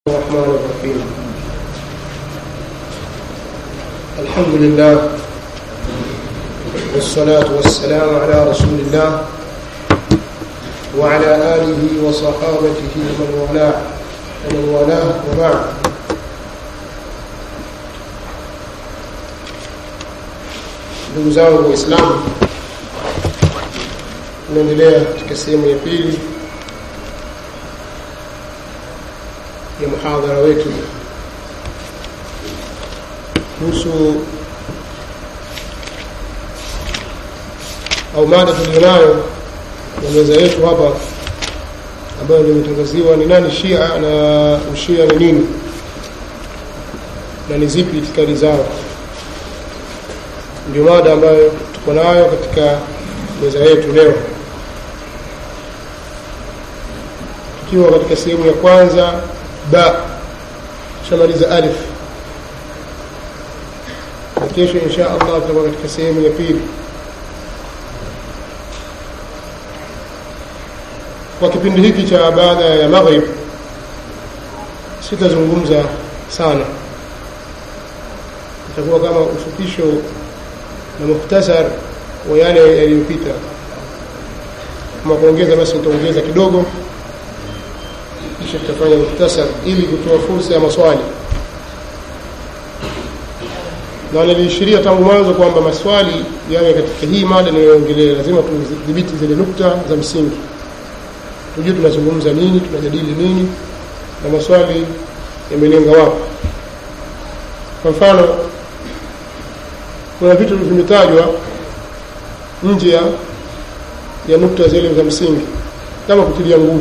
الرحمن الرحيم الحمد لله والصلاة والسلام على رسول الله وعلى آله وصحابته ومن والاه ومن والاه وبعد ndugu zangu waislamu tunaendelea katika sehemu ya pili ya muhadhara wetu kuhusu au mada tulionayo na meza yetu hapa ambayo limetangaziwa ni nani shia na ushia ni nini na ni zipi itikadi zao ndio mada ambayo tuko nayo katika meza yetu leo tukiwa katika sehemu ya kwanza ba tushamaliza alif na kesho insha allah tutakuwa katika sehemu ya pili kwa kipindi hiki cha baada ya maghrib sitazungumza sana itakuwa kama ufupisho na muhtasar wa yale yaliyopita kama kuongeza basi nitaongeza kidogo kisha tutafanya muhtasar ili kutoa fursa ya maswali na niliishiria tangu mwanzo kwamba maswali yawe katika hii mada ninayoongelea lazima tudhibiti zile nukta za msingi tujue tunazungumza nini tunajadili nini na maswali yamelenga wapi kwa mfano kuna vitu vimetajwa nje ya ya nukta zile za msingi kama kutilia nguvu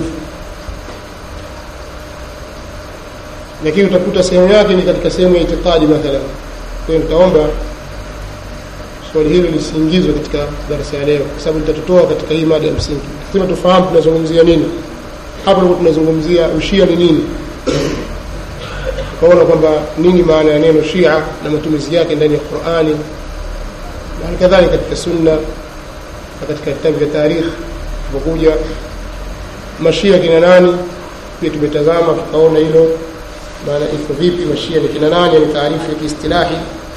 lakini utakuta sehemu yake ni katika sehemu ya itikadi mathalan kwa hiyo nitaomba swali hilo lisiingizwe katika darasa ya leo kwa sababu litatutoa katika hii mada ya msingi lazima tufahamu tunazungumzia nini hapo ndipo tunazungumzia ushia ni nini tukaona kwamba nini maana ya neno shia na matumizi yake ndani ya qurani na halikadhalika katika sunna na katika vitabu vya tarikhi tupokuja mashia kina nani pia tumetazama tukaona hilo maana iko vipi mashia ni kina nani ni taarifu ya kiistilahi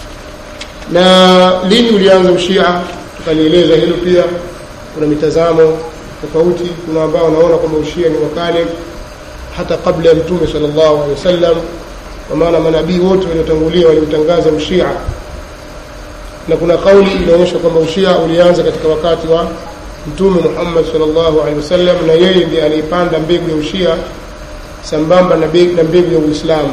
na lini ulianza ushia tukalieleza hilo pia kuna mitazamo tofauti kuna ambao wanaona kwamba ushia ni wakale hata kabla ya mtume sallallahu alaihi wasallam kwa maana manabii wote waliotangulia waliutangaza ushia na kuna kauli inaonyesha kwamba ushia ulianza katika wakati wa mtume Muhammad sallallahu alaihi wasallam na yeye ndiye aliyepanda mbegu ya ushia sambamba na mbegu ya Uislamu.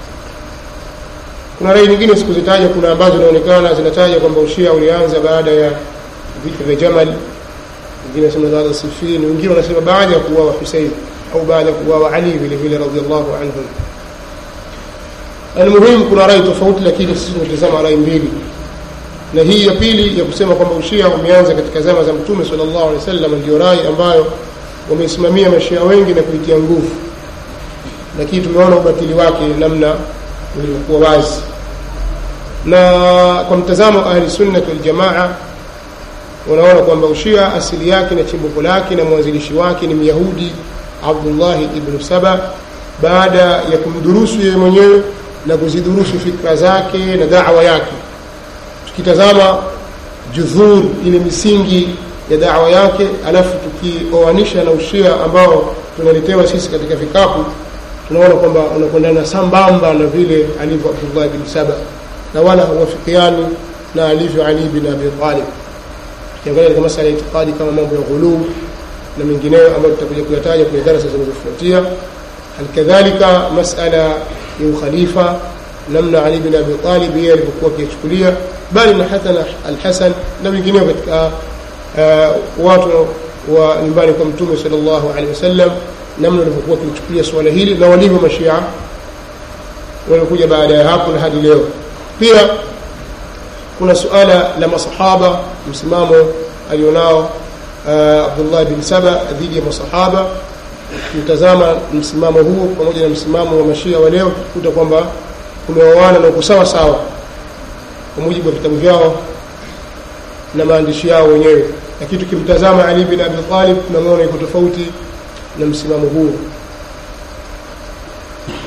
Kuna rai nyingine sikuzitaja, kuna ambazo zinaonekana zinataja kwamba ushia ulianza baada ya vita vya Jamal, wengine wanasema baada ya Siffin, wengine wanasema baada ya kuuawa Husein au baada ya kuuawa Ali vile vile radhiallahu anhum. Almuhimu, kuna rai tofauti, lakini sisi tunatazama rai mbili, na hii ya pili ya kusema kwamba ushia umeanza katika zama za Mtume sallallahu alaihi wasallam ndio rai ambayo wameisimamia mashia wengi na kuitia nguvu lakini tumeona ubatili wake namna ulivyokuwa wazi na kwa mtazamo wa ahli sunnati waljamaa wanaona kwamba ushia asili yake na chimbuko lake na mwanzilishi wake ni myahudi abdullahi ibnu saba baada ya kumdurusu yeye mwenyewe na kuzidurusu fikra zake na dawa yake tukitazama judhur ile misingi ya dawa yake alafu tukioanisha na ushia ambao tunaletewa sisi katika vikapu tunaona kwamba unakwendana sambamba na vile alivyo Abdullah bin Saba na wala huwafikiani na alivyo Ali bin Abi Talib. Tukiangalia katika masala ya itikadi kama mambo ya ghuluu na mengineyo ambayo tutakuja kuyataja kwenye darasa zinazofuatia. Halikadhalika masala ya ukhalifa, namna Ali bin Abi Talib yeye alivyokuwa akiyachukulia, bali na Hasan al-Hasan na wengineo katika uh, watu wa nyumbani kwa Mtume sallallahu alaihi wasallam namna walivyokuwa wakichukulia suala hili na walivyo mashia waliokuja baada ya hapo na hadi leo pia kuna suala la masahaba msimamo alionao uh, Abdullah bin Saba dhidi ya masahaba mtazama msimamo huo pamoja na msimamo wa mashia wa leo kuta kwamba kumeoana na uko sawa sawa kwa mujibu wa vitabu vyao na maandishi yao wenyewe lakini tukimtazama Ali bin Abi Talib tunamwona yuko tofauti na msimamo huo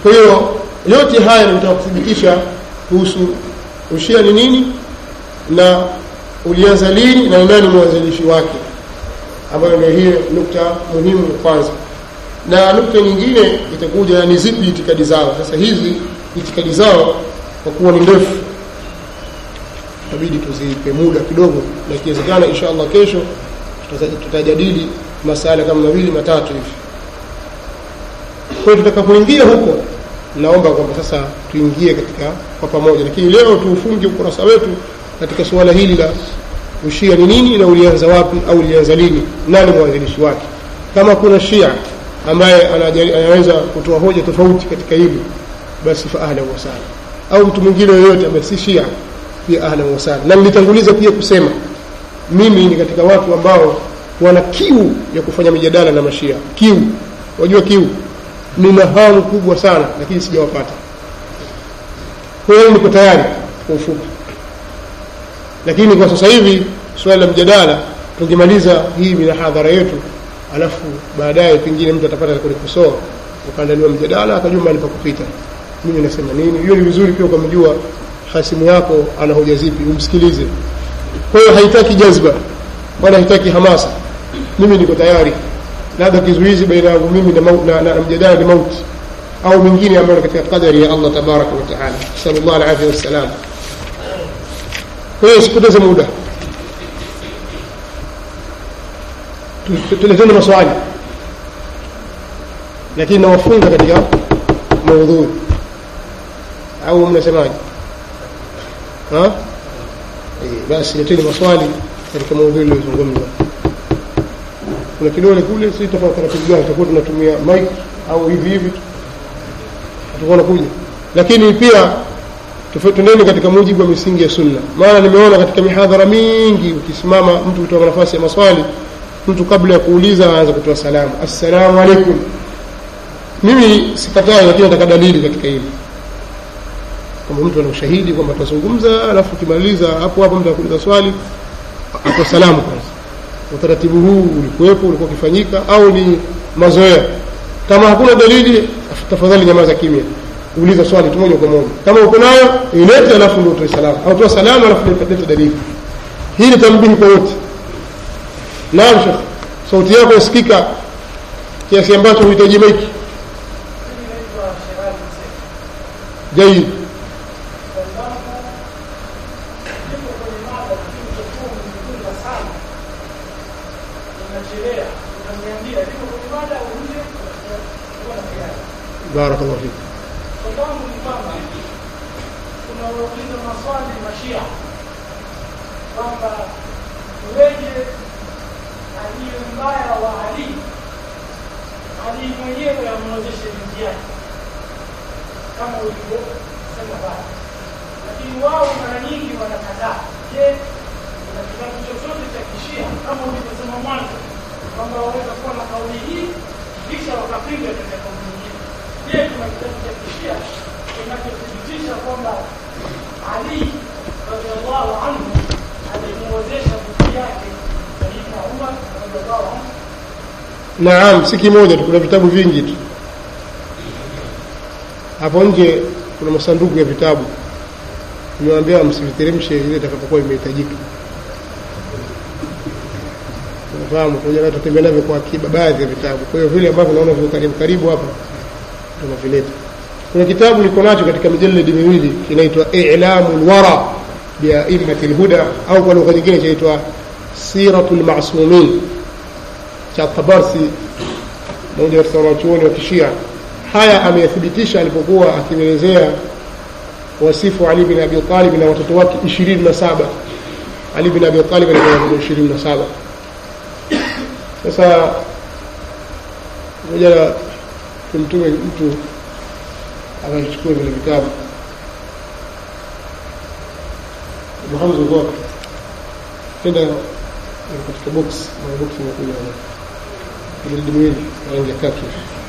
kwa hiyo yote haya nitaka kuthibitisha kuhusu ushia ni nini na ulianza lini na ni nani mwanzilishi wake ambayo ndio hiyo nukta muhimu ya kwanza na nukta nyingine itakuja ni zipi itikadi zao sasa hizi itikadi zao kwa kuwa ni ndefu itabidi tuzipe muda kidogo na ikiwezekana insha allah kesho tutaza- tutajadili masala kama mawili matatu hivi kwa hiyo tutakapoingia huko naomba kwamba sasa tuingie katika kwa pamoja lakini leo tuufunge ukurasa wetu katika suala hili la ushia ni nini na ulianza wapi au ulianza lini nani mwanzilishi wake kama kuna shia ambaye anajali- anaweza kutoa hoja tofauti katika hili basi fa ahlan wasala au mtu mwingine yoyote ambaye si shia pia ahlan wasala na nilitanguliza pia kusema mimi ni katika watu ambao wana kiu ya kufanya mijadala na mashia kiu wajua kiu nina hamu kubwa sana lakini sijawapata kwa hiyo niko tayari kwa ufupi lakini kwa sasa hivi suala la mjadala tungemaliza hii minahadhara yetu alafu baadaye pengine mtu atapata kunikosoa ukaandaliwa mjadala akajua mahali pa kupita mimi nasema nini hiyo ni vizuri pia ukamjua hasimu yako ana hoja zipi umsikilize kwa hiyo haitaki jazba wala haitaki hamasa mimi niko tayari labda kizuizi baina yangu mimi na, mau- na, na, na mjadala ni mauti au mingine ambayo ni katika qadari ya allah tabaraka wataala nasalullah alafia wassalam kwa hiyo sipoteze muda Tu- tu- tuleteni maswali lakini nawafunga katika maudhui au mnasemaje Ha? Eh, basi leteni maswali katika maudhui iliyozungumza kuna kidole kule si tofauti taratibu gani tutakuwa tunatumia mic au hivi hivi tu tutakuwa nakuja lakini pia tufe- tuendeni katika mujibu wa misingi ya sunna maana nimeona katika mihadhara mingi ukisimama mtu kutoka nafasi ya maswali mtu kabla ya kuuliza aanza kutoa salamu assalamu alaikum mimi sikatai lakini nataka dalili katika hili kama mtu ana ushahidi kwamba tutazungumza alafu ukimaliza hapo hapo mtu akuuliza swali atoa salamu kwanza utaratibu huu ulikuwepo ulikuwa ukifanyika au ni mazoea kama hakuna dalili tafadhali nyamaza kimya uliza swali tu moja kwa moja kama uko nayo ilete alafu ndio utoe salamu au toa salamu alafu leta leta dalili hii ni tambihi kwa wote naam shekh sauti yako yasikika kiasi ambacho huhitaji maiki jaid barakallahu fik Sababu ni kwamba tunawauliza maswali mashia kwamba weje aliye mbaya wa Ali, Ali mwenyewe amwozeshe binti yake kama ulivyosema pale, lakini wao mara nyingi wanakataa. Je, kuna kitabu chochote cha kishia kama ulivyosema mwanzo kwamba waweza kuwa na kauli hii kisha wakapinga katika kauli nyingine? Je, kuna kitabu cha kishia kinachothibitisha kwamba Ali radhiallahu anhu alimuozesha binti yake Sayyidina Umar radhiallahu anhu? naam si kimoja tu kuna vitabu vingi tu hapo nje kuna masanduku ya vitabu nimewaambia msiviteremshe ile itakapokuwa imehitajika unafahamu kuja na tutembea navyo kwa akiba baadhi ya vitabu kwa hiyo vile ambavyo naona viko karibu karibu hapa tunavileta kuna kitabu niko nacho katika mijaladi miwili kinaitwa ilamu lwara biaimati lhuda au kwa lugha nyingine chaitwa siratu lmasumin cha tabarsi mmoja katika wanachuoni wa kishia haya ameyathibitisha alipokuwa akielezea wasifu ali bin abi talib na watoto wake ishirini na saba ali bin abi talib alikuwa na watoto ishirini na saba sasa moja tumtume mtu akachukua vile vitabu muhamad uko tenda katika box na box imekuja jildi miwili rangi ya kaki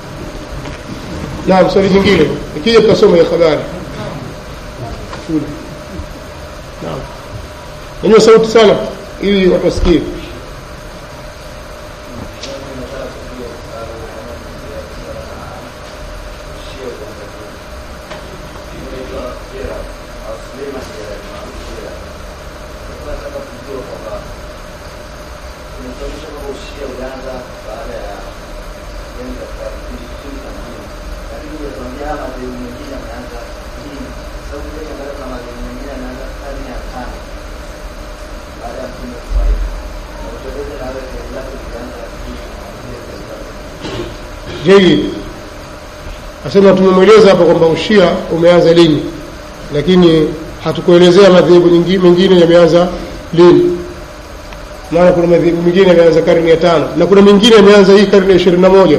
naam swali jingine ikija tutasoma hiyo habari shule naam nanyua sauti sana ili watu wasikie Suleiman Shia maarufu Shia. Nilikuwa nataka kujua kwamba tumetuonyesha kwamba ushia ulianza baada ya yani katika kipindi kipindi cha mjini, lakini unatuambia haya madhehebu mengine yameanza lini? Sababu ile angalia kuna madhehebu mengine yameanza karne ya tano baada ya mtume kufariki. Na utueleze na wewe dhehebu lako lilianza lini na vile dhehebu lako Jayyid. Asema tumemweleza hapa kwamba ushia umeanza lini, lakini hatukuelezea madhehebu nyingi- mengine yameanza lini. Maana kuna madhehebu mengine yameanza karne ya tano na kuna mengine yameanza hii karne ya ishirini na moja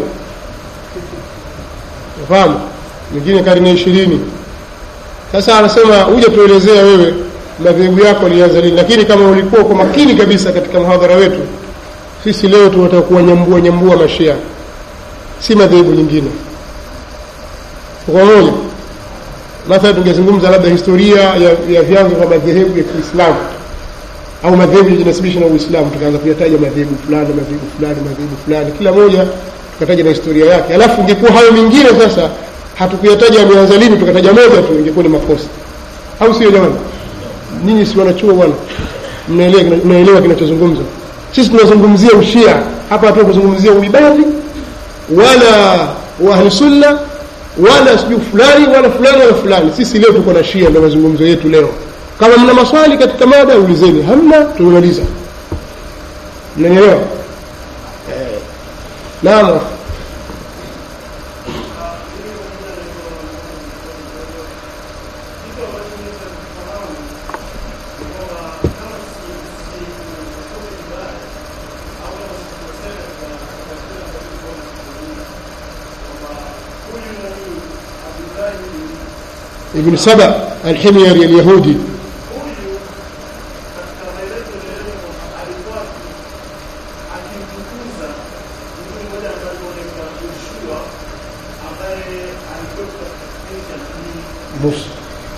unafahamu, mengine karne ya ishirini. Sasa anasema huja tuelezea wewe madhehebu yako yalianza lini, lakini kama ulikuwa kwa makini kabisa katika mhadhara wetu, sisi leo tunataka kuwanyambua nyambua mashia si madhehebu nyingine kwa moja mathala tungezungumza labda historia ya, ya vyanzo vya madhehebu ya kiislamu au madhehebu yajinasibisha na uislamu tukaanza kuyataja madhehebu fulani madhehebu fulani madhehebu fulani kila moja tukataja na historia yake alafu ingekuwa hayo mengine sasa hatukuyataja yameanza lini tukataja moja tu ingekuwa ni makosa au sio jamani nyinyi si wanachuo bwana mnaelewa mnaelewa kinachozungumzwa sisi tunazungumzia ushia hapa hatu kuzungumzia uibadhi wala wa sunna wala sijui fulani wala fulani wala fulani sisi leo tuko na shia ndio mazungumzo yetu leo kama mna maswali katika mada ulizeni hamna tumemaliza mnanielewa eh, naam ابن سبأ الحميري اليهودي Musa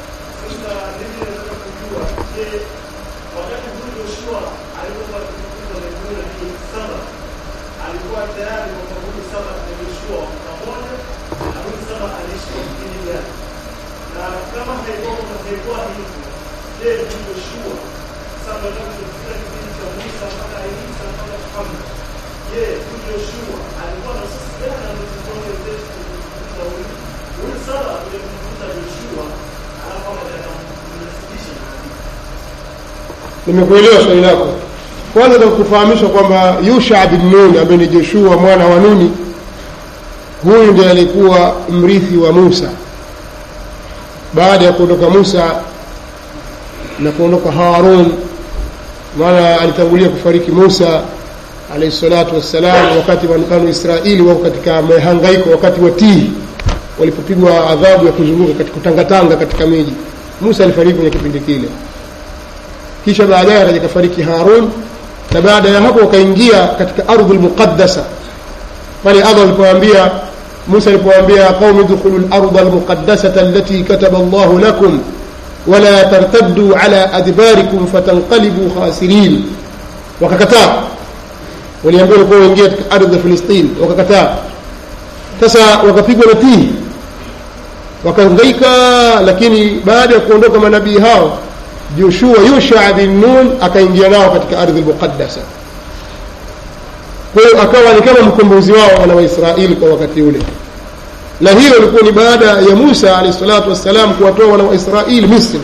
nimekuelewa swali lako kwanza nakufahamisha kwamba yusha bin nun ambaye ni joshua mwana wa nuni huyu ndiye alikuwa mrithi wa musa baada ya kuondoka musa na kuondoka harun maana alitangulia kufariki musa alaihi salatu wassalam wakati wa banu israili wako katika mahangaiko wakati wa tihi walipopigwa adhabu ya kuzunguka katika kutangatanga katika miji musa alifariki kwenye kipindi kile kisha baadaye akaja kafariki harun na baada ya hapo wakaingia katika ardhi lmuqaddasa pale allah alipoambia musa alipoambia qaumi dkhulu larda almuqaddasata allati kataba allahu lakum wala tartaddu ala adbarikum fatanqalibu khasirin wakakataa waliambiwa walikuwa waingia katika ardhi ya filistini wakakataa sasa wakapigwa na tihi wakahangaika lakini baada ya kuondoka manabii hao joshua yusha bin nun akaingia nao katika ardhi lmuqaddasa kwa hiyo akawa ni kama mkombozi wao wana waisraeli kwa wakati ule na hiyo ilikuwa ni baada ya musa alahi salatu wassalam kuwatoa wana waisraeli misri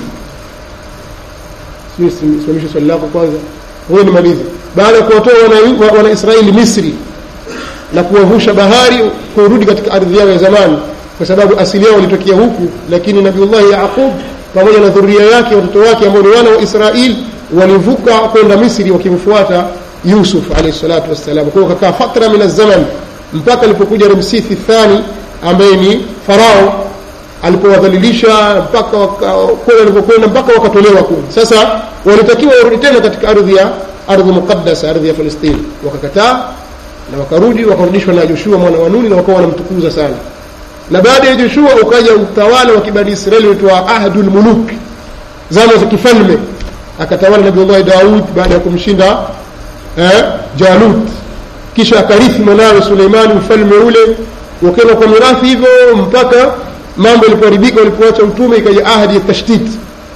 simamisha swali lako kwanza huyo nimalize baada ya kuwatoa wana, wana israeli misri na kuwavusha bahari kurudi katika ardhi yao ya zamani kwa sababu asili yao walitokea huku lakini nabiullahi yaqub pamoja na dhuria yake watoto wake ambao ni wana wa israil walivuka kwenda misri wakimfuata yusuf alaihi salatu wassalam kwa hiyo kakaa fatra min azzaman mpaka alipokuja ramsithi thani ambaye ni farao alipowadhalilisha mpaka kule walipokwenda mpaka wakatolewa kule sasa walitakiwa warudi tena katika ardhi ya ardhi muqaddasa ardhi ya falistini wakakataa na wakarudi wakarudishwa na joshua mwana wa nuni na wakawa wanamtukuza sana na baada ya joshua ukaja utawala wa kibani israeli uitwa ahdu lmuluk zama za kifalme akatawala nabiullahi daud baada ya kumshinda eh, jalut kisha akarithi mwanawe suleimani ufalme ule ukaenda kwa mirathi hivyo mpaka mambo yalipoharibika walipoacha utume ikaja ahadi ya tashtiti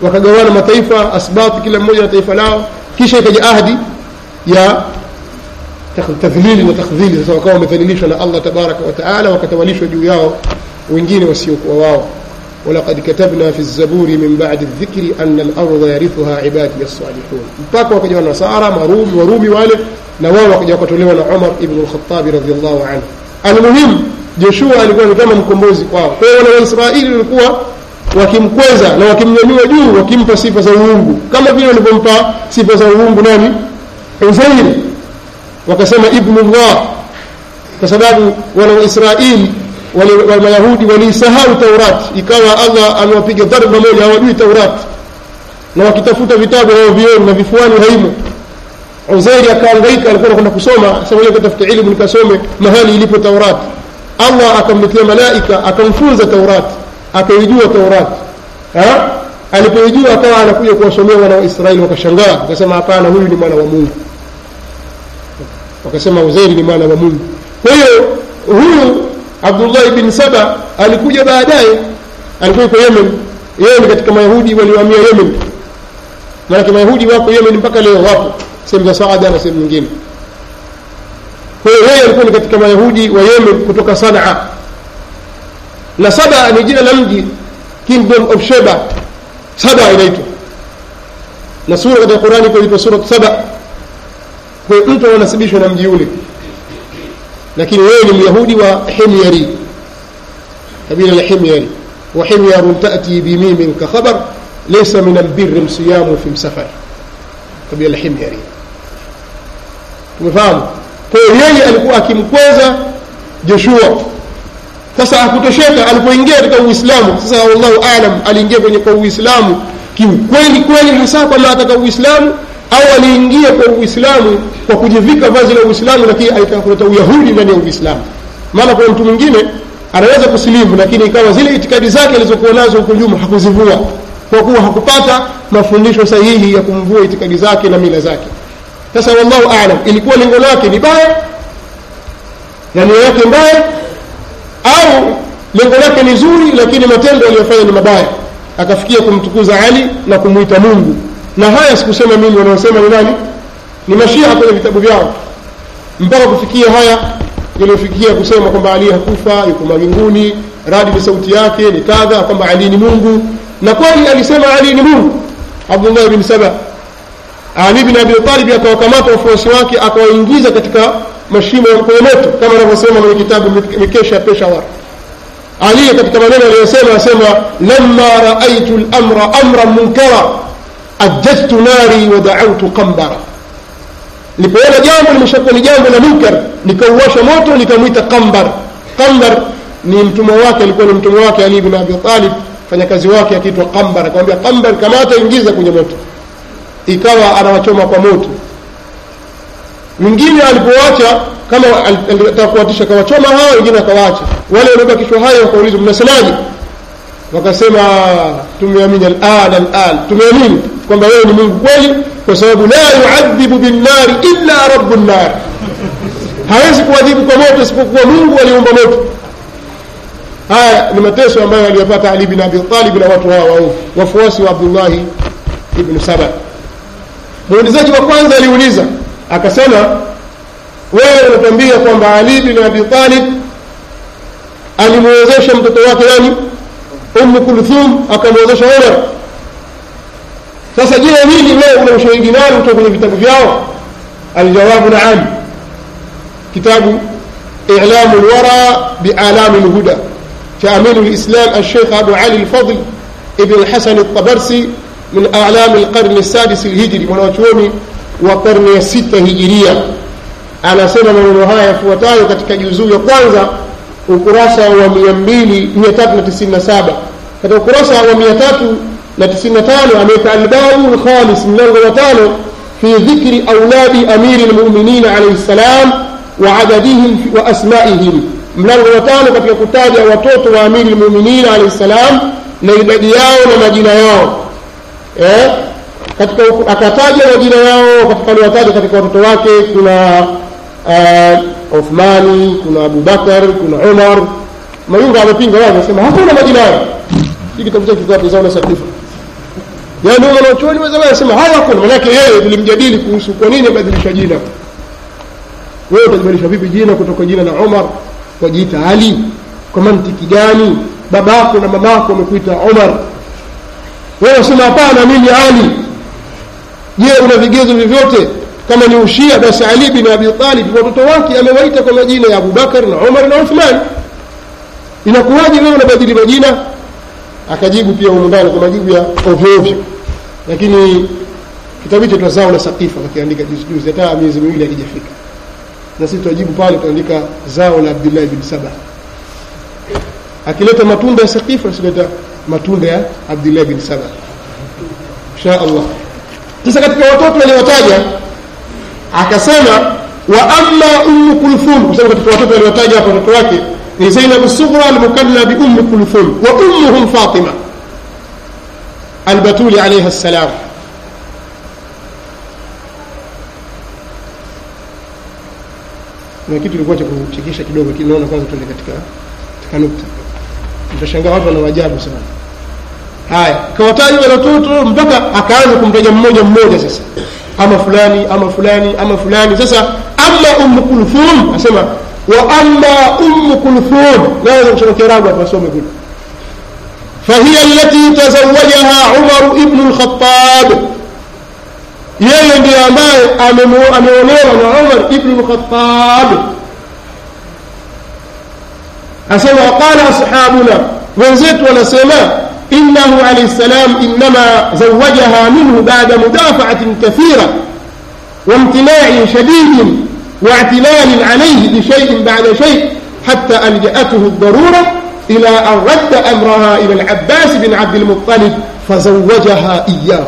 wakagawana mataifa asbati kila mmoja na taifa lao kisha ikaja ahdi ya takh- tadhlili na takdhili sasa wakawa wamedhalilishwa na allah tabaraka wataala wakatawalishwa juu yao wengine wasiokuwa wao ولقد كتبنا في الزبور من بعد الذكر أن الأرض يرثها عبادي الصالحون mpaka wakaja wanasara marumi warumi wale na wao wakaja wakatolewa na umar ibn lkhatabi radiallahu anhu almuhimu joshua alikuwa ni kama mkombozi kwao kwa hiyo wana waisraeli walikuwa wakimkweza na wakimnyanyua juu wakimpa sifa za uungu kama vile walivyompa sifa za uungu nani uzairi wakasema ibnullah kwa sababu wana waisraeli wale wa mayahudi waliisahau taurati ikawa allah amewapiga dharba moja hawajui taurati na wakitafuta vitabu hawavioni na vifuani haimo uzairi akaangaika alikuwa anakwenda kusoma sasa moja katafuta ilmu nikasome mahali ilipo taurati allah akamletea malaika akamfunza taurati akaijua taurati Ha? alipoijua akawa anakuja kuwasomea wana wa israeli wakashangaa wakasema hapana huyu ni mwana wa mungu wakasema uzairi ni mwana wa mungu kwa hiyo huyu abdullahi bin saba alikuja baadaye alikuwa yuko yemen yeye ni katika mayahudi waliohamia yemen maanake mayahudi wako yemen mpaka leo wapo sehemu za saada na sehemu nyingine kwa hiyo yeye alikuwa ni katika mayahudi wa yemen kutoka sanaa na saba ni jina la mji kingdom of sheba saba inaitwa na sura katika qurani iko surat saba kwa hiyo mtu anasibishwa na mji ule lakini wewe ni myahudi wa himyari kabila la himyari وحمير تأتي بميم كخبر ليس من البر صيام في سفر قبيلة الحميري tumefahamu kwa hiyo yeye alikuwa akimkweza joshua sasa hakutosheka alipoingia katika uislamu sasa wallahu alam aliingia kwenye kwa uislamu kiukweli kweli hasa kwamba ataka uislamu au aliingia kwa uislamu kwa kujivika vazi la uislamu lakini alitaka kuleta uyahudi ndani ya uislamu maana kuna mtu mwingine anaweza kusilimu lakini ikawa zile itikadi zake alizokuwa nazo huko nyuma hakuzivua kwa kuwa hakupata mafundisho sahihi ya kumvua itikadi zake na mila zake sasa wallahu alam ilikuwa lengo lake ni baya na nia yake mbaya au lengo lake ni zuri lakini matendo aliyofanya ni mabaya akafikia kumtukuza ali na kumwita mungu na haya sikusema mimi wanaosema ni nani ni mashia kwenye vitabu vyao mpaka kufikia haya yaliyofikia kusema kwamba ali hakufa yuko mawinguni radi ni sauti yake ni kadha kwamba ali ni mungu na kweli alisema ali ni mungu abdullah bin saba ali bin abi talib akawakamata wafuasi wake akawaingiza katika mashimo ya kwenye moto kama anavyosema kwenye kitabu mikesha ya peshawar ali katika maneno aliyosema asema lamma raaitu lamra amran munkara ajjajtu nari wa daautu qambara nilipoona jambo limeshakuwa ni jambo la munkar nikauwasha moto nikamwita qambar qambar ni mtumwa wake alikuwa ni mtumwa wake ali bin abi talib fanyakazi wake akiitwa qambar akamwambia qambar kamata ingiza kwenye moto ikawa anawachoma kwa moto mwingine alipowacha kama alitaka kuwatisha kawachoma hao wengine akawaacha wale waliobakishwa hayo wakaulizwa mnasemaje wakasema tumeamini alan alan tumeamini kwamba wewe ni mungu kweli kwa sababu la yuadhibu binnari illa rabu nnar hawezi kuadhibu kwa moto isipokuwa mungu aliumba moto haya ni mateso ambayo aliyopata ali bin abi talib na watu hawa waovu wafuasi wa abdullahi ibnu saba muulizaji wa kwanza aliuliza akasema wewe unatuambia kwamba ali bin abi talib alimwezesha mtoto wake nani ummu kulthum akamwezesha umar sasa je hili wewe una ushahidi nani kutoka kwenye vitabu vyao aljawabu naam kitabu ilamu lwara bialami lhuda cha aminu lislam alshekh abu ali lfadl ibn lhasan ltabarsi min alami lqarni lsadis lhijri mwanawachuoni wa karne ya sita hijiria anasema maneno haya yafuatayo katika juzuu ya kwanza ukurasa wa mia mbili mia tatu na tisini na saba katika ukurasa wa mia tatu na tisini na tano ameweka albabu lkhamis mlango wa tano fi dhikri auladi amiri lmuminina alaihi ssalam wa adadihim wa asmaihim mlango wa tano katika kutaja watoto wa amiri lmuminina alaihi ssalam na idadi yao na majina yao eh? katika akataja majina yao katika aliwataja katika watoto wake kuna uh, uthmani kuna abubakar kuna umar mayunga amepinga wao anasema hakuna majina yao hii kitabu chake kiko zauna sadifa yaani wanachuoni wa zamani anasema haya hakuna manake yeye tulimjadili kuhusu kwa nini abadilisha jina wewe utabadilisha vipi jina kutoka jina la Umar wajiita Ali kwa mantiki gani babako na mamako wamekuita Umar wewe unasema hapana mimi Ali je una vigezo vyovyote kama ni ushia basi Ali bin Abi Talib watoto wake amewaita kwa majina ya Abubakar na Umar na Uthman inakuwaje wewe unabadili majina akajibu pia humu ndani kwa majibu ya ovyo ovyo lakini kitabu hicho tunazao na sakifa wakiandika juzi juzi hata miezi miwili hakijafika na sisi tunajibu pale tunaandika zao la Abdullah bin Saba akileta matunda ya sakifa asileta matunda ya Abdullah bin Saba insha Allah sasa katika watoto waliotaja akasema wa amma ummu kulthum kwa sababu katika watoto waliotaja hapo watoto wake ni Zainab as-Sughra al-mukanna bi ummi kulthum wa ummuhum Fatima al-Batuli alayha salam na kitu kilikuwa cha kuchekesha kidogo lakini naona kwanza tuende katika katika nukta mtashangaa watu wana wajabu sana haya kawataja wale watoto mpaka akaanza kumtaja mmoja mmoja sasa ama fulani ama fulani ama fulani sasa amma ummu kulthum asema wa amma ummu kulthum naweza kusoma kiarabu hapa asome kule فهي التي تزوجها عمر ابن الخطاب yeye ndiye ambaye ameolewa na Umar ibn al-Khattab asema qala ashabuna wenzetu wanasema innahu alayhi salam inma zawajaha minhu ba'da mudafa'atin kathira وامتناع شديد واعتلال عليه بشيء بعد شيء حتى ألجأته الضرورة إلى أن رد أمرها إلى العباس بن عبد المطلب فزوجها إياه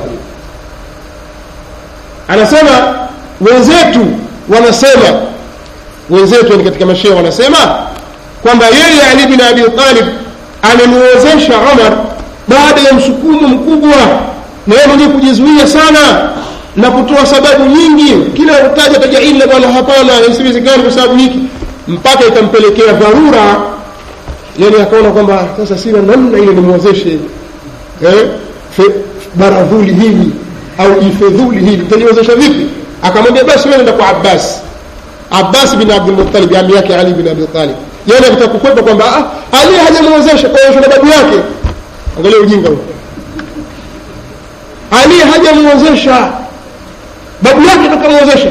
anasema wenzetu wanasema wenzetu ni katika mashia wanasema kwamba yeye Ali bin Abi Talib alimuozesha Umar baada ya msukumo mkubwa na yeye mwenyewe kujizuia sana na kutoa sababu nyingi kila utaja taja illa bwana hapana isiwezekani kwa sababu hiki mpaka ikampelekea dharura yani akaona kwamba sasa sina namna ile nimuozeshe eh baradhuli hili au ifedhuli hili mtaliwezesha vipi akamwambia basi wewe nenda kwa Abbas Abbas bin Abdul Muttalib ami yake Ali bin Abi Talib yeye anataka kukwepa kwamba ah, Ali hajamwezesha kwa hiyo babu yake angalia ujinga huo Ali hajamwezesha babu yake atakamwezesha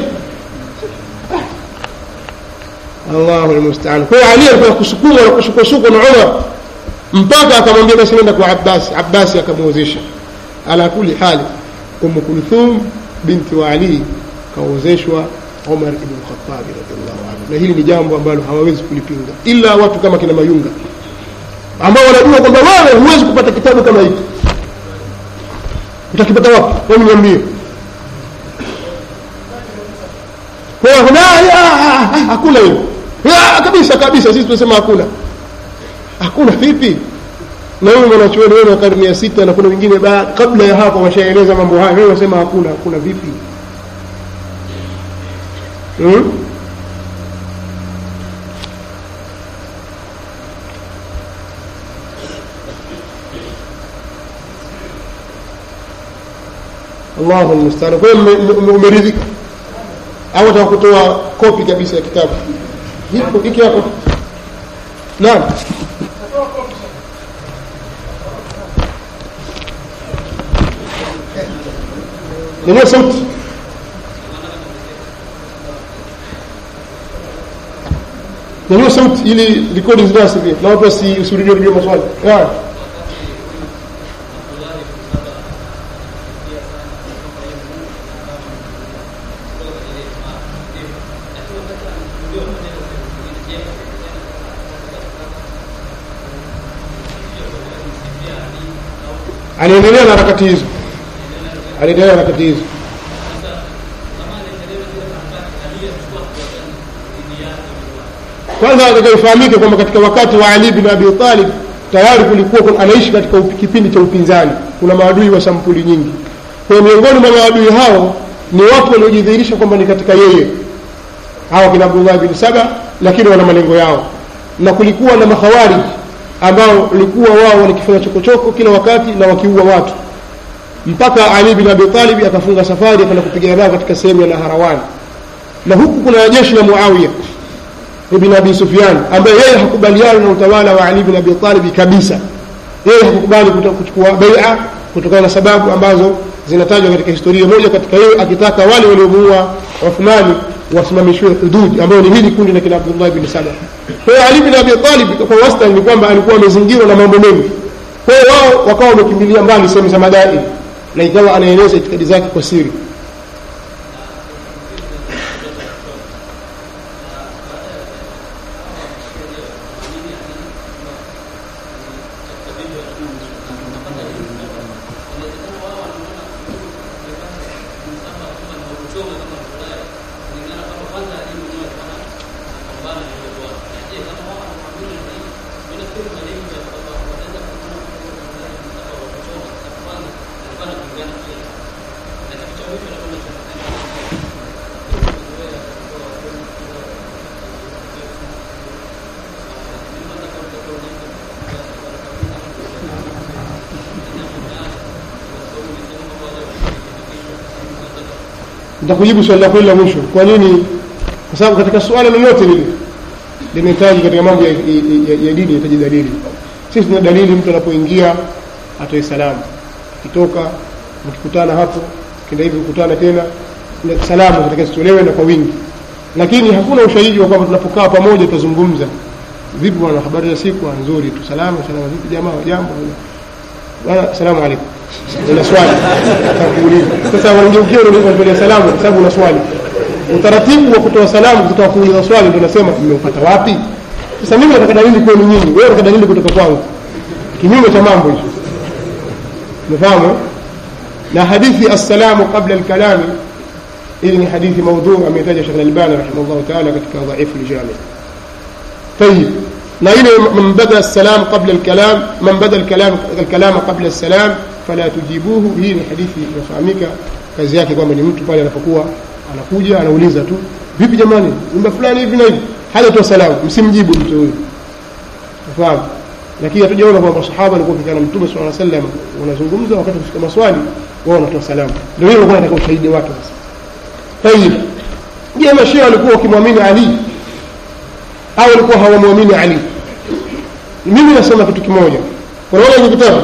Allahu almusta'an kwa hiyo Ali alikuwa kusukuma na kusukosuko na Umar mpaka akamwambia basi nenda kwa Abbas Abbas akamwezesha ala kuli hali Umm Kulthum binti wa Ali kaozeshwa Umar ibn Khattab radhiallahu anhu, na hili ni jambo ambalo hawawezi kulipinga ila watu kama kina Mayunga ambao wanajua kwamba wewe huwezi kupata kitabu kama hiki. Utakipata wapi? Wewe niambie. Kwa hiyo hakuna hiyo kabisa kabisa, sisi tunasema hakuna. Hakuna vipi? na huyu mwanachuoni wenu wa karne ya sita na kuna wengine kabla ya hapo washaeleza mambo hayo wewe unasema hakuna hakuna vipi hmm? Allahu almustaan. Kwa hiyo umeridhika au nataka kutoa kopi kabisa ya kitabu hiki hapo? Naam. nyanyua sauti nyanyua sauti ili rekodi zinasi pia na watu wasirudie rudie maswali aliendelea na harakati hizo aliendelea na harakati hizo kwanza atakayofahamike kwamba katika wakati wa Ali bin Abi Talib tayari kulikuwa anaishi katika kipindi cha upinzani kuna maadui wa sampuli nyingi kwa miongoni mwa maadui hao ni watu waliojidhihirisha kwamba ni katika yeye hawa kina Abdullah bin Saba lakini wana malengo yao na kulikuwa na makhawarij ambao walikuwa wao walikifanya chokochoko kila wakati na wakiua watu mpaka Ali bin Abi Talib akafunga safari akaenda kupigana nao katika sehemu ya Naharawan na huku kuna jeshi la Muawiya ibn Abi Sufyan ambaye yeye hakubaliana na utawala wa Ali bin Abi Talib kabisa yeye hakukubali kuto- kuchukua bai'a kutokana na sababu ambazo zinatajwa katika historia moja katika hiyo akitaka wale waliomuua Uthmani wasimamishiwe hudud ambayo ni hili kundi la kina Abdullah bin Saba kwa hiyo Ali bin Abi Talib kwa wastani ni kwamba alikuwa amezingirwa na mambo mengi kwa hiyo wao wakawa wamekimbilia mbali sehemu za madai na ikawa anaeleza itikadi zake kwa siri nitakujibu swali lako hili la mwisho kwa nini kwa sababu katika suala lolote lile linahitaji katika mambo ya, ya, ya, ya dini inahitaji dalili sisi tuna dalili mtu anapoingia atoe salamu akitoka mkikutana hapo kenda hivi kukutana tena na salamu katika zitolewe na kwa wingi lakini hakuna ushahidi wa kwamba tunapokaa pamoja tutazungumza vipi bwana habari za siku Ah, nzuri tu salamu salamu vipi jamaa jambo bwana salamu alaykum una swali atakuuliza sasa wangeukia unatolea salamu kwa sababu una swali utaratibu wa kutoa salamu kutoka kuuliza swali ndio nasema mmeupata wapi sasa mimi nataka dalili kwenu nyinyi wewe unataka dalili kutoka kwangu kinyume cha mambo hicho umefahamu eh? na hadithi assalamu qabla alkalami ili ni hadithi maudhu ametaja Sheikh Al-Albani rahimahullah ta'ala katika dhaifu al-jami طيب na ile man bada salam qabla al-kalam man bada al-kalam al-kalam qabla al-salam fala tujibuhu hii ni hadithi inafahamika kazi yake kwamba ni mtu pale anapokuwa anakuja anauliza tu vipi jamani nyumba fulani hivi na hivi hajatoa salamu msimjibu mtu huyo unafahamu lakini hatujaona kwamba sahaba walikuwa kikana mtume sallallahu alaihi wasallam wanazungumza wakati kufika maswali wao wanatoa salamu ndio hiyo walikuwa wanataka ushahidi wake sasa tayib je mashia walikuwa wakimwamini ali au walikuwa hawamwamini ali mimi nasema kitu kimoja unaona hiki kitabu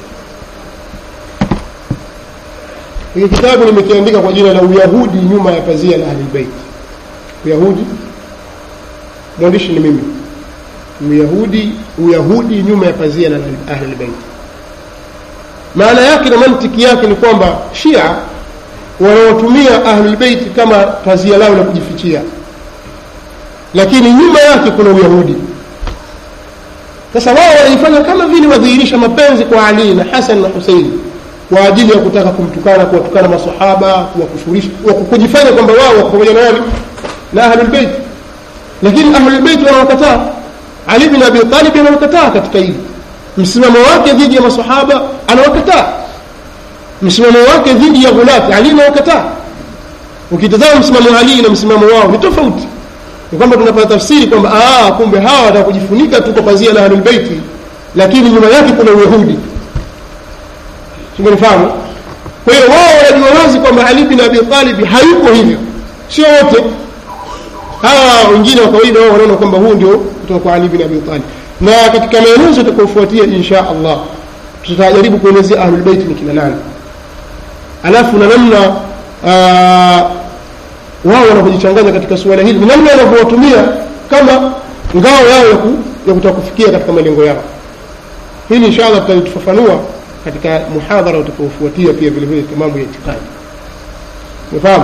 hiki kitabu nimekiandika kwa jina la uyahudi nyuma ya pazia la ahlulbeit uyahudi mwandishi ni mimi uyahudi uyahudi nyuma ya pazia la ahlulbeit maana yake na mantiki yake ni kwamba shia wanaotumia ahlulbeiti kama pazia lao la kujifichia lakini nyuma yake kuna uyahudi sasa wao wanaifanya kama vile wadhihirisha mapenzi kwa ali na hasan na husein kwa ajili ya kutaka kumtukana kuwatukana masahaba kuwakufurisha kujifanya kwamba wao wako pamoja na nani na ahlulbeit lakini ahlulbeit wanawakataa ali bin abi talib anawakataa katika hili msimamo wake dhidi ya masahaba anawakataa msimamo wake dhidi ya ghulati ali anawakataa ukitazama msimamo wa ali na msimamo wao ni tofauti ni kwamba tunapata tafsiri kwamba ah kumbe hawa wataka kujifunika tu kwa pazia la ahlul baiti lakini nyuma yake kuna uyahudi simenifahamu kwa hiyo wao wanajua wazi kwamba ali bin abi talib hayuko hivyo sio wote hawa wengine wa kawaida wao wanaona kwamba huu ndio kutoka kwa ali bin abi talib na katika maelezo tutakayofuatia insha allah tutajaribu kuelezea ahlul bait ni kina nani alafu na namna wao wanavyojichanganya katika suala hili ni namna wanavyowatumia kama ngao yao ya, ku, ya kutaka kufikia katika malengo yao hili insha allah tutalifafanua katika muhadhara utakaofuatia pia vile vile mambo ya itikadi umefahamu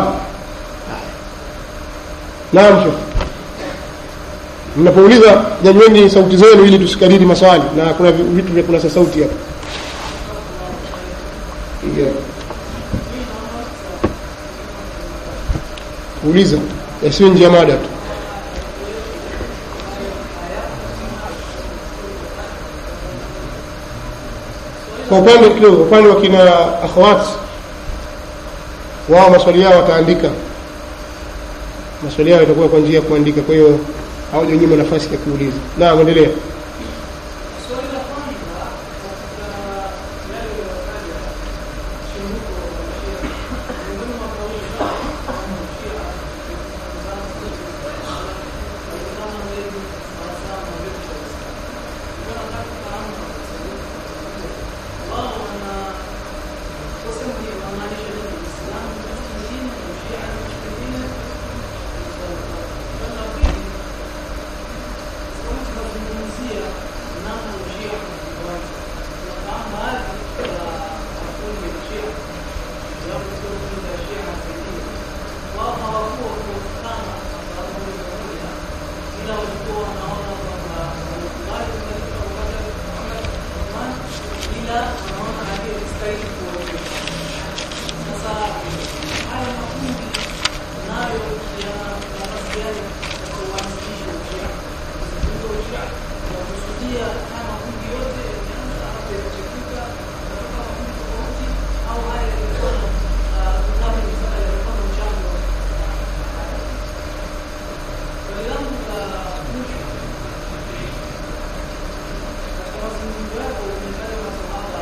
naam shekh mnapouliza nyanyweni sauti zenu ili tusikariri maswali na kuna vitu vya kunasa sauti hapa yeah. uliza yasiwe nje ya mada tu kwa upande kidogo upande wa kina akhawat wao maswali yao wataandika maswali yao yatakuwa kwa njia ya kuandika kwa hiyo hawajanyima nafasi ya kuuliza naam endelea Swali la kwanza katika yale yaliyotaja, ila wanaona aliyestahili kuongoza. Sasa haya makundi nayo yana nafasi gani katika uanzilishi wa Ushia? Kuzungumza Ushia unakusudia haya makundi yote yameanza hapo yakachipuka kutoka makundi tofauti, au haya yalikuwa na ah, kama nilivyoona yalikuwa na mchango Swali langu la mwisho katika mazungumzo yako umetaja masahaba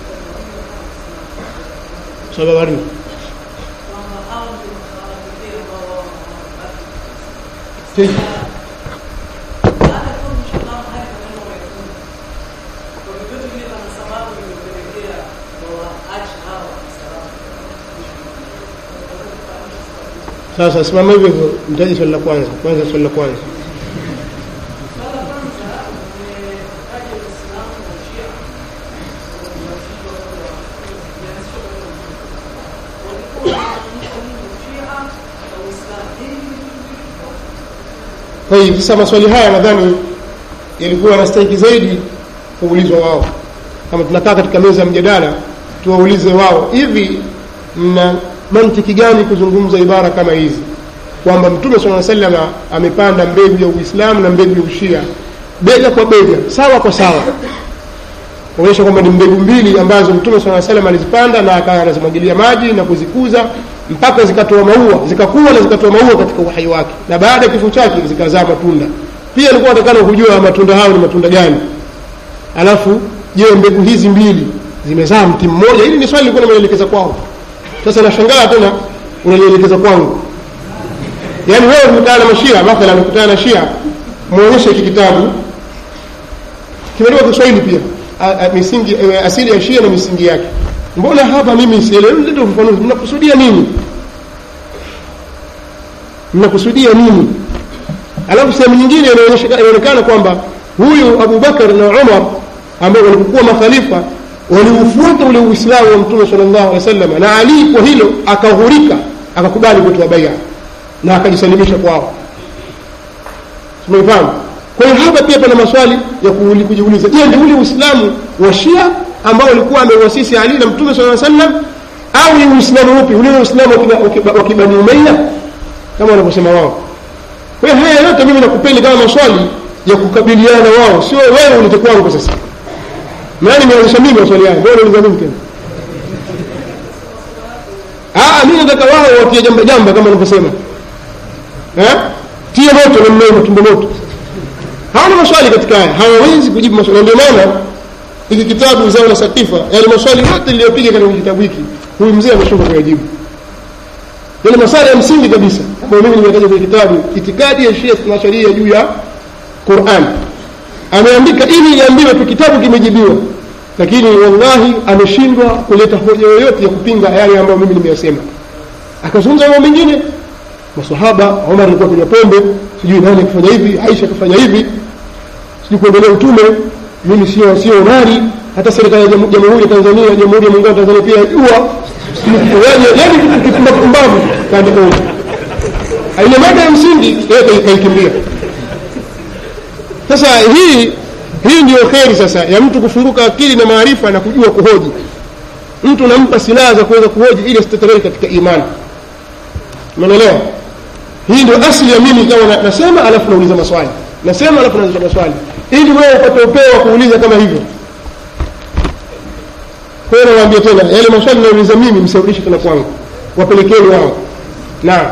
sababu gani kwamba hao ndio masahaba pekee ambao wao hawabaki. Tena. Baada ya kuwa umeshafahamu haya maneno wamefunga, kwa vyovyote vile pana sababu iliyopelekea wawaache hawa masahaba. sasa simama hivyo hivyo mtaji swali la kwanza kwanza swali la kwanza Swala la kwanza umetaja Uislamu na Ushia ulianzishwa kabla ya ulianzishwa kabla ya Mtume. Walikuwa wanaonyesha nini Ushia na Uislamu? Nini ni vitu viwili tofauti? kwa hiyo sasa maswali haya nadhani yalikuwa yanastahiki zaidi kuulizwa wao kama tunakaa katika meza ya mjadala tuwaulize wao hivi mna mantiki gani kuzungumza ibara kama hizi kwamba mtume saa salama amepanda mbegu ya uislamu na mbegu ya ushia bega kwa bega sawa kwa sawa kuonyesha kwamba ni mbegu mbili ambazo mtume saa salam alizipanda na akawa anazimwagilia maji na kuzikuza mpaka zikatoa maua zikakuwa na zikatoa maua katika uhai wake na baada ya kifo chake zikazaa matunda pia alikuwa atakana kujua matunda hayo ni matunda gani alafu je mbegu hizi mbili zimezaa mti mmoja hili ni swali lilikuwa nimelielekeza kwao sasa nashangaa tena unalielekeza kwangu yaani wewe umekutana na mashia mathalan umekutana na shia mwonyeshe hiki kitabu kimeandikwa kiswahili pia a, a, misingi e, asili ya shia na misingi yake mbona hapa mimi sielewi lete ufafanuzi mnakusudia nini mnakusudia nini alafu sehemu nyingine inaonyesha- inaonekana kwamba huyu abubakar na umar ambao walipokuwa makhalifa waliufuata ule uislamu wa mtume sallallahu alaihi wasallam na ali kwa hilo akaghurika akakubali kutoa baia na akajisalimisha kwao tumefahamu kwa hiyo hapa pia pana maswali ya kuuli- kujiuliza je ni ule uislamu wa shia ambao ulikuwa ameuasisi ali na mtume sallallahu alaihi wasallam au ni uislamu upi ule uislamu wa kina- wa kiba- wa kibani umayya kama wanavyosema wao kwa hiyo haya yote mimi nakupeni kama maswali ya kukabiliana wao sio wewe ulete kwangu sasa maana nimeanzisha mimi maswali haya wewe unauliza mimi tena ah mimi nataka wao watie jamba jamba kama wanavyosema eh tie moto na mmeo matumbo moto hawana maswali katika haya hawawezi kujibu maswali ndio maana hiki kitabu zao la satifa yale maswali yote niliyopiga katika kitabu hiki huyu mzee ameshindwa kuyajibu yale masala ya msingi kabisa ambayo mimi nimetaja kwenye kitabu itikadi ya Shia na sharia juu ya Qur'an ameandika ili iambiwe tu kitabu kimejibiwa lakini wallahi ameshindwa kuleta hoja yoyote ya kupinga yale ambayo mimi nimeyasema akazungumza mambo mengine masahaba Umar alikuwa kunywa pombe sijui nani akifanya hivi Aisha akifanya hivi sijui kuendelea utume mimi sio sio nari hata serikali ya Jamu- jamhuri ya Tanzania jamhuri ya muungano wa Tanzania pia yajua yani yani kipumba pumbavu kaandika huko ile mada ya msingi yeye kai- kaikimbia sasa hii hii ndio kheri sasa ya mtu kufunguka akili na maarifa na kujua kuhoji mtu unampa silaha za kuweza kuhoji ili asitetereke katika imani umeelewa hii ndio asili ya mimi kama na, nasema alafu nauliza maswali nasema alafu nauliza maswali ili wewe upate upeo wa kuuliza kama hivyo kwa hiyo nawaambia tena yale maswali nauliza mimi msirudishe tena kwangu wapelekeni wao naam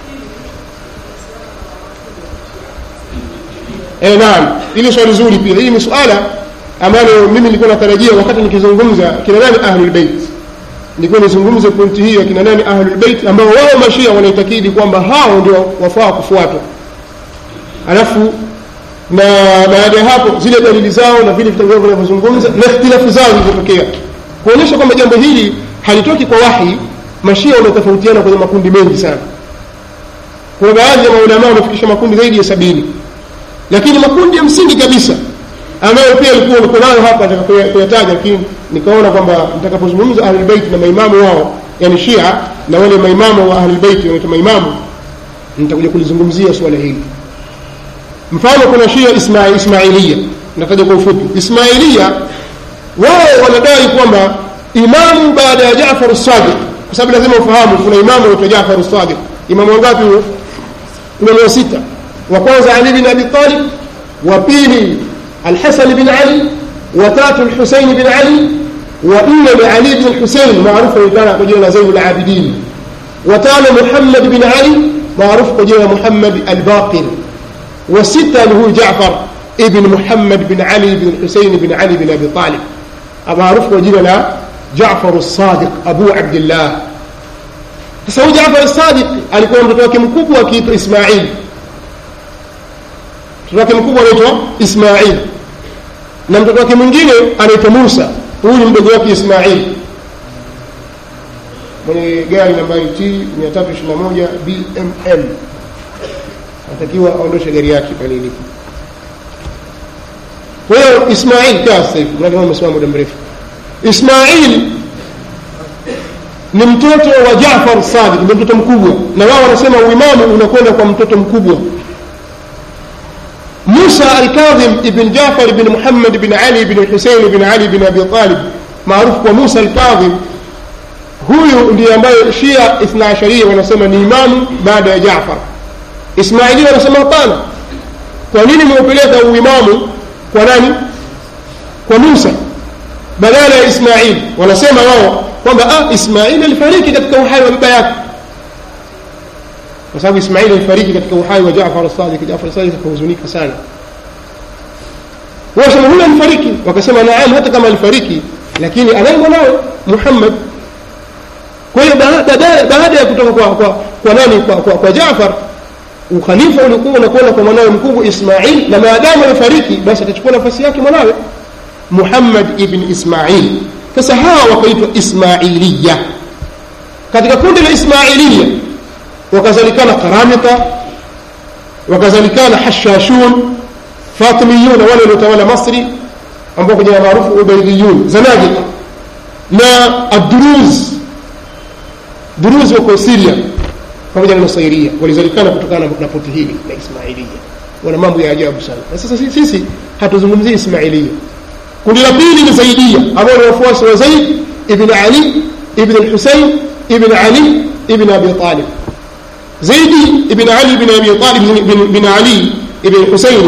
eh naam hili swali zuri pia hii ni suala ambalo mimi nilikuwa natarajia wakati nikizungumza kina nani ahlul bait nilikuwa nizungumze pointi hii ya kina nani ahlul bait ambao wao mashia wanaitakidi kwamba hao ndio wafaa kufuatwa alafu na baada ya hapo zile dalili zao na vile vitabu vyao vinavyozungumza na ikhtilafu zao zilizotokea kuonyesha kwamba jambo hili halitoki kwa wahi mashia wametofautiana kwenye makundi mengi sana kuna baadhi ya maulamaa wamefikisha makundi zaidi ya sabini lakini makundi ya msingi kabisa ambayo pia ilikuwa niko nayo hapa nataka kuya- kuyataja lakini nikaona kwamba nitakapozungumza ahlulbeit na maimamu wao yani shia na wale maimamu wa ahlulbeit wanaitwa maimamu nitakuja kulizungumzia suala hili mfano kuna shia isma, ismailia nataja kwa ufupi ismailia wao wanadai kwamba imamu baada ya Jaafar Sadiq, kwa sababu lazima ufahamu kuna imamu anaitwa Jaafar Sadiq. Imamu wangapi huyo? Imamu wa sita. Wa kwanza Ali bin Abi Talib, wa pili Al-Hasan bin Ali, wa tatu Al-Husayn bin Ali, wa nne ni Ali bin Husayn maarufu anaitwa kwa jina la Zainul Abidin, wa tano Muhammad bin Ali maarufu kwa jina la Muhammad al-Baqir, wa sita ni huyu Jaafar ibn Muhammad bin Ali bin Husayn bin Ali bin Abi Talib maarufu kwa jina la Jaafar as-Sadiq Abu Abdullah. Sasa huyu Jaafar as-Sadiq alikuwa mtoto wake mkubwa akiitwa Ismail. Mtoto wake mkubwa anaitwa Ismail, na mtoto wake mwingine anaitwa Musa. Huyu ni mdogo wake Ismail mwenye gari nambari T 321 BML, anatakiwa aondoshe gari yake pale ilipo. Kwa hiyo Ismail kaa sasa hivi, mradi umesimama muda mrefu. Ismail ni mtoto wa Jaafar Sadiq, ndio mtoto mkubwa, na wao wanasema uimamu unakwenda kwa mtoto mkubwa. Musa al-Kadhim ibn Jaafar ibn Muhammad ibn Ali ibn Husayn ibn Ali ibn Abi Talib maarufu kwa Musa al-Kadhim, huyu ndiye ambaye Shia Ithna Asharia wanasema ni imamu baada ya Jaafar. Ismaili wanasema hapana, kwa nini mmeupeleka uimamu kwa nani? Kwa Musa badala ya Ismail. Wanasema wao kwamba ah, Ismail alifariki katika uhai wa baba yake, kwa sababu Ismail alifariki katika uhai wa Jaafar as-Sadiq. Jaafar as-Sadiq akahuzunika sana. Wao sema huyu alifariki, wakasema naam, hata kama alifariki, lakini anaye mwanawe Muhammad. Kwa hiyo baada ya kutoka kwa, kwa, kwa nani kwa, kwa, kwa Jaafar ukhalifa ulikuwa unakwenda kwa mwanawe mkubwa Ismail, na maadamu amefariki, basi atachukua nafasi yake mwanawe Muhammad ibn Ismail. Sasa hawa wakaitwa Ismailiya. Katika kundi la Ismailiya wakazalikana Karamita, wakazalikana Hashashun, Fatimiyun, wale waliotawala Masri ambao kwa jina maarufu Ubaidiyun, Zanadiqa na Adruz. Duruz wako Syria pamoja na Nusairia walizalikana kutokana na poti hili la Ismailia. Wana mambo ya ajabu sana. Na sasa sisi hatuzungumzii Ismailia. Kundi la pili ni Zaidia ambao ni wafuasi wa Zaid ibn Ali ibn al-Husayn ibn Ali ibn Abi Talib. Zaidi ibn Ali ibn Abi Talib ibn Ali ibn al-Husayn,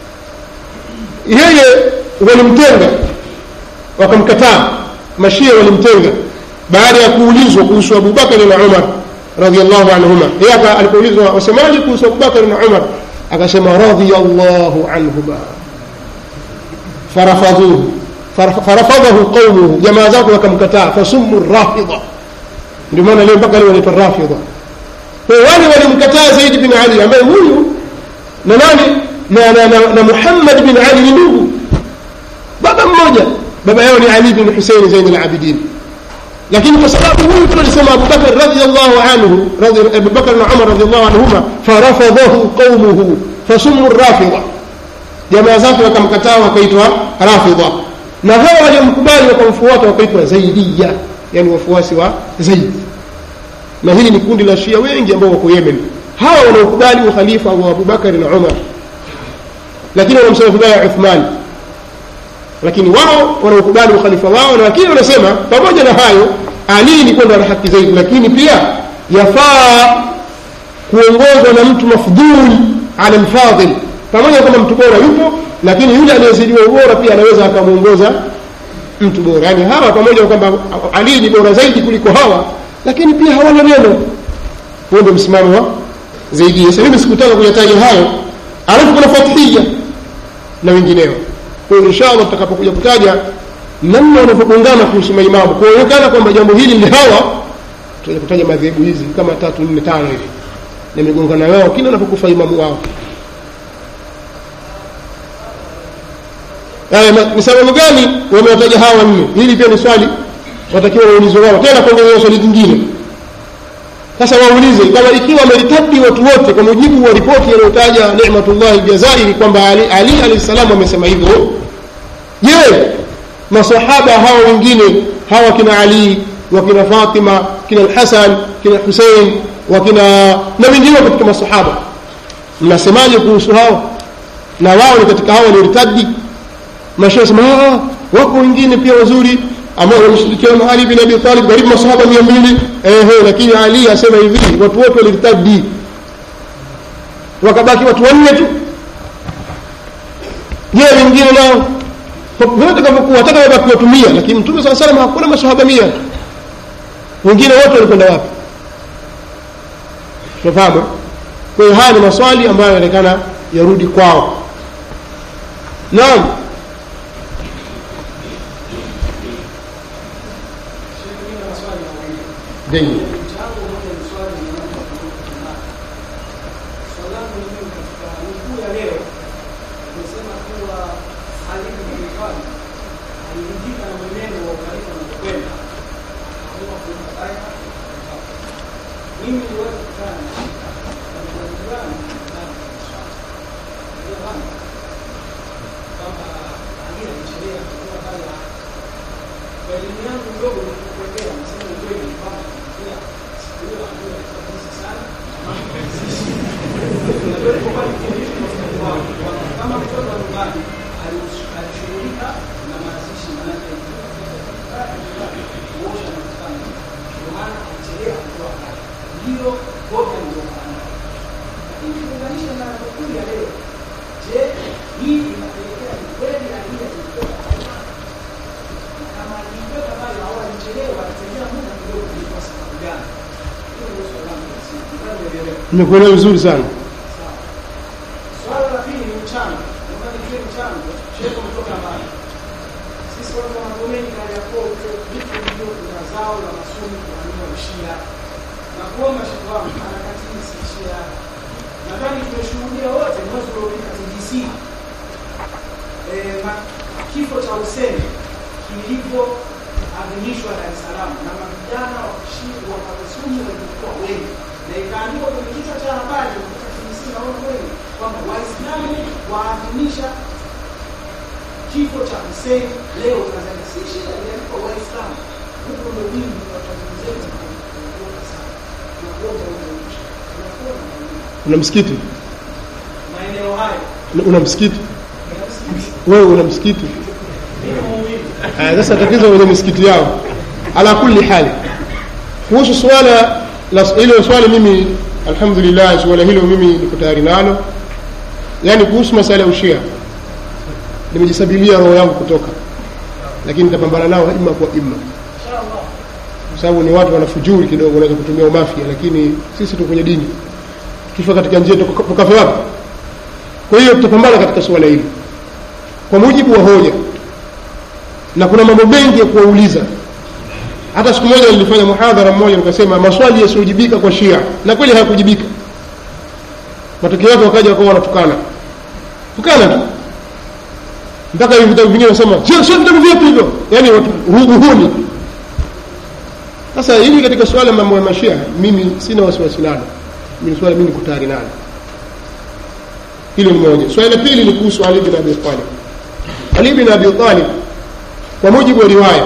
yeye walimtenga, wakamkataa. Mashia walimtenga baada ya kuulizwa kuhusu Abu Bakar na Umar radhiallahu anhuma. Yeye alipoulizwa wasemaje kuhusu Abubakar na Umar, akasema radhiyallahu anhuma, farafadhuhu farafadhahu qaumuhu, jamaa zake wakamkataa, fasummu rafidha. Ndio maana leo mpaka leo wanaitwa rafidha. Kwa wale walimkataa Zaid bin Ali ambaye huyu na nani na, na, na, na Muhammad bin Ali ni ndugu, baba mmoja, baba yao ni Ali bin Husayn Zain al-Abidin lakini kwa sababu huyu tunalisema Abubakar radhiallahu anhu Abubakar na Umar radhiallahu anhuma farafadhahu qaumuhu fasummu rafidha, jamaa zake wakamkataa wakaitwa rafidha, na hawa waliomkubali wakamfuata wakaitwa Zaidiya, yani wafuasi wa Zaid. Na hili ni kundi la Shia wengi ambao wako Yemen, hawa wanaokubali ukhalifa wa Abubakar na Umar, lakini wanamsema vibaya Uthman lakini wao wanaokubali ukhalifa wao, na lakini wanasema pamoja na hayo, Ali ni kwenda na haki zaidi, lakini pia yafaa kuongozwa na mtu mafdhul ala alfadhil, pamoja kwamba mtu bora yupo, lakini yule anayezidiwa ubora pia anaweza akamwongoza mtu bora. Yani hawa pamoja na kwamba Ali ni bora zaidi kuliko hawa, lakini pia hawana neno. Huo ndio msimamo wa zaidi. Sasa mimi sikutaka kuyataja hayo, alafu kuna Fathia na wengineo kwa hiyo inshallah tutakapokuja kutaja namna wanavyogongana kuhusu maimamu kuonekana kwamba jambo hili ni hawa tutaja kutaja madhehebu hizi kama tatu nne tano hivi nimegongana wao kila anapokufa imamu wao ni sababu gani wamewataja hawa nne hili pia ni swali watakiwa waulizwe wao tena kuongezea swali jingine sasa waulize kama ikiwa wameritadi watu wote kwa mujibu wa ripoti iliyotaja Ni'matullah al-Jazairi kwamba Ali, Ali alayhi salam amesema hivyo je masahaba hawa wengine hawa kina Ali wakina Fatima kina al-Hasan kina Hussein wakina na wengine katika masahaba mnasemaje kuhusu hao na wao ni katika hao walioritadi mashia sema wako wengine pia wazuri ambao walishirikiana na Ali bin Abi Talib karibu masahaba mia mbili ehe lakini Ali asema hivi watu wote walirtadi wakabaki watu wanne tu je wengine nao vyote kavyokuwa hata kama baki watu mia lakini mtume saa salam hakuna masahaba mia wengine wote walikwenda wapi tunafahamu kwa hiyo haya ni maswali ambayo yanaonekana yarudi kwao naam Jayyid. nimekuelewa vizuri sana Swala la pili ni mchango. Wakati kile mchango, shehe kutoka mbali. Sisi watu wa Magomeni kali ya kote, vitu hivyo kuna zao la masuni kwa nini ushia. Na kuomba shehe wangu harakati hii si shia. Nadhani tumeshuhudia wote mwezi uliopita TGC. Eh, ma- kifo cha Hussein kilivyoadhimishwa Dar es Salaam na mavijana wa Shia wa Masuni walikuwa wengi na ikaandikwa kwenye kichwa cha habari kutoka TBC naona wengi kwamba Waislamu waadhimisha kifo cha Hussein leo Tanzania. Si shida, iliandikwa Waislamu. Huko ndio wingi wa Tanzania zetu kuondoka sana. Tunakuomba huko nchi. Tunakuomba una msikiti maeneo hayo. una msikiti Binafsi, wewe una msikiti mimi muumini. Ah, sasa tatizo kwenye misikiti yao ala kulli hali kuhusu swala la hilo swali mimi alhamdulillah swala hilo mimi niko tayari nalo yaani kuhusu masala ya ushia nimejisabilia roho yangu kutoka lakini nitapambana nao ima kwa ima Inshallah. kwa sababu ni watu wanafujuri kidogo wanaweza kutumia umafia lakini sisi tu kwenye dini tukifa katika njia tuka- tukafe wapi kwa hiyo tutapambana katika suala hili kwa mujibu wa hoja na kuna mambo mengi ya kuwauliza hata siku moja nilifanya muhadhara mmoja nikasema maswali yasiyojibika kwa shia na kweli hayakujibika matokeo yake wakaja wakawa wanatukana tukana tu mpaka hivi vitabu vingine wanasema sio sio vitabu vyetu hivyo yaani watu uhuni sasa hili katika swala mambo ya mashia mimi sina wasiwasi nalo mimi swala mimi niko tayari nalo hilo ni moja swali la pili ni kuhusu ali bin abi talib ali bin abi talib kwa mujibu wa riwaya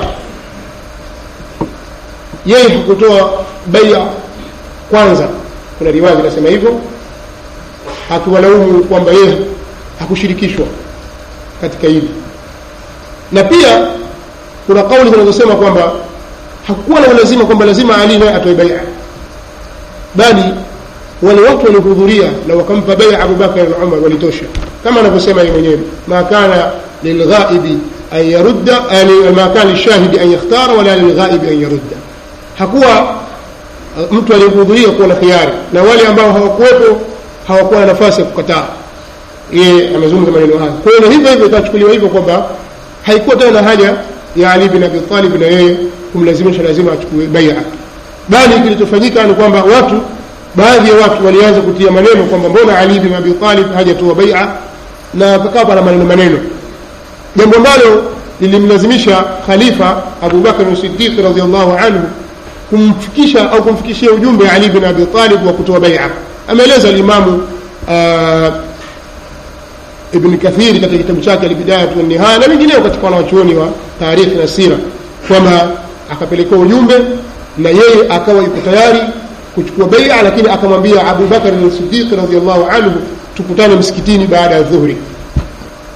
yeye hakutoa baia kwanza kuna riwaya zinasema hivyo akiwalaumu kwamba yeye hakushirikishwa katika hili na pia kuna kauli zinazosema kwamba hakukuwa na ulazima kwamba lazima ali naye atoe baia bali wale watu waliohudhuria na wakampa baia abubakar na umar walitosha kama anavyosema yeye mwenyewe ma kana lilghaibi an yarudda yani ma kana lishahidi an yakhtara wala lilghaibi an yarudda hakuwa uh, mtu aliyehudhuria kuwa na khiari na wale ambao hawakuwepo hawakuwa na nafasi ya kukataa yeye amezungumza maneno haya kwa hiyo na hivyo hivyo itachukuliwa hivyo kwamba haikuwa tena na haja ya ali bin abi talib na yeye kumlazimisha lazima achukue baia bali kilichofanyika ni kwamba watu baadhi ya watu walianza kutia maneno kwamba mbona ali bin abi talib hajatoa baia na pakawa pana maneno maneno jambo ambalo lilimlazimisha khalifa abubakar siddiq radiallahu anhu kumfikisha au kumfikishia ujumbe ali bin abi talib wa kutoa baia ameeleza alimamu uh, ibn kathiri katika kitabu chake albidayatu wannihaya na wengineo katika wanawachuoni wa tarikhi na sira kwamba akapelekewa ujumbe na yeye akawa yuko tayari kuchukua baia lakini akamwambia abubakar siddiq radiallahu anhu tukutane msikitini baada ya dhuhuri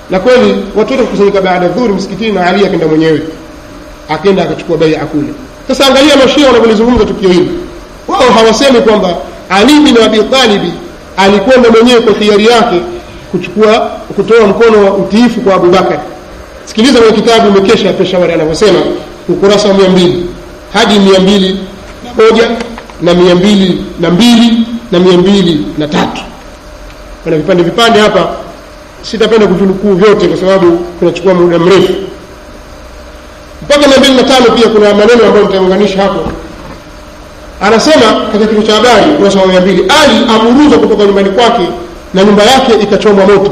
na kweli watu wote kukusanyika baada ya dhuhuri msikitini na ali akenda mwenyewe akenda akachukua baia kule sasa angalia mashia wanavyolizungumza tukio hili wao hawasemi kwamba ali bin abi talibi alikwenda mwenyewe kwa hiari yake kuchukua kutoa mkono wa utiifu kwa abubakar sikiliza kwenye kitabu umekesha peshawari anavyosema ukurasa wa mia mbili hadi mia mbili na moja na mia mbili na mbili na mia mbili na tatu kuna vipande vipande hapa sitapenda kuvinukuu vyote kwa sababu kunachukua muda mrefu mpaka mia mbili na tano pia kuna maneno ambayo nitaunganisha hapo anasema katika kichwa cha habari ukurasa wa mia mbili ali aburuzwa kutoka nyumbani kwake na nyumba yake ikachomwa moto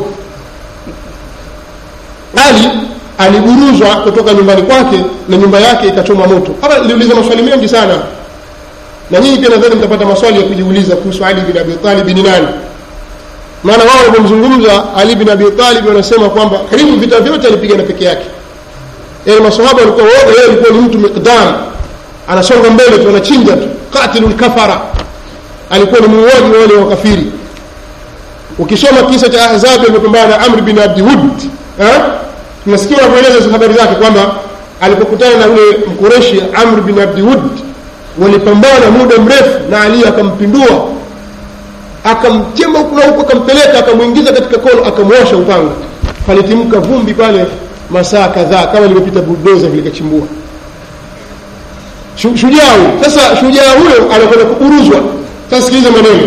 ali aliburuzwa kutoka nyumbani kwake na nyumba yake ikachomwa moto hapa niliuliza maswali mengi sana na nyinyi pia nadhani mtapata maswali ya kujiuliza kuhusu ali bin abi talib ni nani maana wao wanapomzungumza ali bin abi talib wanasema kwamba karibu vita vyote alipigana peke yake yaani masahaba walikuwa wote yeye alikuwa ni mtu miqdam anasonga mbele tu anachinja tu qatilul kafara alikuwa ni muuaji wa wale wakafiri ukisoma kisa cha ahzabi alipopambana na amr bin abdi wud tunasikia wanavyoeleza habari zake kwamba alipokutana na yule mkureshi amr bin abdi wud walipambana muda mrefu na ali akampindua akamchemba huku na huku akampeleka akamwingiza katika kono akamwosha upanga palitimka vumbi pale masaa kadhaa kama limepita buldoza vile kachimbua shujaa huyo sasa shujaa huyo anakwenda kuburuzwa sasa sikiliza maneno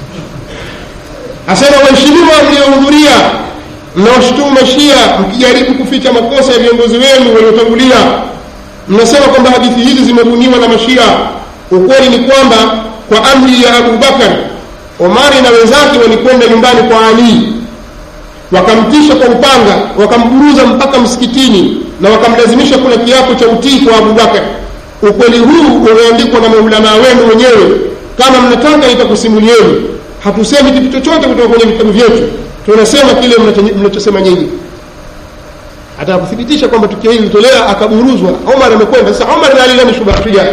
asema waheshimiwa mliohudhuria mnaoshutumu mashia mkijaribu kuficha makosa ya viongozi wenu waliotangulia mnasema kwamba hadithi hizi zimebuniwa na mashia ukweli ni kwamba kwa amri ya abu bakar omari na wenzake walikwenda nyumbani kwa ali wakamtisha kwa upanga wakamburuza mpaka msikitini na wakamlazimisha kula kiapo cha utii kwa abubakar ukweli huu umeandikwa na maulamaa wenu wenyewe kama mnataka nitakusimulieni hatusemi kitu chochote kutoka kwenye vitabu vyetu tunasema kile mnachosema nyinyi atakuthibitisha kwamba tukio hili litolea akaburuzwa omar amekwenda sasa omar na ali nani shujaa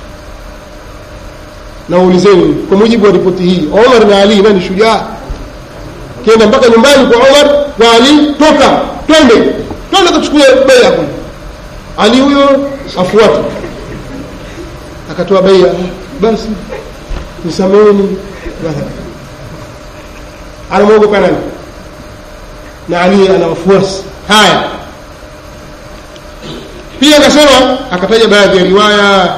na uulizeni kwa mujibu wa ripoti hii omar na ali nani shujaa kienda mpaka nyumbani kwa omar na ali toka twende twende kachukue beia kule ali huyo afuate akatoa beia basi nisameni anamwogopa nani na ali ana wafuasi haya pia akasema akataja baadhi ya riwaya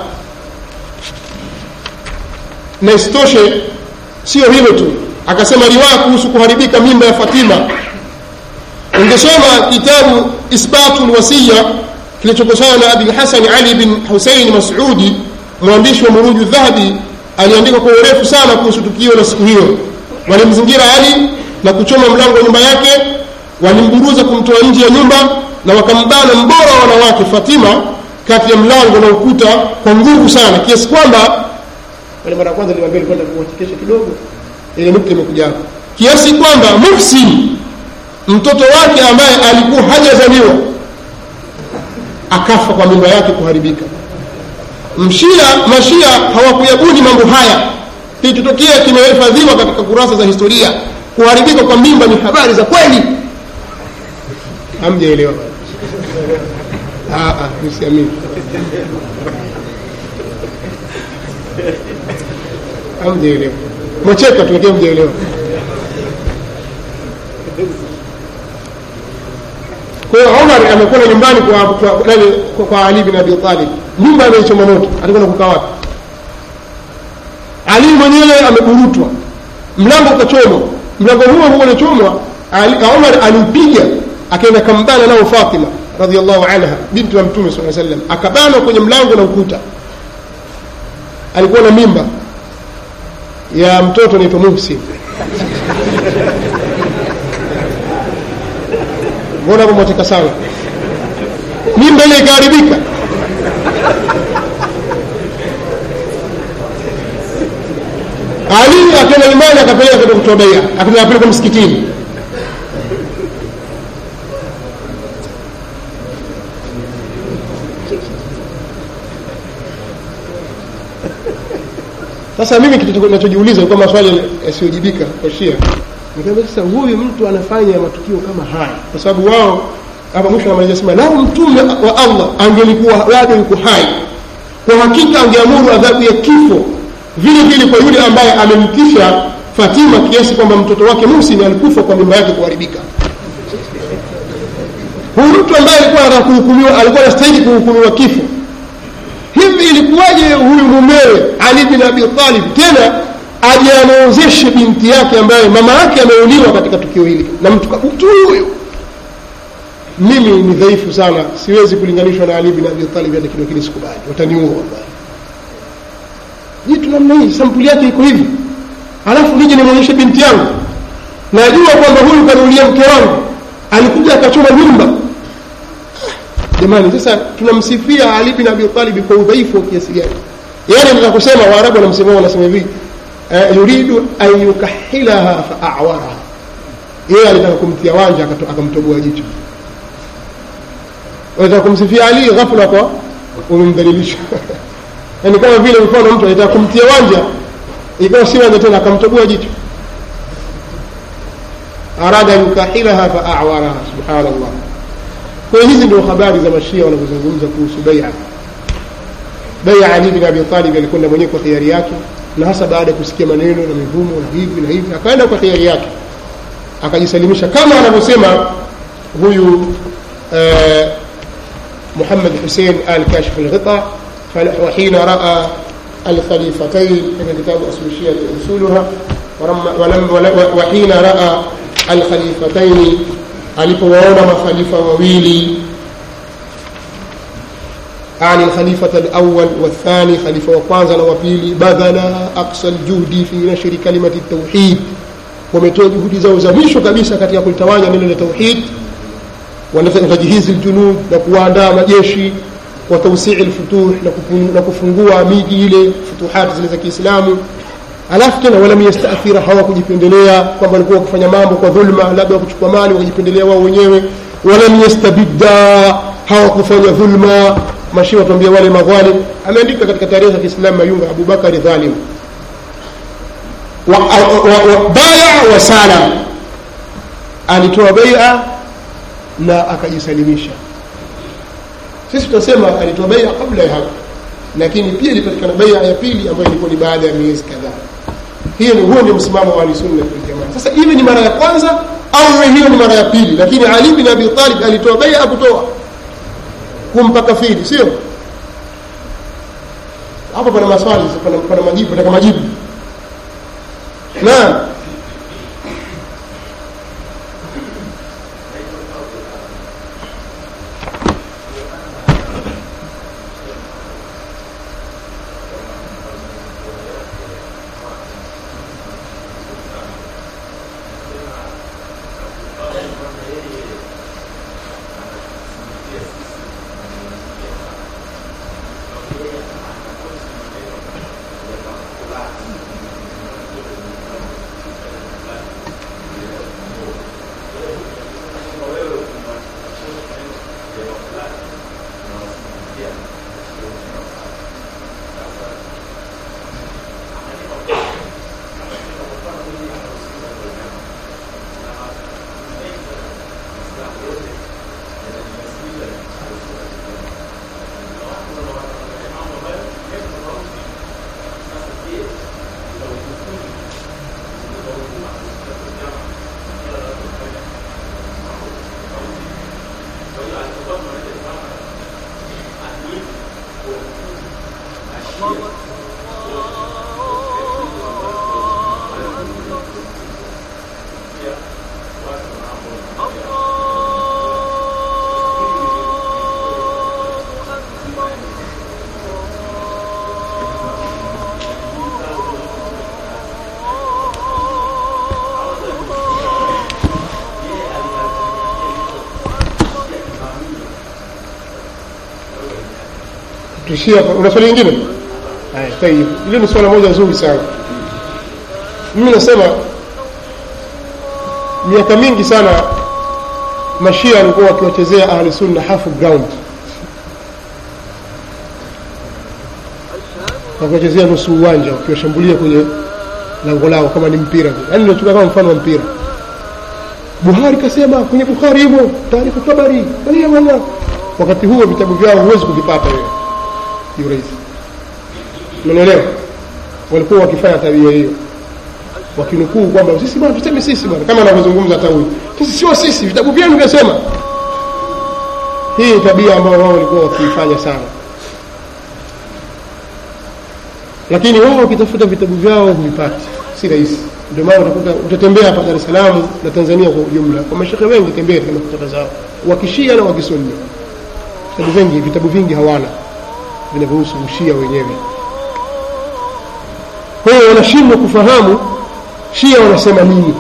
na isitoshe sio hilo tu akasema riwaya kuhusu kuharibika mimba ya fatima ungesoma kitabu isbatu lwasiya kilichokusana na abi lhasani ali bin husein masudi mwandishi wa muruju dhahabi aliandika kwa urefu sana kuhusu tukio la siku hiyo walimzingira ali na kuchoma mlango wa nyumba yake walimburuza kumtoa nje ya nyumba na wakambana mbora wa wanawake fatima kati ya mlango na ukuta kwa nguvu sana kiasi kwamba wale mara ya kwanza niliwaambia nilikwenda kuwachekesha kidogo ile nukta imekuja hapo kiasi kwamba muhsin mtoto wake ambaye alikuwa hajazaliwa akafa kwa mimba yake kuharibika mshia mashia hawakuyabuni mambo haya kilichotokea kimehifadhiwa katika kurasa za historia kuharibika kwa mimba ni habari za kweli hamjaelewa nisiamini hamjaelewa mwacheka tu lakini hamjaelewa kwa hiyo umar amekwenda nyumbani kwa, kwa, nani, kwa, kwa ali bin abi talib nyumba ameichoma moto atakwenda kukaa wapi ali mwenyewe ameburutwa mlango ukachomwa mlango huo huo ulichomwa umar aliupiga akaenda kambana nao fatima radiallahu anha binti wa mtume saa sallam akabanwa kwenye mlango na ukuta alikuwa na mimba ya mtoto anaitwa muhsin mbona hapo mwateka sana mimba ile ikaharibika ali akaenda nyumbani akapeleka kwenda kutoa beia akapeleka msikitini sasa mimi kitu nachojiuliza kwa maswali yasiyojibika kwa shia nikamwambia sasa huyu mtu anafanya matukio kama haya kwa sababu wao hapa mwisho anamalizia sema lau mtume wa Allah angelikuwa bado yuko hai kwa hakika angeamuru adhabu ya kifo vile vile kwa yule ambaye amemtisha Fatima kiasi kwamba mtoto wake Muhsin alikufa kwa mimba yake kuharibika huyu mtu ambaye alikuwa anataka kuhukumiwa alikuwa anastahili kuhukumiwa kifo hivi ilikuwaje huyu mumewe Ali bin Abi Talib tena aje anaozeshe binti yake ambaye mama yake ameuliwa katika tukio hili na mtu mtu huyu mimi ni dhaifu sana siwezi kulinganishwa na Ali bin Abi Talib hata kidogo kile sikubali wataniua wallahi jitu namna hii sampuli yake iko hivi alafu nije nimwonyeshe binti yangu najua kwamba huyu kanulia mke wangu alikuja akachoma nyumba jamani sasa tunamsifia Ali bin Abi Talib kwa udhaifu wa kiasi gani yani nataka kusema waarabu wanamsema wanasema hivi uh, yuridu an yukahilaha fa a'waraha yeye alitaka kumtia wanja akamtoboa jicho unataka kumsifia Ali ghafla kwa umemdhalilisha yani kama vile mfano mtu alitaka kumtia wanja ikawa si wanja tena akamtoboa jicho arada yukahilaha fa a'waraha subhanallah kwa hiyo hizi ndio habari za mashia wanavyozungumza kuhusu bai'a bai'a Ali bin Abi Talib alikwenda mwenyewe kwa hiari yake na hasa baada ya kusikia maneno na mivumo na hivi na hivi akaenda kwa hiari yake akajisalimisha kama anavyosema huyu eh, محمد حسين آل كاشف الغطاء وحين رأى الخليفتين من كتاب أصل الشيعة أصولها ولم وحين رأى الخليفتين alipowaona makhalifa wawili ani alkhalifata alawwal wathani khalifa wa kwanza na wa pili badhala aqsa aljuhdi fi nashri kalimati tauhid wametoa juhudi zao za mwisho kabisa katika kulitawanya neno la tauhid watajihizi aljunud na kuwaandaa majeshi wa tawsii alfutuh na kufungua miji ile futuhati zile za Kiislamu alafu tena walam yastaathira hawakujipendelea kwamba walikuwa wakifanya mambo kwa dhulma labda wakuchukua mali wakajipendelea wao wenyewe walam yastabidda hawakufanya dhulma mashia watuambia wale madhalim ameandika katika tarehe za Kiislamu Mayunga Abubakari dhalim wa, wa, wa, baya wa sala alitoa bai'a na akajisalimisha sisi tunasema alitoa bai'a kabla ya hapo lakini pia ilipatikana bai'a ya pili ambayo ilikuwa ni baada ya miezi kadhaa hiyo ni huo ndio msimamo wa ahlusunna wal jamaa sasa iwe ni mara ya kwanza au hiyo ni mara ya pili lakini ali bin abi talib alitoa bai'a kutoa kumpa kafiri sio hapo pana maswali pana, pana majibu nataka majibu naam tuishie hapa una swali lingine haya tayib hilo ni swala moja zuri sana mimi nasema miaka mingi sana mashia walikuwa wakiwachezea ahli sunna half ground wakiwachezea nusu uwanja wakiwashambulia kwenye lango lao kama ni mpira yaani nachukua kama mfano wa mpira buhari kasema kwenye bukhari himo taarifu tabari wala wakati huo vitabu vyao huwezi kuvipata wewe kiurahisi unaelewa walikuwa wakifanya tabia hiyo wakinukuu kwamba sisi bwana tuseme sisi bwana kama anavyozungumza hata huyu sisi sio sisi vitabu vyenu vyasema hii ni tabia ambayo wao walikuwa wakiifanya sana lakini wao wakitafuta vitabu vyao huvipati si rahisi ndio maana utakuta utatembea hapa Dar es Salaam na Tanzania kwa ujumla kwa mashekhe wengi tembea katika maktaba zao wakishia na wakisunni vitabu vingi vitabu vingi hawana vinavyohusu ushia wenyewe kwa hiyo wanashindwa kufahamu shia wanasema nini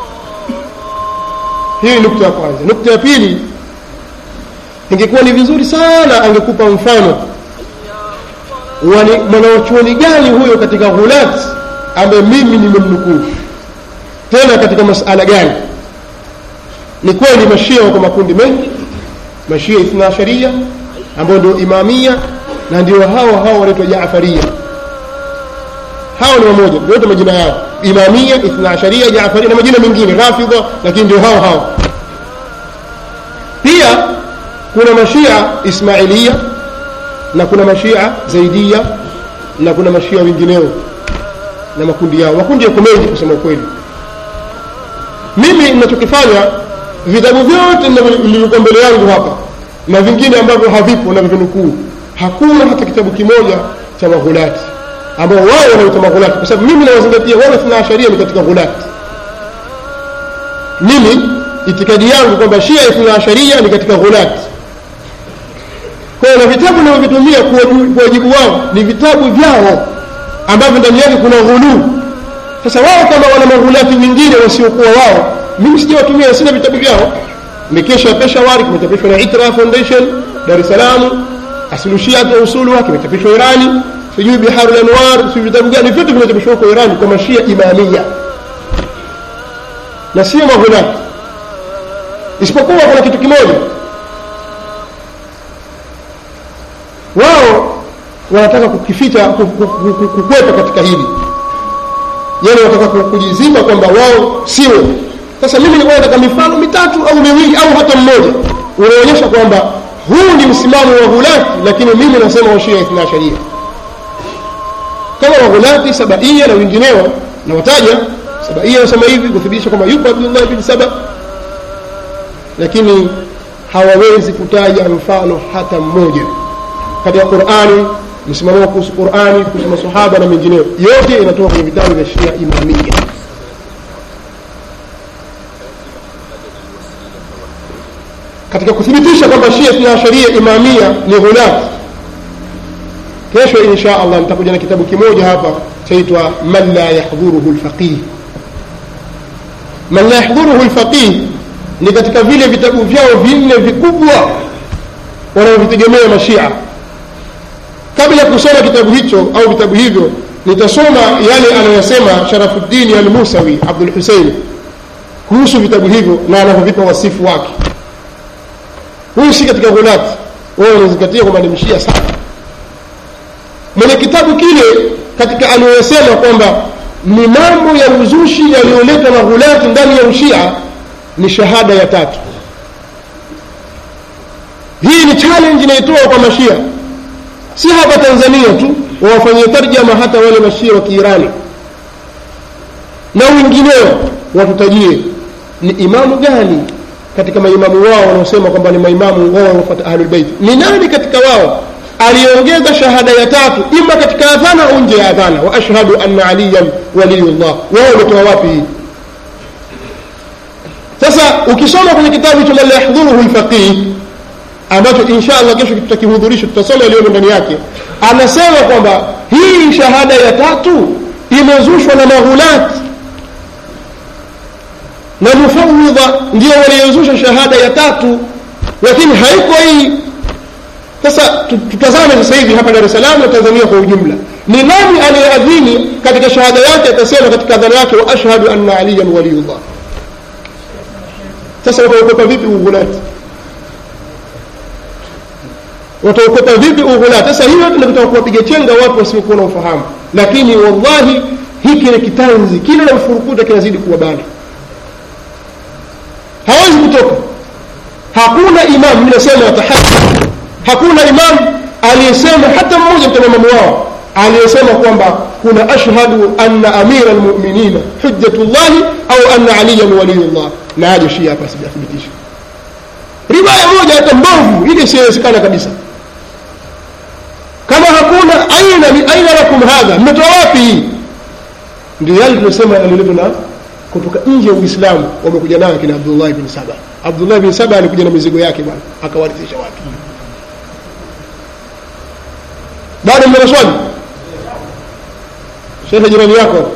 hii ni nukta ya kwanza nukta ya pili ingekuwa ni vizuri sana angekupa mfano mwanawachuoni gani huyo katika ghulat ambaye mimi nimemnukuu tena katika masala gani ni kweli mashia wako makundi mengi mashia ithna sharia ambao ndio imamia na ndio hao hao wanaitwa jaafaria hao ni wamoja wote majina yao imamia ithna asharia jaafaria na majina mengine rafidha lakini ndio hao hao pia kuna mashia ismailia na kuna mashia zaidia na kuna mashia wengineo na makundi yao makundi yako mengi kusema ukweli mimi ninachokifanya vitabu vyote vilivyokuwa mbele yangu hapa na vingine ambavyo havipo na vinukuu hakuna hata kitabu kimoja cha maghulati ambao wao wanaita maghulati kwa sababu mimi nawazingatia wale thina sharia ni katika ghulati mimi itikadi yangu kwamba shia ithna sharia ni katika ghulati kwa hiyo na vitabu navyovitumia kwa wajibu wao ni vitabu vyao ambavyo ndani yake kuna ghuluu sasa wao kama wana maghulati wengine wasiokuwa wao mimi sijawatumia sina vitabu vyao mikesha ya peshawari kimechapishwa na itra foundation dar es salaam asilushiat wa usuluha kimechapishwa irani sijui biharu lanwar sijui vitabu gani vyote vimechapishwa huko irani kwa mashia imamia na sio maghulati isipokuwa kuna kitu kimoja wao wanataka kukificha kukwepa katika hili yani wanataka kujizima kwamba wao sio sasa mimi nilikuwa nataka mifano mitatu au miwili au hata mmoja unaonyesha kwamba huu ni msimamo wa ghulati lakini mimi nasema washia ithna sharia kama waghulati sabaia na wengineo na wataja sabaia nasema hivi kuthibitisha kwamba yuko abdullah bin saba lakini hawawezi kutaja mfano hata mmoja katika qurani msimamo wao kuhusu qurani kuhusu masahaba na mengineyo yote inatoka kwenye vitabu vya shia imamia katika kuthibitisha kwamba shia tuna sharia imamia ni ghulat kesho insha allah nitakuja na kitabu kimoja hapa chaitwa man la yahdhuruhu lfaqih man la yahdhuruhu lfaqih ni katika vile vitabu vyao vinne vikubwa wanaovitegemea mashia kabla ya kusoma kitabu hicho au vitabu hivyo nitasoma yale anayosema sharafuddini almusawi abdul husein kuhusu vitabu hivyo na anavyovipa wasifu wake huyu si katika ghulati wao wanazingatia kwamba ni mshia sana mwenye kitabu kile katika aliyosema kwamba ni mambo ya uzushi yaliyoletwa na ghulati ndani ya ushia ni shahada ya tatu hii ni challenge inaitoa kwa mashia si hapa tanzania tu wawafanyie tarjama hata wale mashia wa kiirani na wengineo watutajie ni imamu gani katika maimamu wao wanaosema kwamba ni maimamu wao wanaofuata ahlulbeiti ni nani katika wao aliongeza shahada ya tatu ima katika adhana au nje ya adhana wa ashhadu anna aliyan waliyullah wao wametoa wapi hii sasa ukisoma kwenye kitabu cha man la yahdhuruhu lfaqih ambacho insha allah kesho tutakihudhurisha tutasoma yaliyomo ndani yake anasema kwamba hii shahada ya tatu imezushwa na maghulati na mufawidha ndio waliozusha shahada ya tatu lakini haiko hii sasa tutazame sasa hivi hapa dar es salaam na tanzania kwa ujumla ni nani aliyeadhini katika shahada yake atasema katika adhana yake wa ashhadu anna aliyan waliyullah sasa wataokopa vipi ughulati wataokopa vipi ughulati sasa hiyo tunataka kuwapiga chenga watu wasiokuwa na ufahamu lakini wallahi hiki ni kitanzi kile na mfurukuta kinazidi kuwabana hawezi kutoka hakuna imam mimi nasema tahaddi hakuna imam aliyesema hata mmoja kutoka imamu wao aliyesema kwamba kuna ashhadu anna amira almu'minina hujjatullahi au anna aliyan waliyullah na aje shia hapa sijathibitisha riwaya moja hata mbovu ile isiyowezekana kabisa kama hakuna aina aina lakum hadha mmetoa wapi hii ndio yale tunasema yaliletwa na kutoka nje ya uislamu wamekuja nayo kina abdullah bin saba abdullah bin saba alikuja na mizigo yake bwana akawarithisha watu bado mna maswali shekhe jirani yako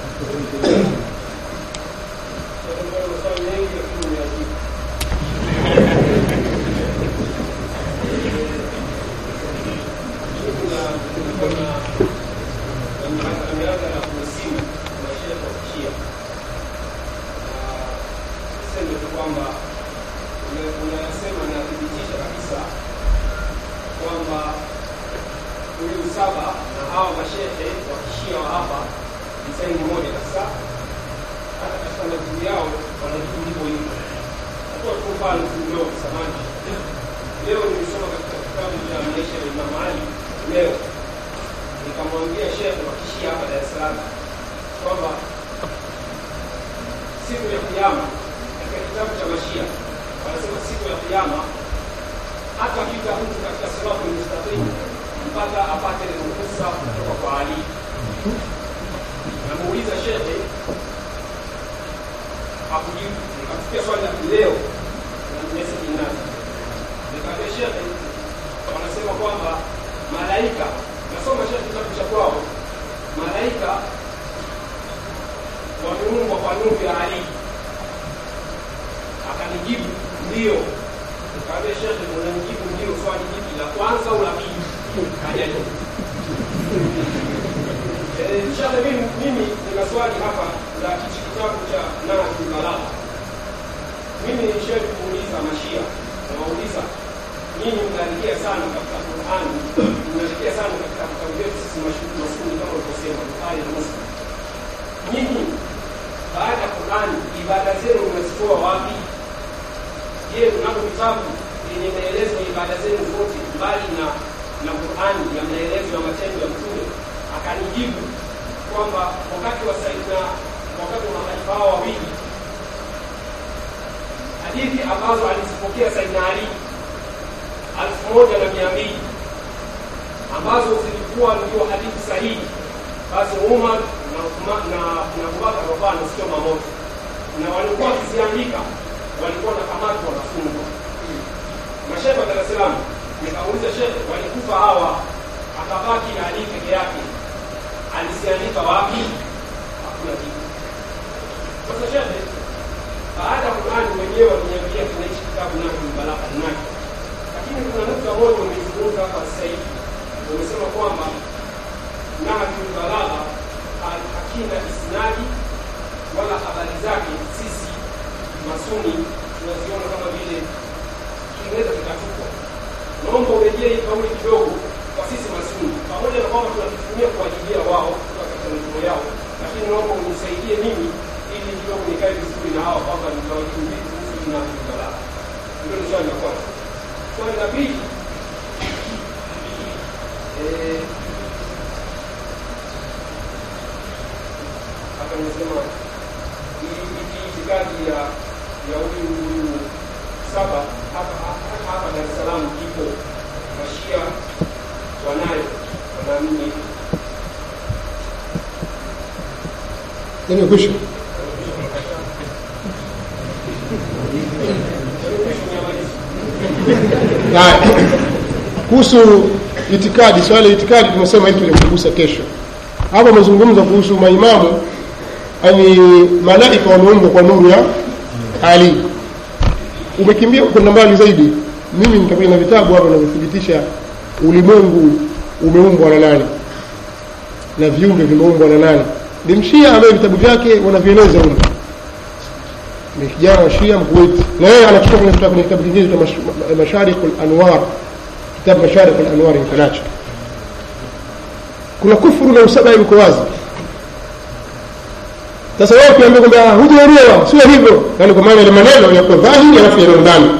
imekwisha kuhusu itikadi swala la itikadi tumesema hili tulikugusa kesho hapa amezungumza kuhusu maimamu yani malaika wameumbwa kwa nuru ya ali umekimbia kwenda mbali zaidi mimi nitakuja na vitabu hapa vinavyothibitisha ulimwengu umeumbwa na nani na viumbe vimeumbwa na nani ni mshia ambaye vitabu vyake wanavieleza huko ni kijana wa shia mkuwaiti na yeye anachukua kwenye kitabu kwenye kitabu kingine cha masharikh al-anwar kitabu masharikh al-anwar kinacho kuna kufuru na usabai uko wazi sasa wewe ukiambia kwamba hujaelewa sio hivyo yani kwa maana ile maneno yako dhahiri alafu yanayo ndani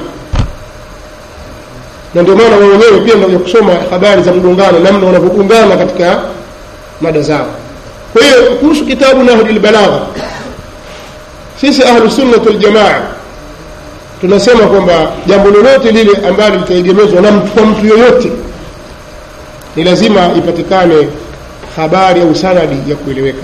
na ndio maana wewe wenyewe pia ndio kusoma habari za mgongano namna wanavyogongana katika mada zao kwa hiyo kuhusu kitabu nahjul balagha sisi ahlu sunnah wal jamaa tunasema kwamba jambo lolote lile ambalo litaegemezwa na mtu kwa mtu yoyote ni lazima ipatikane habari au sanadi ya kueleweka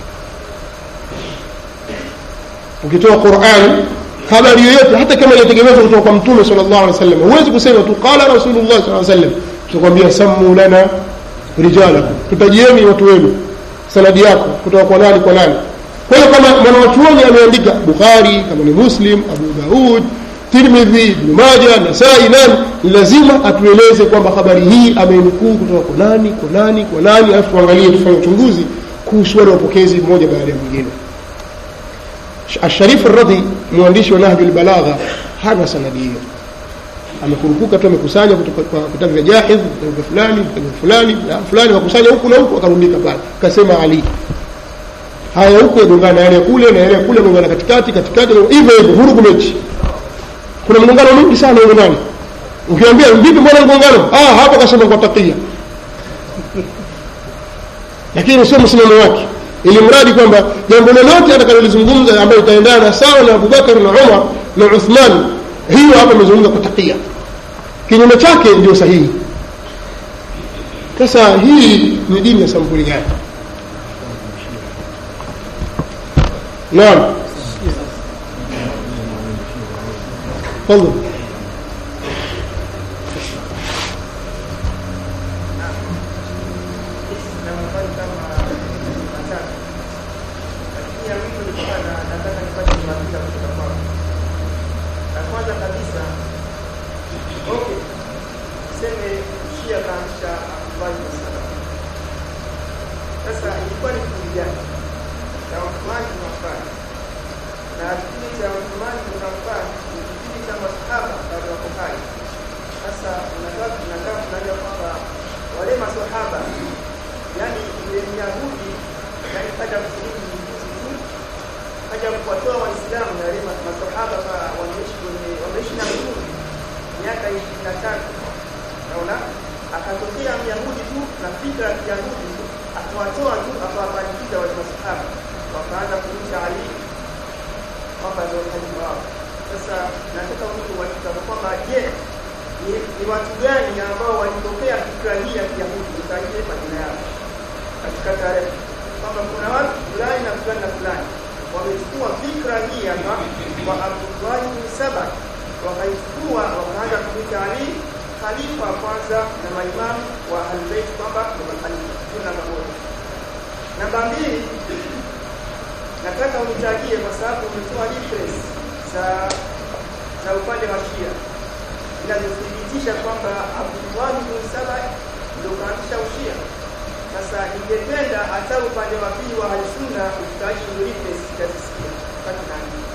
ukitoa Qur'an habari yoyote hata kama inategemezwa kutoka kwa mtume sallallahu alaihi wasallam huwezi kusema tu qala rasulullah sallallahu alaihi wasallam tutakwambia sammu lana rijalakum tutajieni watu wenu sanadi yako kutoka kwa nani kwa nani kwa hiyo kama mwanachuoni ameandika bukhari kama ni muslim abu daud tirmidhi ibn majah nasai nani ni lazima atueleze kwamba habari hii amenukuu kutoka kwa nani kwa nani kwa nani alafu tuangalie tufanye uchunguzi kuhusu wale wapokezi mmoja baada ya mwingine الشريف الرضي mwandishi wa Nahjul Balagha hana sanadi hiyo amekurupuka tu amekusanya kutoka kwa vitabu vya Jahidh vitabu fulani vitabu fulani na fulani wakusanya huku na huku akarundika pale akasema Ali haya huku yagongana yale kule na yale kule yagongana katikati katikati hivyo hivyo vurugu mechi kuna mgongano mwingi sana huko ndani ukiambia vipi mbona mgongano ah hapo kasema kwa takia lakini sio msimamo wake ili mradi kwamba jambo lolote atakalolizungumza ambayo itaendana sawa na Abubakar na Umar na Uthman hiyo hapa amezungumza kwa takia kinyume chake ndio sahihi sasa hii ni dini ya sampuli gani naam تفضل Sasa ilikuwa ni kundi gani? Na Uthmani na Affan. Na kipindi cha Uthmani na Affan ni kipindi cha masahaba bado wako hai. Sasa unataka tunataka tunajua kwamba wale masahaba yani ile Yahudi yani kaja kusuluhu juzi tu kaja kuwatoa Waislamu na wale masahaba kwa wameishi kwenye wameishi na Mtume miaka 23 naona akatokea Myahudi tu na fikra ya Kiyahudi akawatoa tu akawapandikiza wale masahaba wakaanza kumcha Ali kwamba ndio khalifa wao. Sasa nataka mtu wakitaka kwamba je, ni, ni watu gani ambao walitokea fikra hii ya Kiyahudi utaje majina yao katika tarehe kwamba kuna watu fulani na fulani na fulani wamechukua fikra hii hapa kwa Abdullah bin Saba wakaichukua wakaanza kumwita Ali khalifa wa kwanza na maimamu wa Ahlulbayt kwamba ni makhalifa. Hiyo namba moja. Namba mbili, nataka unitajie kwa sababu umetoa reference za za upande wa Shia zinazothibitisha kwamba Abdullah bin Saba ndio kaanzisha ushia. Sasa ningependa hata upande wa pili wa Ahlusunna utaji hizo reference zitazisikia wakati naandika.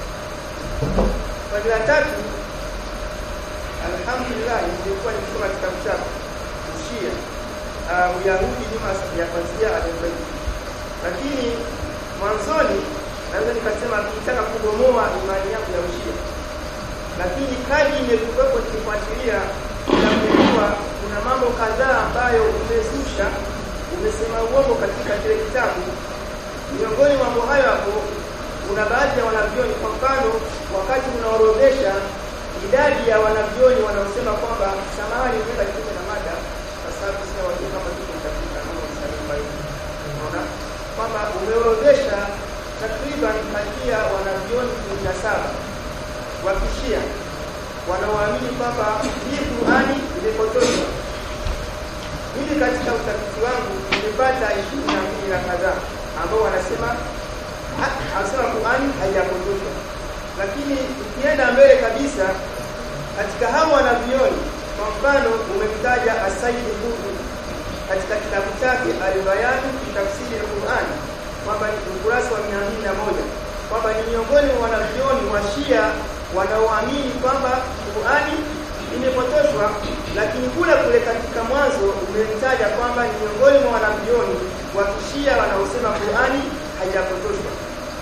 Swali la tatu alhamdulillah nilikuwa nikisoma kitabu chako ushia uh, uyahudi nyuma ya kwanzia albaiti lakini mwanzoni naweza nikasema nikitaka kubomoa imani yangu ya ushia lakini kadri imekuwepo nikifuatilia inagundua kuna mambo kadhaa ambayo umezusha umesema uongo katika kile kitabu miongoni mwa mambo hayo hapo kuna baadhi ya wanavyoni kwa mfano wakati unaorodhesha idadi ya wanavyoni wanaosema kwamba samahani umeenda kinyume na mada kwa sababu sina wajua kama tuko katika kama msalimu hivi unaona kwamba umeorodhesha takriban karibia wanavyoni kumi na saba wa kishia wanaoamini kwamba hii Qur'ani imepotoshwa. Mimi katika utafiti wangu nimepata ishirini na mbili na kadhaa ambao wanasema anasema Qur'ani haijapotoshwa lakini ukienda mbele kabisa katika hao wanavyoni kwa mfano umemtaja Asaid Qutb katika kitabu chake Al-Bayan fi tafsiri al-Qur'an kwamba ni ukurasa wa 201 kwamba ni miongoni mwa wanavyoni wa Shia wanaoamini kwamba Qur'ani imepotoshwa lakini kule kule katika mwanzo umemtaja kwamba ni miongoni mwa wanavyoni wa Kishia wanaosema Qur'ani haijapotoshwa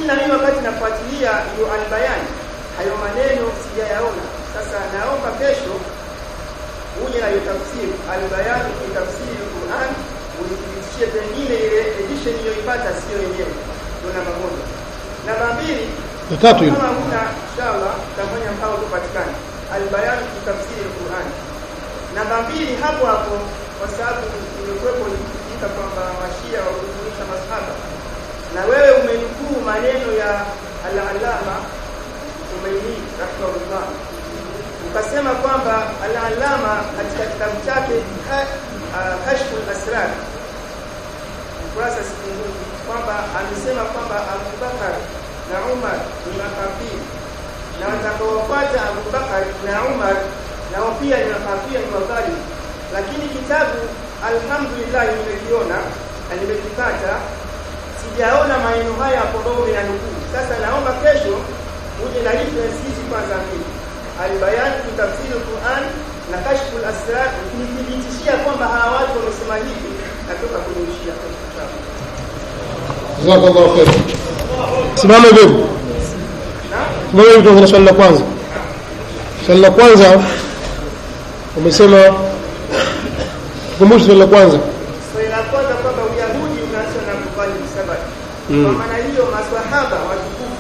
na mimi wakati nafuatilia hiyo albayani hayo maneno sijayaona sasa naomba kesho uje na hiyo tafsiri albayani ni tafsiri ya Qur'an unithibitishie pengine ile edition iliyoipata sio yenyewe ndio namba moja namba mbili ya tatu hilo kama huna inshallah tutafanya mpaka upatikane albayani ni tafsiri ya Qur'an namba mbili hapo hapo kwa sababu imekuwepo ikiita kwamba mashia wa kuzunisha masahaba na wewe umenukuu maneno ya al-allama Umaini rahimahullah ukasema kwamba al-allama katika kitabu chake Ka- ah, kashful asrar ukurasa sifunguki kwamba amesema kwamba Abu Bakar na Umar ni makafiri na watakaofuata Abu Bakar na Umar nao pia ni makafiri ni madhalimu lakini kitabu alhamdulillah nimekiona na nimekipata sijaona maneno haya hapo ambayo umeyanukuu sasa naomba kesho uje na reference hizi kwanza mbili albayan fi tafsiri Qur'an na kashful asrar ukinithibitishia kwamba hawa watu wamesema hivi natoka kunishia kesho inshallah jazakallahu khair simama hivyo hivyo. simama hivyo tuanze na swali la kwanza swali la kwanza umesema kumbusha swali la kwanza Swali la kwanza kwamba Uyahudi unaanza na kufanya msabati. Mm. Kwa maana hiyo maswahaba watukufu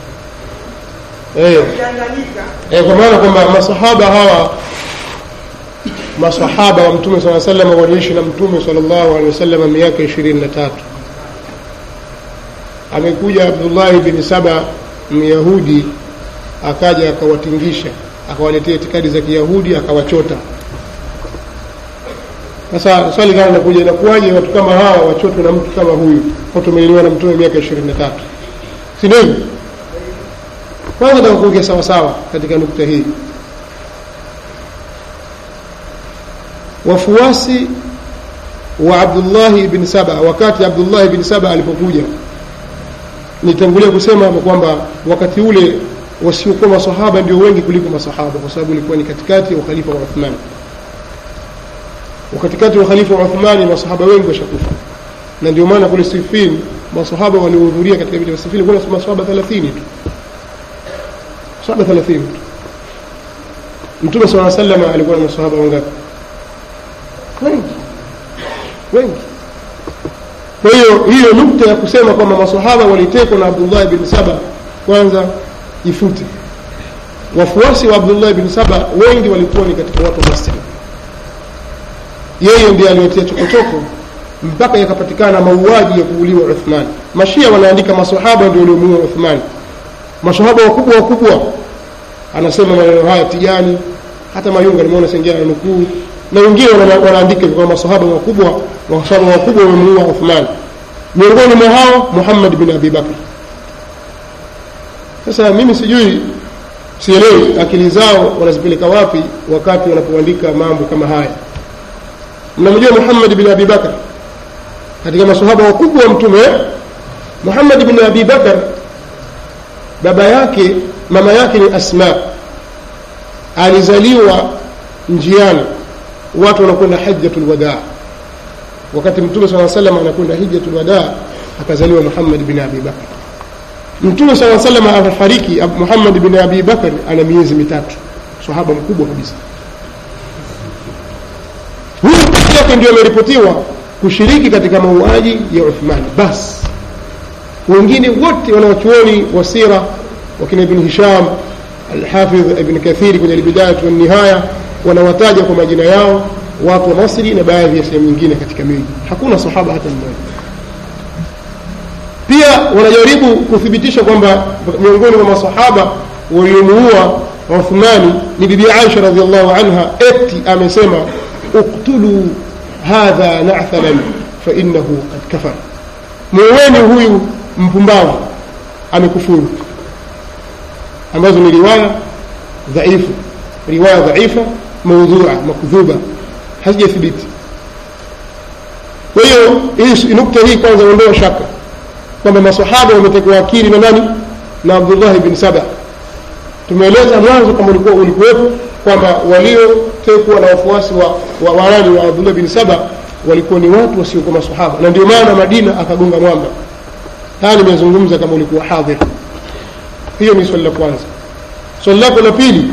eh walianganika eh kwa maana kwamba masahaba hawa masahaba wa mtume sallallahu alaihi wasallam waliishi na mtume sallallahu alaihi wasallam miaka 23 amekuja Abdullah bin Saba Myahudi akaja akawatingisha akawaletea itikadi za Kiyahudi akawachota sasa swali kama linakuja inakuwaje watu kama hawa wachotwe na mtu kama huyu watu wamelelewa na mtume miaka 23 si ndio hivyo? kwanza nataka kuongea sawa sawa katika nukta hii wafuasi wa Abdullah ibn Saba wakati Abdullah ibn Saba alipokuja nitangulia kusema kwamba wakati ule wasiokuwa masahaba ndio wengi kuliko masahaba kwa sababu ilikuwa ni katikati ya ukhalifa wa Uthman wakatikati wa khalifa wa Uthmani masahaba wengi washakufa na ndio maana kule Siffin masahaba waliohudhuria katika vita vya Siffin kuna masahaba 30 tu sahaba 30 tu Mtume صلى الله عليه وسلم alikuwa na masahaba wangapi wengi wengi kwa hiyo hiyo nukta ya kusema kwamba masahaba walitekwa na Abdullah bin Saba kwanza ifute wafuasi wa Abdullah bin Saba wengi walikuwa ni katika watu wa Masri yeye ndiye aliyotia chokochoko mpaka yakapatikana mauaji ya kuuliwa Uthman mashia wanaandika masahaba ndio waliomuua Uthman masahaba wakubwa wakubwa anasema maneno haya Tijani hata Mayunga nimeona sengia na nukuu na wengine wana- wanaandika kwa masahaba wakubwa masahaba wakubwa wamemuua Uthman miongoni mwa hao Muhammad bin Abi Bakr sasa mimi sijui sielewi akili zao wanazipeleka wapi wakati wanapoandika mambo kama haya mnamjua Muhammad bin Abi Bakr katika masahaba wakubwa wa mtume Muhammad bin Abi Bakr baba yake mama yake ni Asma alizaliwa njiani watu wanakwenda hajjatul wadaa wakati mtume swalla sallam anakwenda hijjatul wadaa akazaliwa Muhammad bin Abi Bakr mtume swalla sallam anafariki Ab- Muhammad bin Abi Bakr ana miezi mitatu sahaba mkubwa kabisa huyu peke yake ndio ameripotiwa kushiriki katika mauaji ya Uthman basi wengine wote wanawachuoni wa sira wakina ibn Hisham Al-Hafidh ibn Kathiri kwenye Al-Bidayah wa Nihaya wanawataja kwa majina yao watu wa Masri na baadhi ya sehemu nyingine katika miji hakuna sahaba hata mmoja pia wanajaribu kuthibitisha kwamba miongoni mwa masahaba waliomuua Uthmani ni bibi Aisha radhiallahu anha eti amesema uktulu hadha na'thalan fa innahu qad kafara muweni huyu mpumbavu amekufuru ambazo ni riwaya dhaifu riwaya dhaifa maudhua makdhuba hazijathibiti kwa hiyo hii nukta hii kwanza ondoa shaka kwamba masahaba wametekwa akili na nani na Abdullah ibn Saba tumeeleza mwanzo kama ulikuwa ulikuwepo kwamba waliotekwa na wafuasi wa wa, wa, nani wa Abdullah ibn Saba walikuwa ni watu wasiokuwa masahaba na ndio maana Madina akagonga mwamba haya nimezungumza kama ulikuwa hadhir hiyo ni swali la kwanza swali lako la pili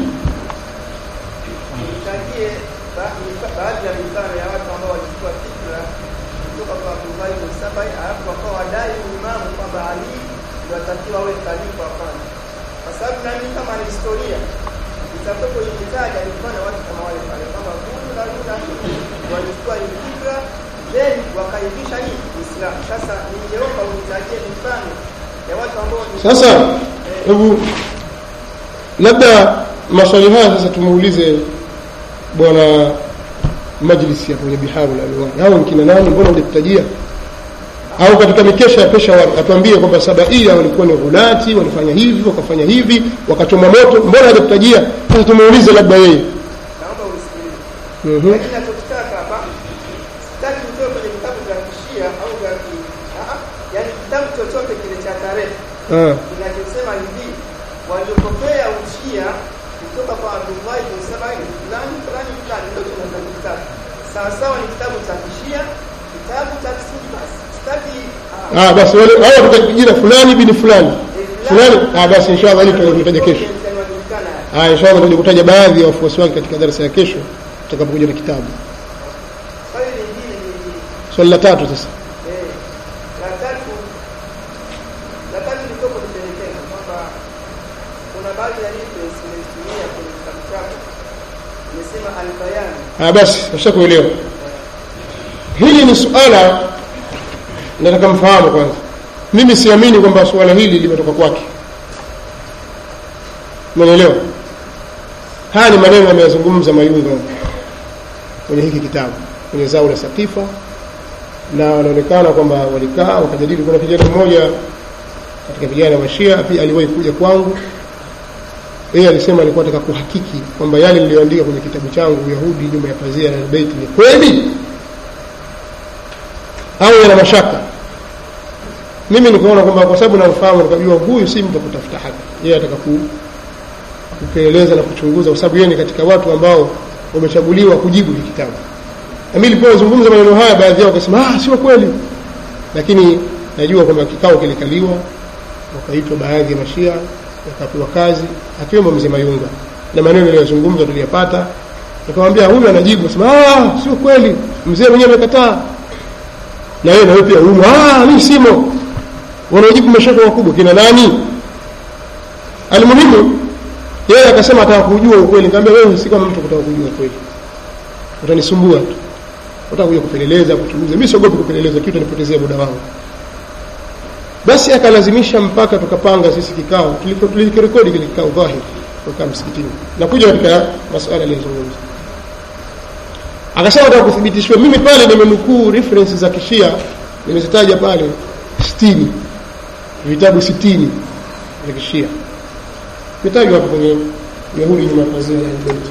nitajie ba- mifa- baadhi ya mifano ya watu ambao walichukua fikra kutoka kwa Abdullahi bin Sabai alafu wakawa wadai uimamu kwamba Ali ndio atakiwa awe khalifa wa kwanza, kwa sababu nami kama ni historia itakuwa ikitaja mifano ya watu kama wale pale kwamba huyu na huyu na huyu walichukua hii fikra then wakaivisha hii Uislamu. Sasa ningeomba unitajie mifano ya watu ambao ni- sasa hebu labda maswali haya sasa tumuulize bwana majlisi hapo kwenye biharu la alwani hao ni kina nani mbona hujakutajia au katika mikesha ya pesha atuambie kwamba sabaia walikuwa ni ghulati walifanya hivi wakafanya hivi wakachoma moto mbona hajakutajia sasa tumuulize labda yeye naomba unisikilize. Mhm. lakini nachokitaka hapa sitaki utoe kwenye vitabu vya kishia au vya ki ah, ah, yaani kitabu chochote kile cha tarehe Ah. kinachosema hivi waliopokea ushia kutoka kwa Abdullahi bin Sabai ni fulani fulani fulani, ndio tunaweza kitabu sawasawa. Ni kitabu cha kishia, kitabu cha kisuni. Basi sitaki ah, Ah, basi wale hao watataja jina fulani bini fulani eh, fulani ah, basi inshallah hili tutakuja kesho yanayojulikana haya. ah, inshallah tutakuja kutaja baadhi ya wafuasi wake katika darasa ya kesho tutakapokuja na kitabu Swali lingine ni hili. swali la tatu sasa Eh, la tatu la tatu nitoko nipelekeza kwamba kuna baadhi ya reference nimezitumia kwenye kitabu chako imesema albayani ah, basi nashakuelewa hili ni suala nataka mfahamu kwanza mimi siamini kwamba suala hili limetoka kwake umenielewa haya ni maneno ameyazungumza mayunga kwenye hiki kitabu kwenye zao la sakifa na wanaonekana kwamba walikaa wakajadili kuna kijana mmoja katika vijana wa shia pia aliwahi kuja kwangu yeye alisema alikuwa ataka kuhakiki kwamba yale niliyoandika kwenye kitabu changu uyahudi nyuma ya pazia la albeiti ni kweli au yana mashaka mimi nikaona kwamba kwa sababu namfahamu nikajua huyu si mtu wa kutafuta haki yeye ataka ku, kupeleleza na kuchunguza kwa sababu yeye ni katika watu ambao wamechaguliwa kujibu hiki kitabu na mimi nilipozungumza maneno haya baadhi yao wakasema ah sio kweli lakini najua kwamba kikao kilikaliwa wakaitwa baadhi ya mashia wakapewa kazi akiwemo mzee Mayunga na maneno niliyozungumza tuliyapata nikamwambia huyu anajibu sema ah sio kweli mzee mwenyewe amekataa na yeye na wewe pia humo ah mimi simo wanaojibu mashaka makubwa kina nani almuhimu yeye akasema ataka kujua ukweli nikamwambia wewe si kama mtu kutaka kujua ukweli utanisumbua tu utaka kuja kupeleleza kuchunguza mimi siogopi kupeleleza kitu nipotezea muda wangu basi akalazimisha mpaka tukapanga sisi kikao tuliko- tulikirekodi kile kikao dhahiri tukaa msikitini nakuja katika masuala aliyozungumza akasema nataka kuthibitishwa mimi pale nimenukuu reference za kishia nimezitaja pale sitini vitabu sitini vya kishia vitajwa hapo kwenye yahudi nyuma ya pazia la Albaiti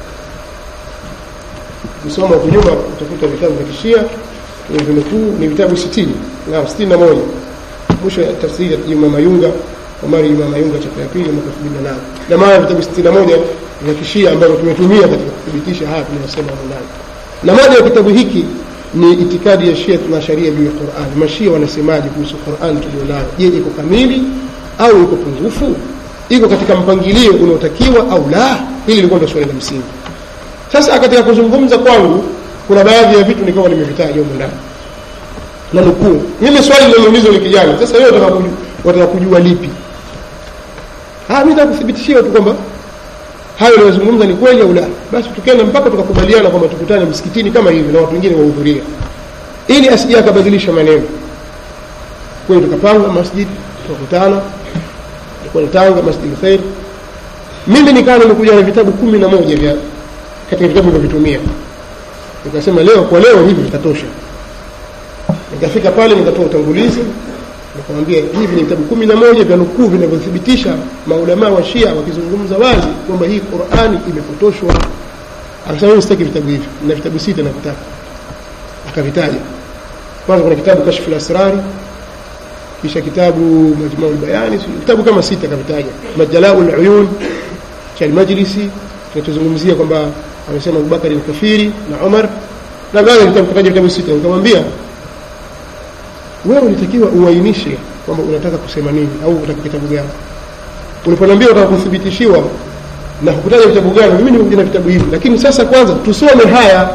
ukisoma huku nyuma utakuta vitabu vya kishia ni vinukuu ni vitabu sitini na sitini na moja mwisho ya tafsiri ya Juma Mayunga Omari Juma Mayunga chapa ya pili mwaka 2008 na maana vitabu 61 vya kishia ambavyo tumetumia katika kuthibitisha haya tunayosema huko ndani na moja ya kitabu hiki ni itikadi ya Shia na sharia juu ya Qur'an mashia wanasemaje kuhusu Qur'an tulionayo je iko kamili au iko pungufu iko katika mpangilio unaotakiwa au la hili lilikuwa ndio swali la msingi sasa katika kuzungumza kwangu kuna baadhi ya vitu nikawa nimevitaja huko ndani na nukuu mimi swali liloulizwa ni kijana sasa wewe unataka kujua, unataka kujua lipi ah mimi nataka kuthibitishia tu kwamba hayo niliyozungumza ni kweli au la basi tukaenda mpaka tukakubaliana kwamba tukutane msikitini kama hivi na watu wengine wahudhuria ili asije akabadilisha maneno kweli tukapanga masjid tukakutana ilikuwa ni Tanga Masjid Khair mimi nikawa nimekuja na vitabu kumi na moja vya katika vitabu nilivyovitumia nikasema leo kwa leo hivi vitatosha nikafika pale nikatoa utangulizi nikamwambia hivi ni vitabu kumi na moja vya nukuu vinavyothibitisha maulamaa wa Shia wakizungumza wazi kwamba hii Qur'ani imepotoshwa. Akasema mimi sitaki vitabu hivi, na vitabu sita navitaka. Akavitaja. Kwanza kuna kitabu Kashful Asrari, kisha kitabu Majmu'ul Bayani, vitabu kama sita akavitaja. Majalaul Uyun cha Al-Majlisi kinachozungumzia kwamba amesema Abubakar ni kafiri na Umar na baadhi ya vitabu kataja vitabu sita nikamwambia wewe ulitakiwa uainishe kwamba unataka kusema nini au unataka kitabu gani uliponiambia unataka kuthibitishiwa na kukutaja vitabu gani mimi nimekuja na vitabu hivi lakini sasa kwanza tusome haya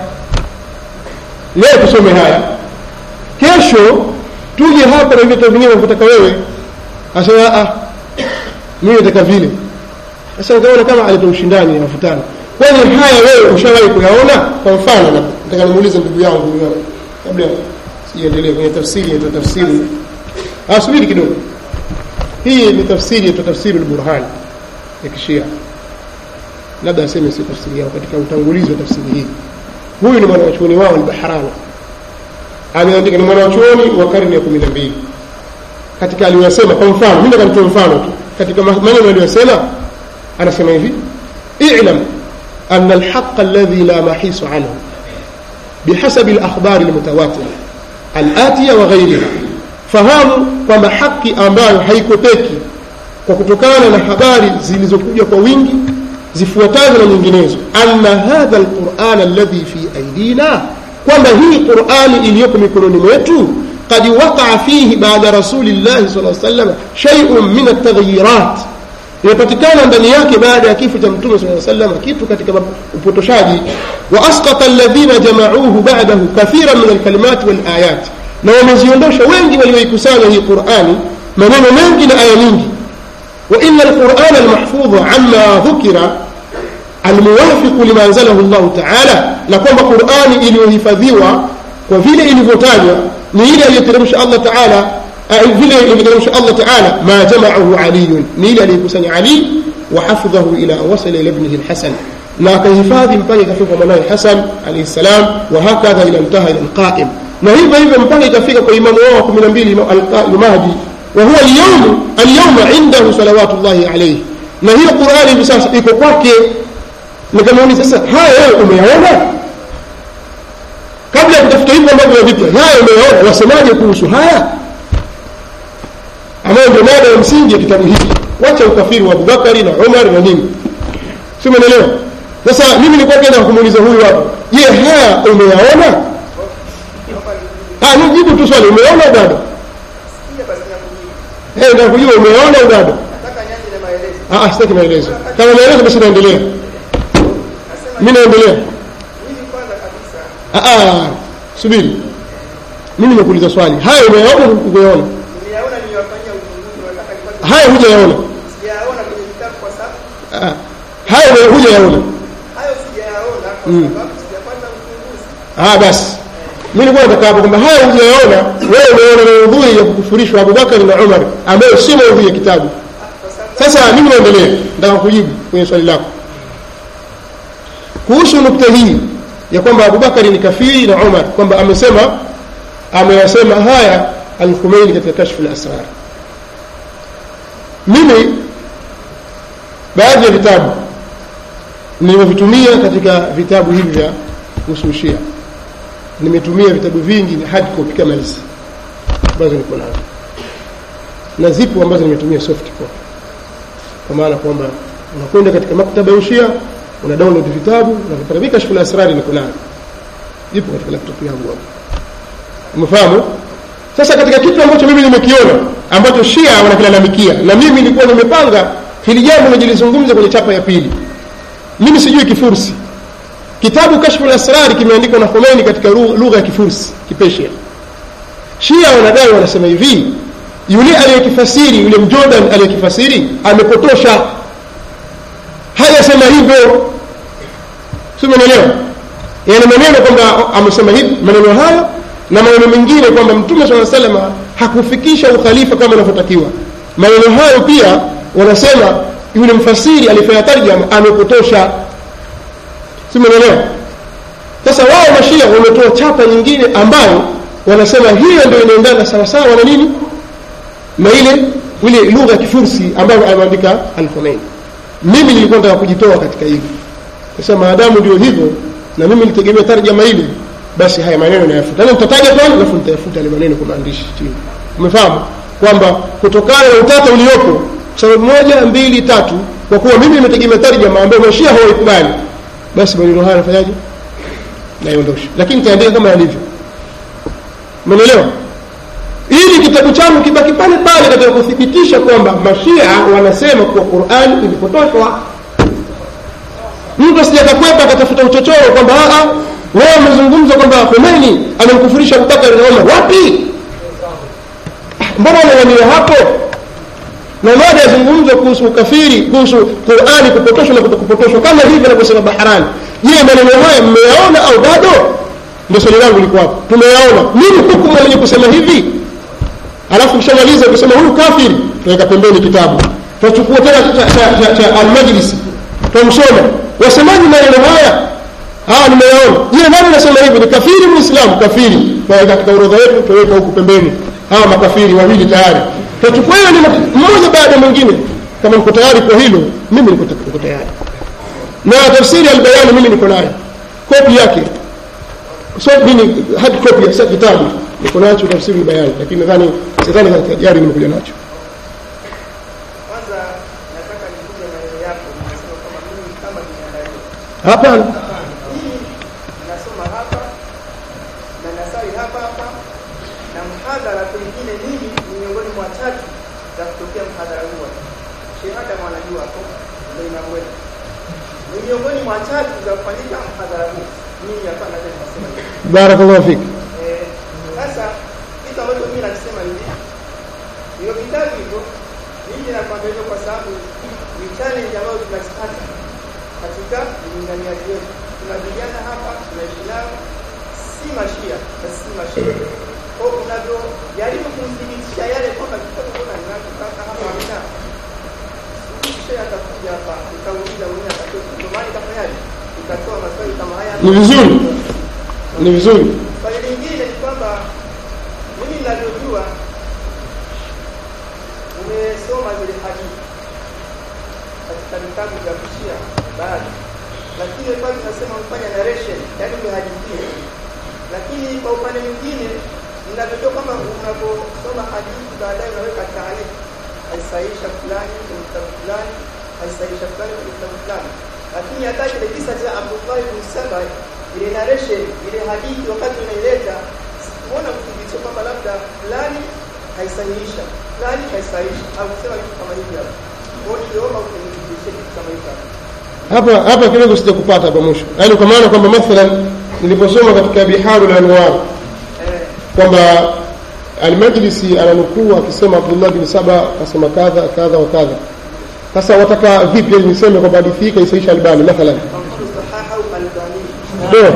leo tusome haya kesho tuje hapa na vitabu vingine unavyotaka wewe asema ah mimi nataka vile sasa utaona kama aleta ushindani na mvutano kwani haya wewe ushawahi kuyaona kwa mfano na- nataka nimuulize ndugu yangu huyo kabla siendelee kwenye tafsiri ya tafsiri ah subiri kidogo hii ni tafsiri ya tafsiri al-Burhan ya kishia labda aseme si tafsiri yao katika utangulizi wa tafsiri hii huyu ni mwanachuoni wao al-Bahrani ameandika ni mwanachuoni wa karne ya 12 katika aliyosema kwa mfano mimi nataka nitoe mfano tu katika ma- maneno aliyosema anasema hivi i'lam أن الحق الذي لا محيص عنه بحسب الأخبار المتواترة الآتية وغيرها fahamu kwamba haki ambayo haikopeki kwa kutokana na habari zilizokuja kwa wingi zifuatazo na nyinginezo anna hadha alquran alladhi fi aidina kwamba hii qurani iliyoko mikononi mwetu qad waqaa fihi baada rasulillahi sal lla sallam shaiun min altagyirat imepatikana ndani yake baada ya kifo cha mtume saa sallam kitu katika upotoshaji wa asqata alladhina jamauhu ba'dahu kathiran min alkalimati walayat na wameziondosha wengi walioikusanya hii qurani maneno mengi na aya nyingi wa inna alqurana almahfudha amma dhukira almuwafiqu lima anzalahu llahu taala na kwamba qurani iliyohifadhiwa kwa vile ilivyotajwa ni ile aliyoteremsha allah taala vile ilivyoteremsha allah taala ma jamaahu aliyun ni ile aliyekusanya ali wa hafidhahu ila wasala ila ibnihi lhasan na akahifadhi mpaka ikafika kwa mwanawe hasan alaihi ssalam wa hakadha ila ntaha ila lqaim na hivyo hivyo mpaka ikafika kwa imamu wao wa kumi na mbili almahdi wa huwa alyawm alyawma indahu salawatullahi alayhi na hiyo qurani hivi sasa iko kwake nikamuuliza sasa haya wewe umeyaona kabla ya kutafuta hivyo ambavyo vipya haya umeyaona wasemaje kuhusu haya ambayo ndio mada ya msingi ya kitabu hiki wacha ukafiri wa abubakari na umar na nini si umeelewa sasa mimi nilikuwa kenda kumuuliza huyu hapo je haya umeyaona ah ni jibu tu swali umeona au bado Sikia basi na kujibu. eh ndio kujua umeona au bado Nataka nianze na maelezo. ah ah, sitaki maelezo kama maelezo basi naendelea Nasema mimi naendelea mimi kwanza kabisa ah ah subiri mimi nakuuliza swali haya umeyaona au hukuyaona niliyaona niliwafanyia uchunguzi nataka nipate haya hujayaona sijayaona kwenye kitabu kwa sababu ah ah. haya ume- hujayaona hayo sijayaona kwa Mm. sababu sijapata uchunguzi. ah basi mimi nilikuwa nataka hapo kwamba haya hujayaona wewe umeona maudhui ya kukufurishwa Abubakar na Umar ambayo si maudhui ya kitabu Kwa sababu sasa mimi naendelea nataka kujibu kwenye swali lako kuhusu nukta hii ya kwamba Abubakari ni kafiri na Umar kwamba amesema ameyasema haya al-Khumeini katika kashfu al-asrar mimi baadhi ya vitabu nimevitumia katika vitabu hivi vya kuhusu Shia nimetumia vitabu vingi ni hard copy kama hizi ambazo niko nazo na zipo ambazo nimetumia soft copy kwa maana kwamba unakwenda katika maktaba ya ushia una download vitabu na vipata mimi kashfu asrari niko nayo ipo katika laptop yangu hapo umefahamu sasa katika kitu ambacho mimi nimekiona ambacho shia wanakilalamikia na mimi nilikuwa nimepanga hili jambo nijilizungumza kwenye chapa ya pili mimi sijui kifursi kitabu kashfu asrari kimeandikwa na Khomeini katika ru- lugha ya kifursi kipesia shia wanadai wanasema hivi yule aliyekifasiri yule mjordan aliyekifasiri amepotosha hajasema hivyo si umeelewa yani maneno kwamba amesema hivi maneno hayo na maneno mengine kwamba mtume saa salama hakufikisha ukhalifa kama inavyotakiwa maneno hayo pia wanasema yule mfasiri alifanya tarjama amepotosha si umeelewa sasa wao mashia wametoa chapa nyingine ambayo wanasema hiyo ndio inaendana sawasawa na nini na ile ile lugha ya kifursi ambayo ameandika al-Khomeini mimi nilikuwa nataka kujitoa katika hili sasa maadamu ndio hivyo na mimi nilitegemea tarjama ile basi haya maneno nayafuta na nitataja pale alafu nitayafuta yale maneno kwa maandishi chini umefahamu kwamba kutokana na utata uliopo sababu moja mbili tatu kwa kuwa mimi nimetegemea tarjama ambayo mashia hawaikubali basi maneno haya nafanyaje naiondosha lakini nitaandika kama yalivyo umeelewa ili kitabu changu kibaki pale pale katika kuthibitisha kwamba mashia wanasema kuwa qurani ilipotoshwa mtu asija kakwepa akatafuta uchochoro kwamba "Ah, ah, wewe umezungumza kwamba Khomeini amemkufurisha Abubakar na Umar wapi mbona unawania hapo na moja yazungumzwa kuhusu ukafiri kuhusu Qur'ani kupotoshwa na kutokupotoshwa kama hivi anavyosema Bahrani je maneno haya mmeyaona au bado ndio swali langu liko hapo tumeyaona nini hukumu mwenye kusema hivi alafu kishamaliza kusema huyu kafiri tuweka pembeni kitabu tutachukua tena cha, cha, cha, cha almajlisi tumsoma wasemaji maneno haya ah nimeyaona je nani anasema hivi ni kafiri muislamu kafiri tuweka katika orodha yetu tuweka huku pembeni hawa makafiri wawili tayari tutachukua hiyo ni mmoja baada ya mwingine kama mko tayari kwa hilo mimi niko niko tayari na tafsiri albayani mimi niko nayo kopi yake so mimi hadi kopi ya kitabu niko nacho tafsiri albayani lakini nadhani sidhani katika jari nimekuja nacho Kwanza nataka nikuje maneno yako, unasema kama mimi kama binadamu. hapana Mimi nasoma hapa na nasali hapa hapa na mhadhara pengine mimi ni miongoni mwa tatu za kutokea mhadhara huo. Shehada mwanajua hapo ndio inamweka. Ni miongoni mwa tatu za kufanyika mhadhara huu. Mimi hapa naweza nikasema hivyo. barakallahu fik Eh, Sasa kitu ambacho mimi nakisema hivi, hiyo vitabu hivyo mimi nakwambia hivyo kwa sababu ni challenge ambayo tunazipata katika ulinganiaji wetu. Tuna vijana hapa tunaishi nao, si mashia na si mashia kwa hiyo unavyojaribu kumthibitisha yale kwamba kitabu kuna ninachotaka hapa hamna kisha atakuja hapa nikauliza mwenyewe atatoa ndio maana ikafanyaje ikatoa maswali kama haya ni vizuri ni vizuri Swali lingine ni kwamba mimi ninavyojua umesoma zile hadithi katika vitabu vya kushia baadhi, lakini pale tunasema umefanya narration, yaani umehadithia. Lakini kwa upande mwingine ninavyojua kwamba unaposoma hadithi baadaye unaweka taarifa, haisahisha fulani kwenye kitabu fulani, haisahisha fulani kwenye kitabu fulani. Lakini hata kile kisa cha Abdullah ibn Saba, ile narration, ile hadithi wakati unaileta, sikuona kuthibitisha kwamba labda fulani haisahihisha, fulani haisahihisha, au kusema kitu kama hivi hapo. Kwa hiyo niliomba utengenezeshe kitu kama hivi hapo. hapa hapa kidogo sijakupata hapa mwisho yaani kwa maana kwamba mathalan niliposoma katika biharul anwar Eh, kwamba almajlisi ananukuu akisema abdullah bin saba akasema kadha kadha wa kadha sasa wataka vipi ili niseme kwamba hadithi hii kaisaisha albani mathalan kwa mfano sahahu albani ndio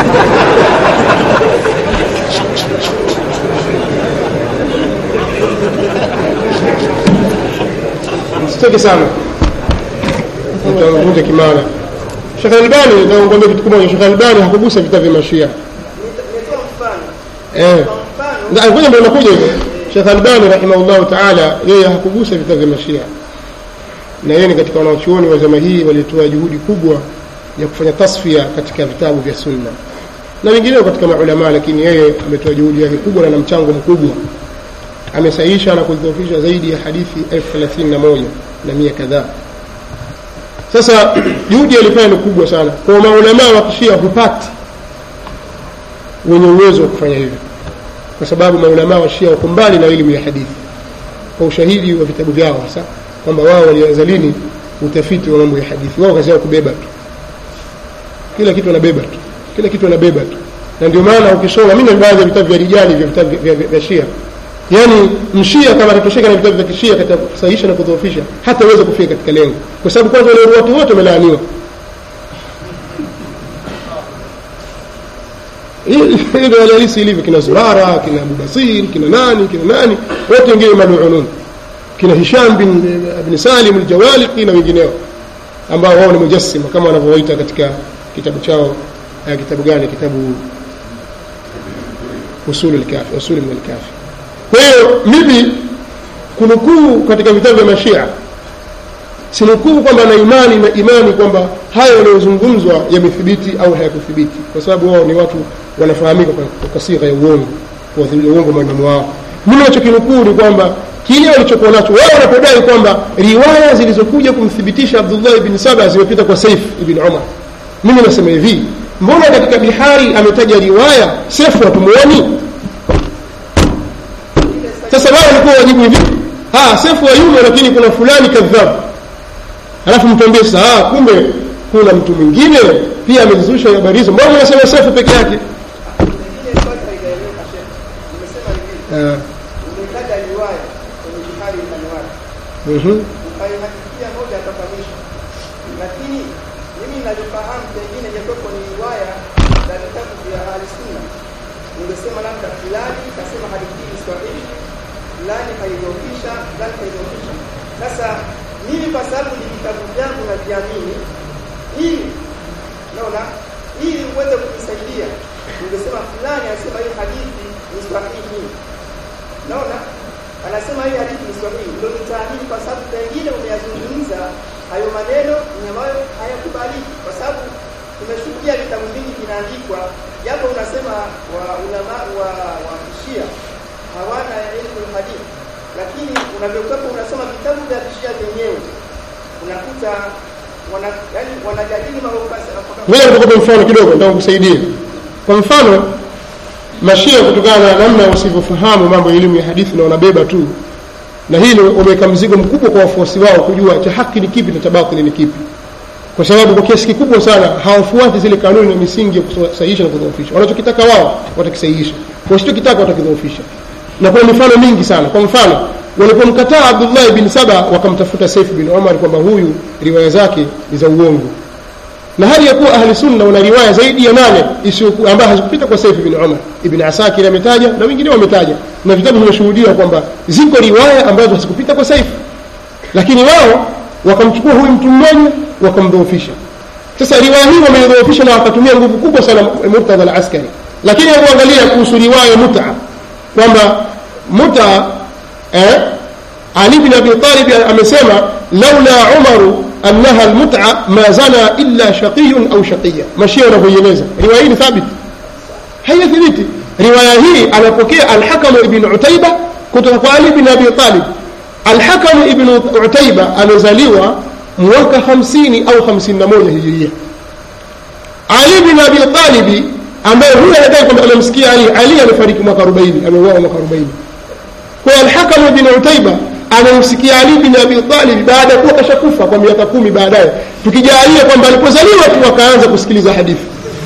sitaki sana utavunja kimana Sheikh Albani naongomea kitu kimoja Sheikh Albani hakugusa vita vya mashia Nita- nimetoa mfano eh kwa mfano Na ngoja ndio nakuja hivyo. Sheikh Albani rahimahullahu ta'ala yeye hakugusa vita vya Mashia. Na yeye ni katika wanachuoni wa zama hii walitoa juhudi kubwa ya kufanya tasfia katika vitabu vya Sunna. Na wengineo katika maulama lakini yeye ametoa juhudi yake kubwa na na mchango mkubwa. Amesahihisha na kudhoofisha zaidi ya hadithi elfu thelathini na moja na mia kadhaa. Sasa juhudi alifanya ni kubwa sana. Kwa maulama wa Kishia hupati wenye uwezo wa kufanya hivyo kwa sababu maulamaa wa Shia wako mbali na elimu ya hadithi kwa ushahidi wa vitabu vyao hasa kwamba wao walianza lini utafiti wa mambo ya hadithi wao kazi yao kubeba tu kila kitu wanabeba tu kila kitu wanabeba tu na ndio maana ukisoma mimi na baadhi ya vitabu vya rijali vya vitabu vya, vya, vya Shia yaani mshia kama atatosheka na vitabu vya kishia katika kusahihisha na kudhoofisha hataweza kufika katika lengo kwa sababu kwanza wale watu wote wamelaaniwa hii ndio hali halisi ilivyo kina Zurara kina Abu Basir kina nani kina nani wote wengine maluunun kina Hisham bin bin Salim al-Jawaliqi na wengineo ambao wao ni mujassima kama wanavyoita katika kitabu chao eh, kitabu gani kitabu usul al-kafi usul min al-kafi kwa hiyo mimi kunukuu katika vitabu vya mashia sinukuu kwamba na imani na imani kwamba hayo yanayozungumzwa yamethibiti au hayakuthibiti kwa sababu wao ni watu wanafahamika kwa, kwa sigha ya uongo kuwathibitisha uongo maneno wao mimi nachokinukuu ni kwamba kile walichokuwa nacho wao wanapodai kwamba riwaya zilizokuja kumthibitisha Abdullah ibn Saba zimepita kwa Saif ibn Umar mimi nasema hivi mbona katika bihari ametaja riwaya Saif hatumuoni ile ajibu hivi ah sefu hayumo lakini kuna fulani kadhabu alafu mtuambie sasa ah kumbe kuna mtu mwingine pia amezusha habari hizo mbona unasema sefu peke yake Pengine swali haijaeleweka Sheikh. Nimesema hivi, Ah, umetaja riwaya kwenye Bukhari ndani wake. mhm. Ukaihakikia moja mpaka mwisho. Lakini mimi ninavyofahamu pengine ingekuwepo ni riwaya za vitabu vya Ahli Sunna. Ningesema labda fulani kasema hadithi hii ni sahihi, fulani kaidhoofisha, fulani kaidhoofisha. Sasa mimi kwa sababu ni vitabu vyangu na viamini, ili naona ili uweze kunisaidia ungesema fulani anasema hii hadithi ni sahihi naona anasema hii hadithi ni sahihi ndio nitaamini kwa sababu pengine umeyazungumza hayo maneno ni ambayo hayakubaliki kwa sababu tumeshuhudia vitabu vingi vinaandikwa japo unasema wa ulama wa wa kishia hawana elimu ya hadithi lakini unavyokuwa unasoma vitabu vya kishia vyenyewe unakuta wana yani wanajadili mambo ngoja nikupe mfano kidogo ndio kukusaidia kwa mfano mashia kutokana na namna wasivyofahamu mambo ya elimu ya hadithi na wanabeba tu na hilo wameweka mzigo mkubwa kwa wafuasi wao kujua cha haki ni kipi na cha batili ni kipi kwa sababu kwa kiasi kikubwa sana hawafuati zile kanuni na misingi ya kusahihisha na kudhoofisha wanachokitaka wao watakisahihisha wasichokitaka watakidhoofisha na kuna mifano mingi sana kwa mfano walipomkataa abdullah bin saba wakamtafuta saif bin omar kwamba huyu riwaya zake ni za uongo na hali ya kuwa ahli sunna wana riwaya zaidi ya nane isiyokuwa ambayo hazikupita kwa Saif bin Umar ibn Asakir ametaja na wengine wametaja na vitabu vimeshuhudia kwamba ziko riwaya ambazo hazikupita kwa Saif lakini wao wakamchukua huyu mtu mmoja wakamdhoofisha sasa riwaya hii wameidhoofisha na wakatumia nguvu kubwa sana Murtadha al-Askari lakini kuangalia kuhusu riwaya muta kwamba muta eh, Ali bin Abi Talib amesema laula Umaru annaha almut'a ma zana illa shaqiyun au shaqiya mashia wanavyoieleza riwaya hii ni thabit haiyathibiti riwaya hii anapokea alhakamu ibn utaiba kutoka kwa ali bin abi talib alhakamu ibn utaiba amezaliwa mwaka 50 au 51 hijiria ali bin abi talib ambaye huyo anadai kwamba amemsikia ali ali amefariki mwaka 40 ameuawa mwaka 40 kwa alhakamu ibn utaiba anamsikia Ali bin Abi Talib baada ya kuwa kashakufa kwa miaka kumi baadaye, tukijalia kwamba alipozaliwa tu akaanza kusikiliza hadithi,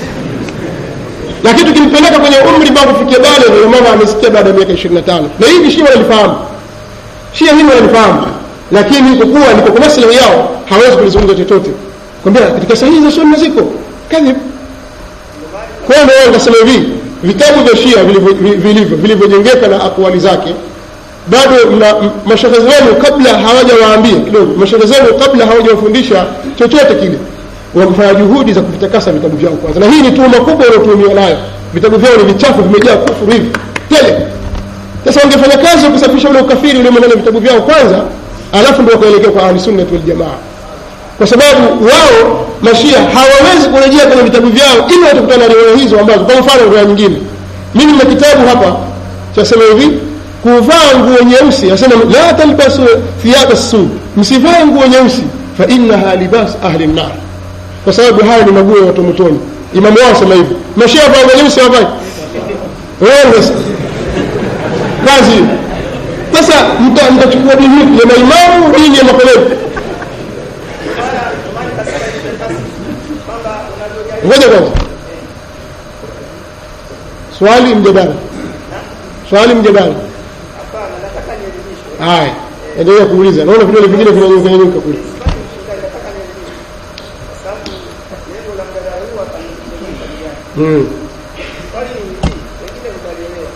lakini tukimpeleka kwenye umri mpaka kufikia bale, ndio mama amesikia baada ya miaka 25 na hivi Shia wanalifahamu, Shia hili wanalifahamu, lakini kwa kuwa liko kwa maslahi yao hawezi kulizungumza chochote, kwambia katika sahihi za sunna ziko kadhib. Kwa hiyo ndio nikasema hivi vitabu vya Shia vilivyo vilivyojengeka na akwali zake bado mna mashehe zenu kabla hawajawaambia kidogo mashehe zenu kabla hawajawafundisha chochote kile wamefanya juhudi za kuvitakasa vitabu vyao kwanza na hii ni tuhuma kubwa wanaotuhumiwa nayo vitabu vyao ni vichafu vimejaa kufuru hivi tele sasa wangefanya kazi ya kusafisha ule ukafiri ule ndani vitabu vyao kwanza alafu ndio wakaelekea kwa ahli sunna wal jamaa kwa sababu wao mashia hawawezi kurejea kwenye vitabu vyao ili watakutana na riwaya hizo ambazo kwa mfano riwaya nyingine mimi nina kitabu hapa chasema hivi kuvaa nguo nyeusi asema la talbasu thiyaba sud msivae nguo nyeusi fa innaha libas ahli nar kwa sababu haya ni maguo ya watu motoni imamu wao sema hivi mashia vaa nguo nyeusi hawavai wewe kazi sasa mtachukua dini ya maimamu dini ya makoloni ngoja kwanza swali mjadala swali mjadala Hapana, nataka nielimishwe. haya endelea kuuliza naona vidole vingine vinanyuka nyuka kule Swali mshindani, nataka nielimishwe. Kwa sababu lengo la mjadala huu hapa ni kuelimisha vijana. mm. Swali ni hivi, pengine mtalielewa.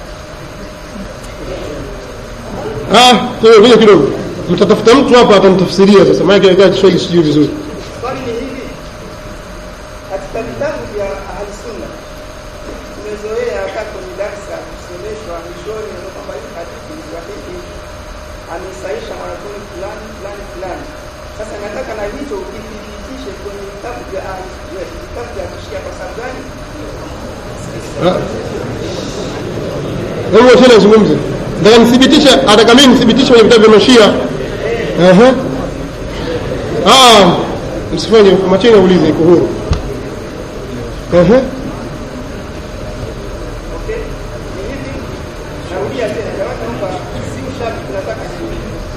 ah kwa hiyo vile kidogo mtatafuta mtu hapa atamtafsiria sasa maana kile Kiswahili sijui vizuri Swali ni hivi, katika vitabu vya Ahli Sunna tumezoea hata kwenye darsa kusomeshwa mwishoni ndio kwamba hii hadithi ni sahihi, amesaisha mwanazuoni fulani fulani fulani. Sasa nataka na hicho ukithibitishe kwenye vitabu vya Ahli vitabu vya Kishia. Kwa sababu gani? Ah. hebu tena zungumze nataka nithibitisha nataka mimi nithibitishe kwenye vitabu vya mashia Aha. ah msifanye macheni aulize iko huru Aha. Okay, ni hivi, narudia tena, jamani, naomba si mashtaka tunataka nini?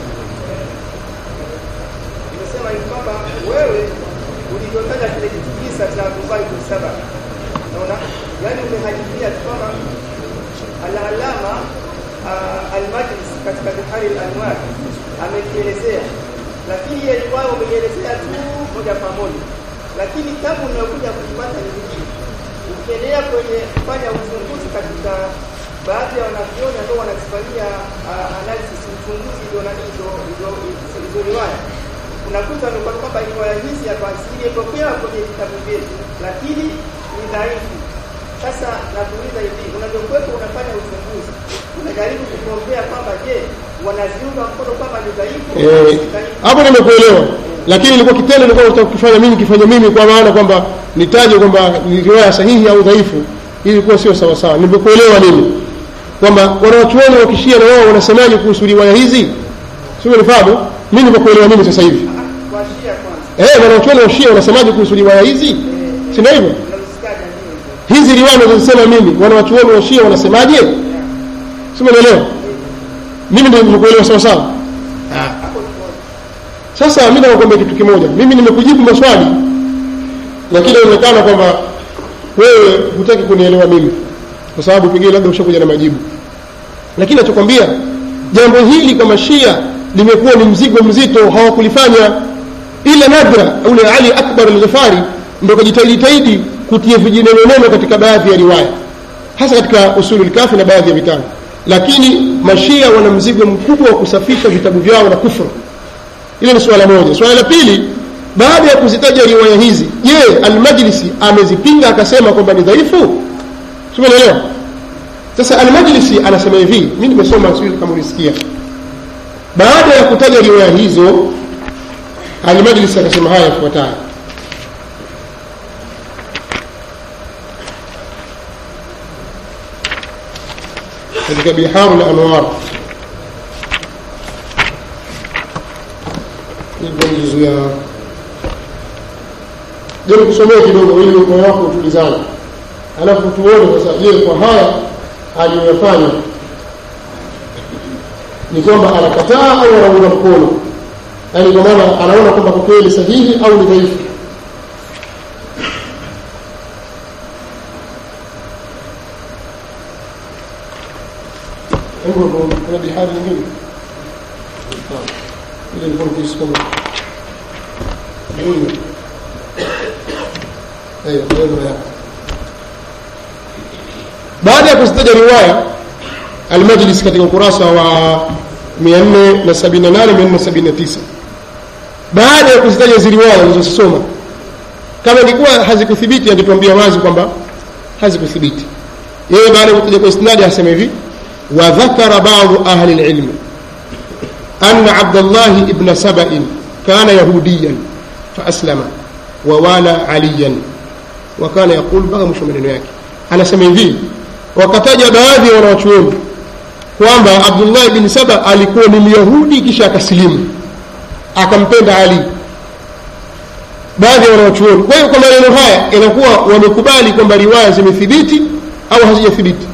Nimesema hivi kwamba wewe ulivyotaja kile kisa cha Abdullah ibn Saba, naona yani umehadithia tu kwamba al-Allama uh, al-Majlis katika Bihari al-Anwar amekielezea, lakini yeye kwao umeielezea tu moja kwa moja, lakini tabu unayokuja kuipata ni nyingine. Ukiendelea kwenye kufanya uchunguzi katika baadhi ya wanavyoni ambao wanazifanyia uh, analysis uchunguzi ndio nani hizo hizo hizo riwaya unakuta ni kwamba riwaya hizi hapa zilipokea kwenye vitabu vyetu, lakini ni dhaifu. Sasa nakuuliza hivi, unavyokuwepo unafanya uchunguzi, unajaribu kukombea kwamba je, wanaziunga mkono kwamba ni dhaifu au Eh, si dhaifu? hapo nimekuelewa lakini ilikuwa kitendo nilikuwa nataka kufanya mimi kifanya mimi kwa maana kwamba nitaje kwamba ni riwaya sahihi au dhaifu hii ilikuwa sio sawa sawa nimekuelewa mimi kwamba wanawachuoni wa kishia na wao wanasemaje kuhusu riwaya hizi sio nifahamu mimi nimekuelewa mimi sasa hivi Kwa Shia kwanza, eh wanawachuoni wa shia wanasemaje kuhusu riwaya hizi si ndio hivyo unazisikiaje nini? hizi riwaya nazosema mimi wanawachuoni wa shia wanasemaje sio umeelewa mimi ndio nimekuelewa sawa sawa Hapo tuko Sasa mimi nakwambia kitu kimoja, mimi nimekujibu maswali, lakini inaonekana kwamba wewe hutaki kunielewa mimi, kwa sababu pengine labda ushakuja na majibu. Lakini nachokwambia jambo hili kama Shia limekuwa ni mzigo mzito, hawakulifanya ila nadra. Ule Ali Akbar al-Ghifari ndio kajitahidi kutia vijineno neno katika baadhi ya riwaya, hasa katika usulul kafi na baadhi ya vitabu, lakini mashia wana mzigo mkubwa wa kusafisha vitabu vyao na kufru hilo ni swala moja swala la pili baada ya kuzitaja riwaya hizi je almajlisi amezipinga akasema kwamba ni dhaifu simeelewa sasa almajlisi anasema hivi mi nimesoma sijui kama ulisikia baada ya kutaja riwaya hizo almajlisi akasema haya yafuatayo katika biharu la anwar hivyo ni juzu ya je kusomea kidogo ili moyo wako utulizane alafu tuone sasa je kwa haya aliyoyafanya ni kwamba anakataa au anaunga mkono yaani kwa maana anaona kwamba kwa kweli sahihi au ni dhaifu Hebu kuna bihari nyingine ile ilikuwa nikisoma hiyo hayo maneno yako baada ya kuzitaja riwaya almajlis katika ukurasa wa 478 479 baada ya kuzitaja hizi riwaya alizosoma kama ilikuwa hazikuthibiti angetuambia wazi kwamba hazikuthibiti yeye baada ya kutaja kwa isnadi asema hivi wa dhakara ba'd ahli al-ilm أن عبد الله ابن سبأ كان يهوديا فأسلم ووالى عليا وكان يقول بقى مش maneno yake anasema hivi wakataja baadhi ya wanawachuoni kwamba Abdullah ibn Saba alikuwa ni Myahudi kisha akasilimu akampenda Ali baadhi ya wanawachuoni kwa hiyo kwa maneno haya inakuwa wamekubali kwamba riwaya zimethibiti au hazijathibiti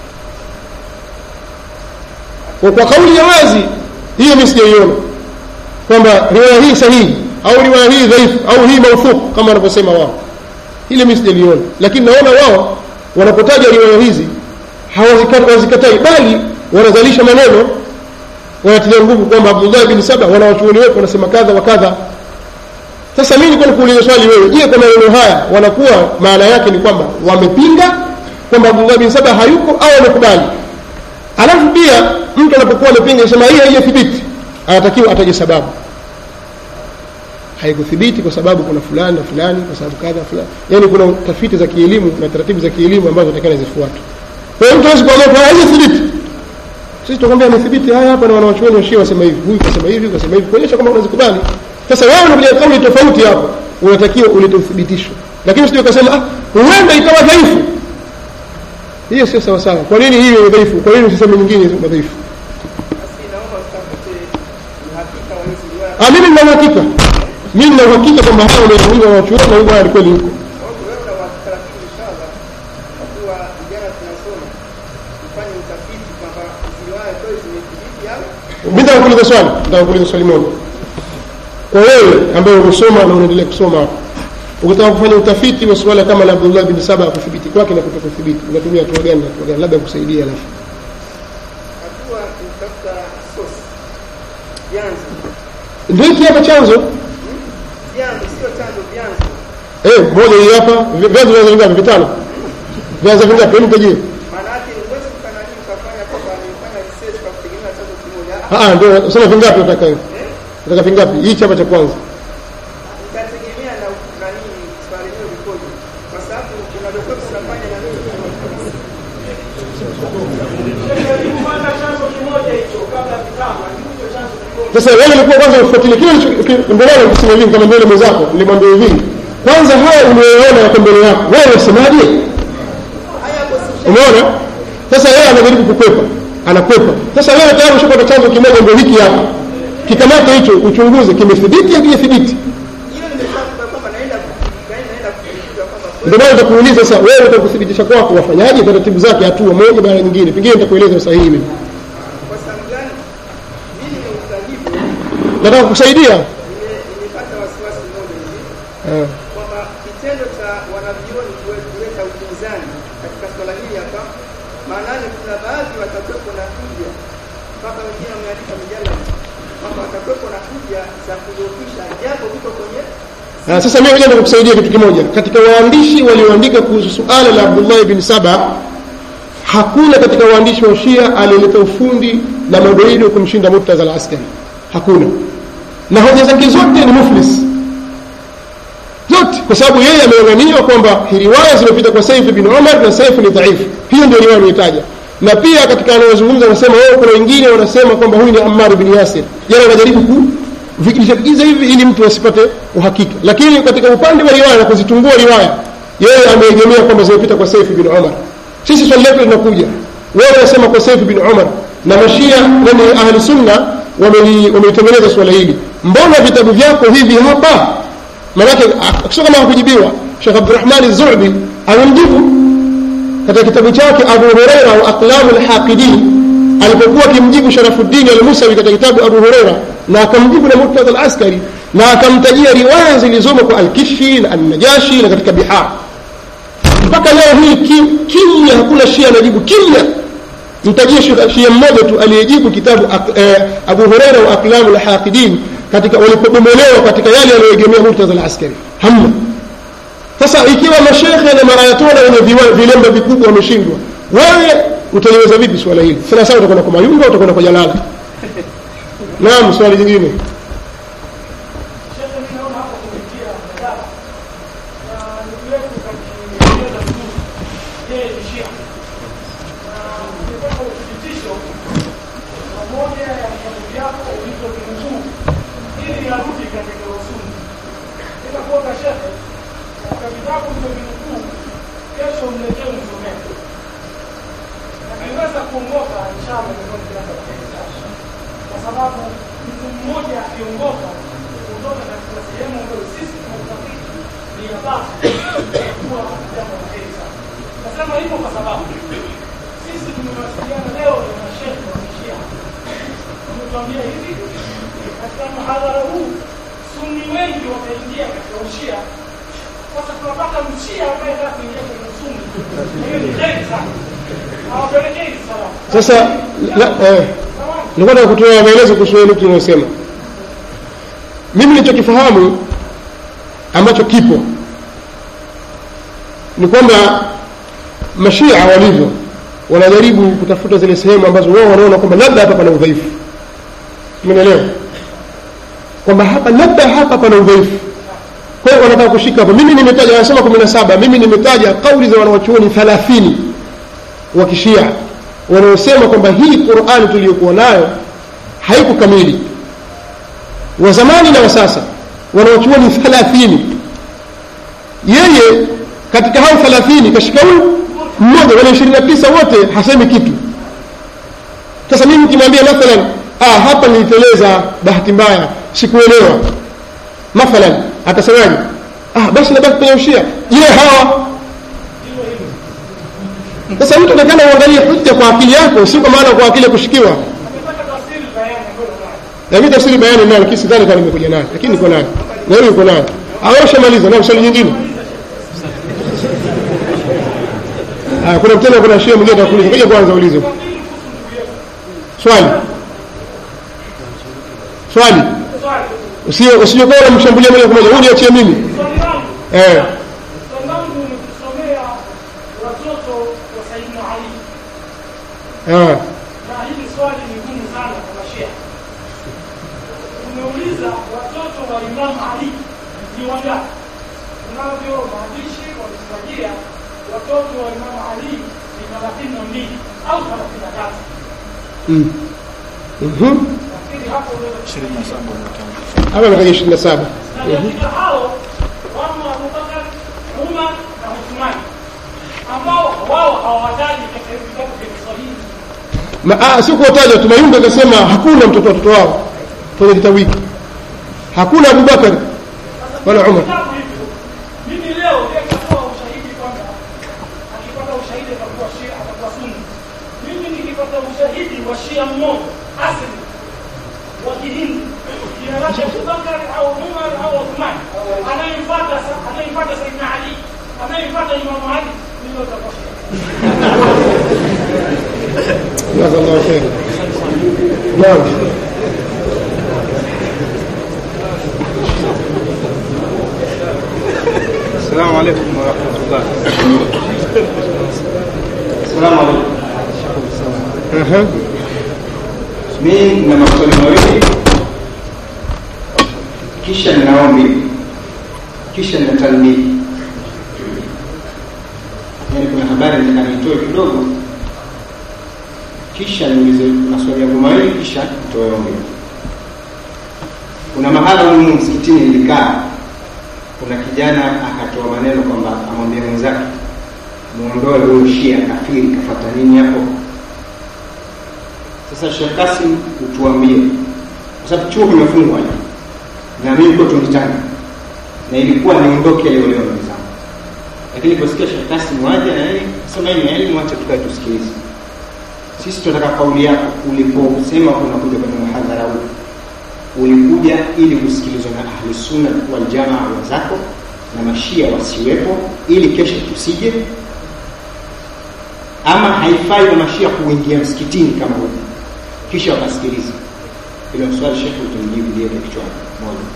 kwa kwa kauli ya wazi hiyo mimi sijaiona kwamba riwaya hii sahihi au riwaya hii dhaifu au hii maufuk kama wanavyosema wao ile mimi sijaliona lakini naona wao wanapotaja riwaya hizi hawazikatai bali wanazalisha maneno wanatilia nguvu kwamba Abdullah bin Saba wanawachuoni wetu wanasema kadha wa kadha sasa mimi nilikuwa nikuuliza swali wewe je kwa maneno haya wanakuwa maana yake ni kwamba wamepinga kwamba Abdullah bin Saba hayuko au wamekubali alafu pia mtu anapokuwa amepinga sema hii haijathibiti anatakiwa ataje sababu haikuthibiti kwa sababu kuna fulani na fulani kwa sababu kadha fulani yani kuna tafiti za kielimu na taratibu za kielimu ambazo takana zifuatwe kwa hiyo mtu hawezi kuamua haijathibiti sisi tukwambia amethibiti haya hapa na wanawachuoni washia wasema hivi huyu kasema hivi kasema hivi kuonyesha kwamba unazikubali sasa wewe unakuja kauli tofauti hapo unatakiwa ulete uthibitisho lakini usije ukasema ah huenda ikawa dhaifu hiyo sio sawa sawa kwa nini hiyo ni dhaifu kwa nini usiseme nyingine ni dhaifu Basi naomba utafute uhakika wa hizi riwaya. ah mimi nina uhakika mimi nina uhakika kwamba hao wanaochuoni wanachuoni na huyo kweli huko Sababu wewe una uhakika, lakini inshallah kwa kuwa vijana tunasoma tufanye utafiti kwamba hizi riwaya zote zimethibiti au mimi nataka kuuliza swali nataka kuuliza swali moja kwa wewe ambaye umesoma na unaendelea kusoma hapo ukitaka kufanya utafiti wa suala kama la Abdullah bin Saba kuthibiti kwake na kutokuthibiti unatumia hatua gani na hatua gani labda kusaidia alafu hatua ni kutafuta source vyanzo ndio hiki hapa chanzo vyanzo sio chanzo vyanzo eh moja hii hapa vi- vyanzo vyanzo vingapi vitano vyanzo vingapi hebu tajie maana yake ni huwezi ukanani ukafanya kwamba nimefanya research kwa kutegemea chanzo kimoja ah ah, ndio sema vingapi unataka hiyo Eh? unataka vingapi hii chapa cha kwanza itategemea na nani swali hilo likoje kwa sababu unavyokuwa unafanya na mimi Kufanya chanzo kimoja hicho kabla vitano, hicho chanzo kimoja. sasa wewe ulikuwa kwanza ufuatilie kile ulicho- mbele yangu kusema hivi kama mbele mwenzako nilimwambia hivi kwanza haya unayoona yako mbele yako wewe unasemaje haya hapo si umeona sasa yeye anajaribu kukwepa anakwepa sasa wewe tayari ushapata chanzo kimoja ndio hiki hapa kikamata hicho uchunguze kimethibiti au kijathibiti hiyo nimesema kwamba naenda naenda naenda kujifunza kwamba ndio maana nitakuuliza sasa wewe utakuthibitisha kwako wafanyaje taratibu zake hatua moja baada ya nyingine pengine nitakueleza usahihi mimi kwa sababu gani mimi nimeuliza hivyo nataka kukusaidia nime- nimepata wasiwasi mmoja hivi Ah. kwamba kitendo cha wanavyuoni kuwe- kuleta upinzani katika swala hili hapa maanake kuna baadhi watakuwepo na kuja mpaka wengine wameandika mijadala kwamba watakuwepo na kuja za kudhoofisha japo viko kwenye Ah, sasa mimi ngoja nikukusaidia kitu kimoja katika waandishi walioandika kuhusu suala la Abdullah ibn Saba hakuna katika waandishi wa Shia aliyeleta ufundi na madoido kumshinda Murtaza al-Askari hakuna na hoja zake zote ni muflis zote kwa sababu yeye ameanganiwa kwamba riwaya zimepita kwa Saif bin Umar na Saif ni dhaifu hiyo ndio riwaya aliyotaja na pia katika anayozungumza anasema wao kuna wengine wanasema kwamba huyu ni Ammar bin Yasir yeye anajaribu ku vikiza hivi ili mtu asipate uhakika lakini katika upande wa riwaya na kuzitungua riwaya yeye ameegemea kwamba zimepita kwa Saif bin Umar sisi swali letu linakuja wewe unasema kwa Saif bin Umar na mashia nani ahli sunna wameli- wamelitengeneza swala hili mbona vitabu vyako hivi hapa manake akisha kama hakujibiwa Sheikh Abdurrahman Az-Zuhbi amemjibu katika kitabu chake Abu Huraira wa Aqlamu al-Haqidin alipokuwa akimjibu Sharafuddin al-Musawi katika kitabu Abu Huraira na akamjibu na Murtadha al-Askari na akamtajia riwaya zilizomo kwa al-Kishfi na an-Najashi na katika Bihar mpaka leo hii ki- kimya hakuna shia anajibu kimya mtajie shia shia mmoja tu aliyejibu kitabu ak- eh, Abu Huraira wa Aqlamu al-Haqidin katika walipobomolewa katika yale aliyoegemea Murtadha al-Askari hamna sasa ikiwa mashekhe na marayatona wenye viwa- vilemba vikubwa wameshindwa wewe utaliweza vipi swala hili sana sana utakwenda kwa mayunga utakwenda kwa jalala naam swali jingine Shehe, mimi naona hapo kupitia mjadala na ndugu yetu kakieleza vizuri, yeye ni Shia na nilipata uthibitisho wa moja ya vitabu vyako ulivyovinukuu ili yarudi katika usuli. Nikakuomba shehe, katika vitabu ulivyovinukuu, kesho mletee msomee. Nakiweza kuongoka inshallah, ndio kianza kueleza kwa sababu mtu mmoja akiongoka kutoka katika sehemu ambayo sisi tunautafiti ni ya basi kuwa jambo la heri sana. Nasema hivyo kwa sababu sisi tumewasiliana leo na mashehe wa Kishia, wametuambia hivi, katika mhadhara huu sunni wengi wameingia katika ushia. Sasa tunapata mshia ambaye anataka kuingia kwenye sunni, hiyo ni heri sana, hawapelekei salamu. sasa la, eh, nilikuwa nataka kutoa maelezo kuhusu ile nukta unayosema mimi nilichokifahamu ambacho kipo ni kwamba mashia walivyo wanajaribu kutafuta zile sehemu ambazo wao wanaona kwamba labda hapa pana udhaifu umenielewa kwamba hapa labda hapa pana udhaifu kwa hiyo wanataka kushika hapo mimi nimetaja wanasema kumi na saba mimi nimetaja kauli za wanawachuoni thalathini wa kishia wanaosema kwamba hii qurani tuliyokuwa nayo haiko kamili wa zamani na wa sasa wanawachuoni thalathini yeye katika hao thalathini kashika huyu mmoja wale ishirini na tisa wote hasemi kitu sasa mimi nikimwambia mathalan ah, hapa niliteleza bahati mbaya sikuelewa mathalan atasemaje ah, basi nabaki kwenye ushia je hawa sasa mtu takana uangalie hujja kwa akili yako si kwa maana kwa akili ya kushikiwa Amepata tafsiri bayani ambayo nayo. na mimi tafsiri bayani nayo lakini sidhani kama nimekuja nayo lakini niko nayo na wewe uko nayo au ushamaliza na swali nyingine ah kuna mtendo kuna shehe mwingine atakuuliza ngoja kwanza ulize swali swali Swali. usije usije kwa unamshambulia moja kwa moja huyu niachie mimi Swali langu. eh Swali langu ni kusomea watoto wa Sayyidina Ali. ah Na hili swali ni gumu sana kwa mashia. Umeuliza watoto wa Imam Ali ni wangapi? Unavyo maandishi wametutajia watoto wa Imam Ali ni thelathini na mbili au thelathini na tatu. mm. mhm Nafikiri hapo unaweza hapa ametaja 27 na katika hao wamo Abubakar, Umar na Uthmani ambao wao hawawataji katika hivi vitabu vya Kiswahili. Ma- ah, si kuwataja tu mayunga akasema hakuna mtoto watoto wao kwenye kitabu hiki hakuna abubakar wala umar Vitabu hivyo mimi leo nikatoa ushahidi kwamba akipata ushahidi atakuwa Shia, atakuwa Sunni. Mimi nikipata ushahidi wa Shia mmoja asili wa Kihindi jina lake Abubakar au Umar au Uthman, anayemfuata sa- anayemfuata Sayyidina Ali, anayemfuata Imamu Ali, ndio atakuwa Shia. jazakallahu khair naam السلام عليكم ورحمة الله السلام عليكم aha mimi nina maswali mawili kisha nina ombi kisha nina talmidi yaani kuna habari nataka nitoe kidogo kisha niulize maswali yangu mawili kisha nitoe ombi kuna mahala humu msikitini nilikaa kuna kijana akatoa maneno kwamba amwambia mwenzake muondoe huyo shia kafiri kafata nini hapo sasa Sheikh Kasim utuambie, kwa sababu chuo kimefungwa na mimi niko Tunditani na ilikuwa niondoke leo leo ndugu zangu, lakini niliposikia Sheikh Kasim waje na yeye sema hii ni elimu, acha tukae tusikilize. Sisi tunataka kauli yako, uliposema unakuja kwenye muhadhara huu ulikuja ili kusikilizwa na ahli sunna wal jamaa wenzako na mashia wasiwepo, ili kesho tusije ama haifai kwa mashia kuingia msikitini kama huko kisha wakasikiliza hilo swali shekhe utamjibu liweke kichwani moja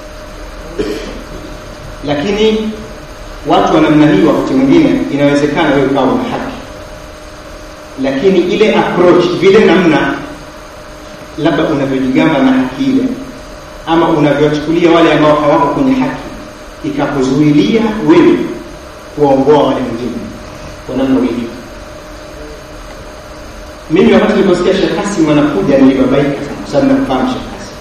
lakini watu wa namna hii wakati mwingine inawezekana wewe ukawa na haki lakini ile approach vile namna labda unavyojigamba na haki ile ama unavyowachukulia wale ambao hawako kwenye haki ikakuzuilia wewe kuwaongoa wale wengine kwa namna ulivyo mimi wakati niliposikia Sheikh Kasim anakuja nilibabaika sana kwa sababu namfahamu Sheikh Kasim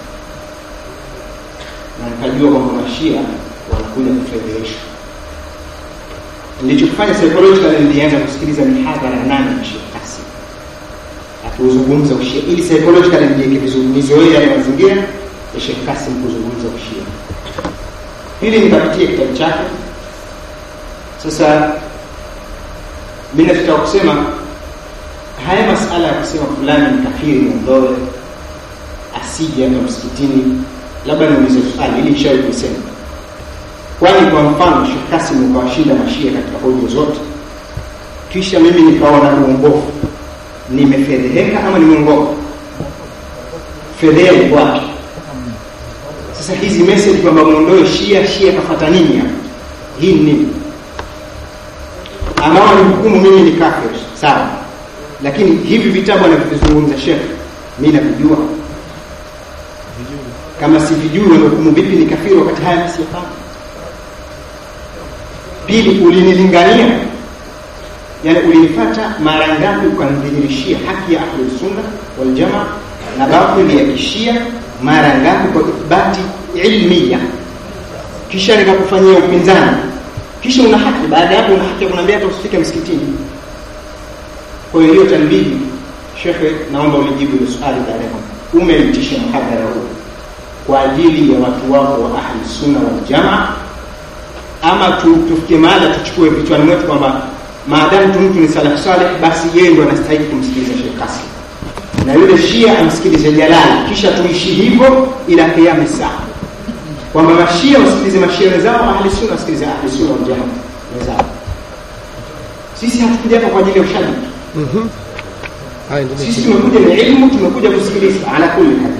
na nikajua kwamba mashia wanakuja kufedheheshwa nilichokifanya psychologically nilianza kusikiliza mihadhara nane ya Sheikh Kasim akiuzungumza ushia ili psychologically nijiweke vizuri nizoee yale mazingira ya Sheikh Kasim kuzungumza ushia pili nikapitia kitabu chake sasa mimi nachotaka kusema haya masala ya kusema fulani ni kafiri mwondoe asije hapa msikitini labda niulize swali ili nishawahi kusema kwani kwa mfano Sheikh Kasim ukawashinda mashia katika hoja zote kisha mimi nikaona uongofu nimefedheheka ama nimeongoka fedheha iko wapi sasa hizi message kwamba muondoe shia shia kafata nini hapa hii ni nini ambao ni hukumu mimi ni kafir sawa lakini hivi vitabu anavyovizungumza shekh mi navijua kama sivijui wanahukumu vipi ni kafiri wakati haya mi siyafahamu pili ulinilingania yani ulinipata mara ngapi ukanidhihirishia haki ya ahlusunna waljamaa na batili ya kishia mara ngapi kwa ithbati ilmia kisha nikakufanyia upinzani kisha una haki baada ya hapo una haki ya kuniambia hata usifike msikitini kwa hiyo hiyo tanbihi shekhe naomba ulijibu hilo swali baadaye umeitisha mhadhara huu kwa ajili ya watu wako wa ahli sunna wal jamaa ama tu, tufikie mahala tuchukue vichwani mwetu kwamba maadamu tu mtu ni salaf saleh basi yeye ndo anastahili kumsikiliza Sheikh Kasim na yule shia amsikilize Jalali kisha tuishi hivyo ila kiyama saa kwamba mashia wasikilize mashia wenzao ahli sunna wasikilize ahli sunna wal jamaa wenzao sisi hatukuja hapa kwa ajili ya ushabiki Mhm. Haya, endelea. sisi tumekuja na ilmu tumekuja kusikiliza ala kulli hal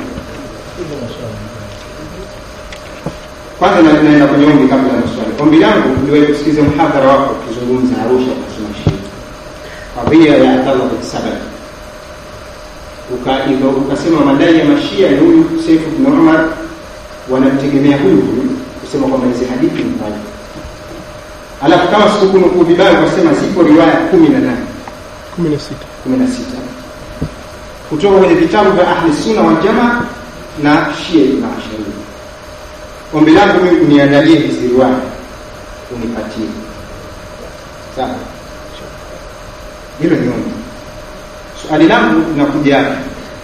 kwanza na- naenda kwenye ombi kabla ya maswali ombi langu niliwahi kusikiliza mhadhara wako ukizungumza arusha kusema shia kadhia ya abdallah bin sabah Uka- ika- ukasema madai ya mashia ni huyu Seif bin Umar wanamtegemea huyu huyu kusema kwamba hizi hadithi ni mbaya alafu kama sikukunukuu vibaya ukasema zipo riwaya kumi na nane kumi na sita kumi na sita kutoka kwenye vitabu vya ahli sunna wal jamaa na shia na asharia ombi langu mimi uniandalie hizi riwaya unipatie sawa hilo ni ombi swali langu linakuja hapa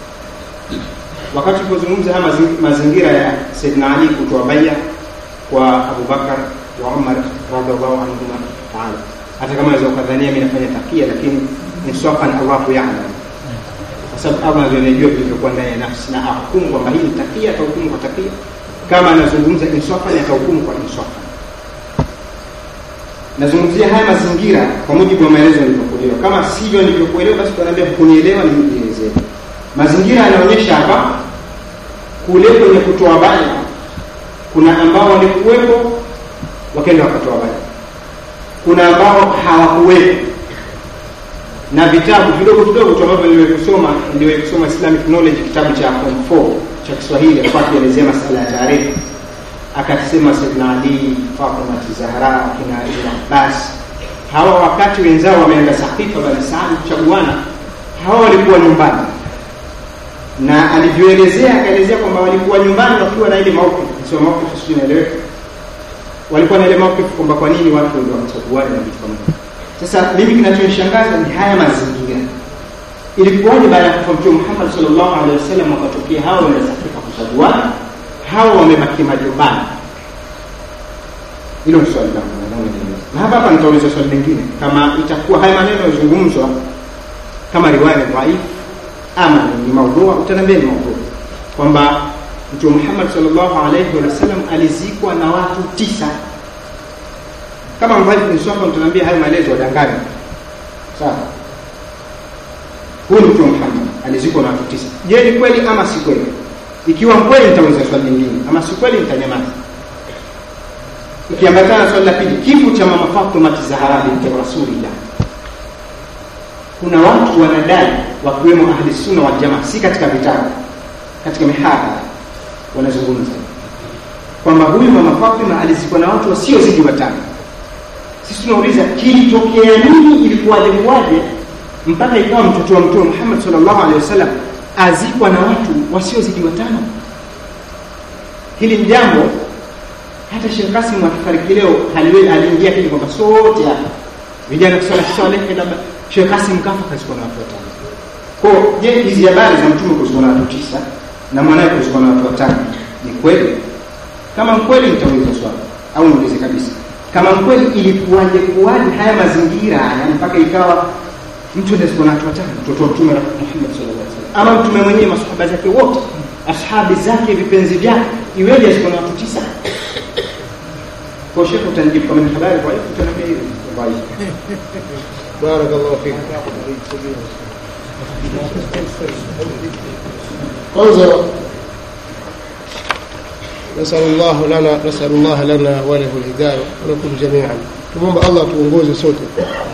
wakati tulipozungumza haya mazi- mazingira ya Saidina Ali kutoa baya kwa Abubakar wa Umar radhiallahu anhuma taala, hata kama naweza ukadhania mimi nafanya takia, lakini insafan Allahu ya'lam, kwa sababu Allah ndiye anajua vilivyokuwa ndani ya nafsi, na ahukumu kwamba hii ni takia, atahukumu kwa takia. Kama anazungumza insafan, atahukumu kwa insafan. Nazungumzia haya mazingira kwa mujibu wa maelezo nilivyokuelewa. Kama sivyo nilivyokuelewa, basi tunaambia hukunielewa, nielezee. Mazingira yanaonyesha hapa kule kwenye kutoa baya, kuna ambao walikuwepo wakaenda wakatoa baya, kuna ambao hawakuwepo na vitabu vidogo vidogo tu ambavyo niliwahi kusoma niliwahi kusoma Islamic Knowledge, kitabu cha form 4 cha Kiswahili, alikuwa akielezea masala ya tarehe, akasema Sayyidina Ali, Fatima Zahra, kina Ibn Abbas, hawa wakati wenzao wameenda Saqifa Bani Saad kuchaguana, hawa walikuwa nyumbani na alivyoelezea akaelezea kwamba walikuwa nyumbani wakiwa na ile mauqif, sio mauqif, sio inaeleweka, walikuwa na ile mauqif kwamba kwa nini watu ndio wachaguane na vitu kama hivyo. Sasa mimi kinachonishangaza ni haya mazingira. Ilikuwaje baada ya kufa Mtume Muhammad sallallahu alaihi wasallam wakatokea hawa wenda Sakifa kuchaguana, hawa wamebaki majumbani? Hilo ni swali langu na naomba nieleze. Na hapa hapa nitauliza swali lingine, kama itakuwa haya maneno yazungumzwa kama riwaya ni dhaifu ama ni maudhua, utaniambia ni maudhua kwamba Mtume Muhammad sallallahu alaihi wasallam alizikwa na watu tisa kama mvali niswapa mtaniambia hayo maelezo wadanganya sawa huyu mtume Muhammad alizikwa na watu tisa je ni kweli ama si kweli ikiwa kweli nitauliza swali lingine ama si kweli nitanyamaza ikiambatana na swali la pili kifo cha mama Fatima Zahra binti Rasulillah kuna watu wanadai wakiwemo ahli sunna wal jamaa si katika vitabu katika mihadhara wanazungumza kwamba huyu mama Fatima alizikwa na watu wasiozidi watano sisi tunauliza kilitokea nini ilikuwaje kuwaje mpaka ikawa mtoto wa mtume Muhammad sallallahu alaihi wasallam azikwa na watu wasiozidi watano hili ni jambo hata Sheikh Kasim akifariki leo haliwe- aliingia kile kwamba sote hapa vijana kusala saleh labda Sheikh Kasim kafa kazikwa na watu watano kwa je hizi habari za mtume kuzikwa na watu tisa na mwanae kuzikwa na watu watano ni kweli kama kweli nitauliza swali au niulize kabisa kama kweli ilikuwaje kuwaje haya mazingira haya mpaka ikawa mtu anazikwa na watu watano mtoto wa mtume Muhammad sallallahu alaihi wasallam ama mtume mwenyewe masahaba zake wote ashabi zake vipenzi vyake iweje azikwa na watu tisa kwa shekhe utanijibu kama ni habari kwa hiyo utaniambia hiyo kwa hiyo barakallahu fik kwanza نسأل الله لنا نسأل الله لنا وله الهداية ولكم جميعا tumomba Allah tuongoze sote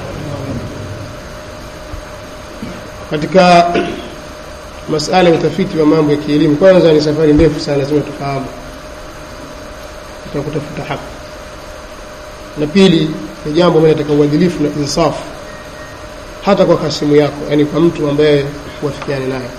katika masala ya utafiti wa mambo ya kielimu kwanza ni safari ndefu sana lazima tufahamu tutakutafuta haki na pili ni jambo ambalo linataka uadilifu na insafu hata kwa hasimu yako yani kwa mtu ambaye huafikiani naye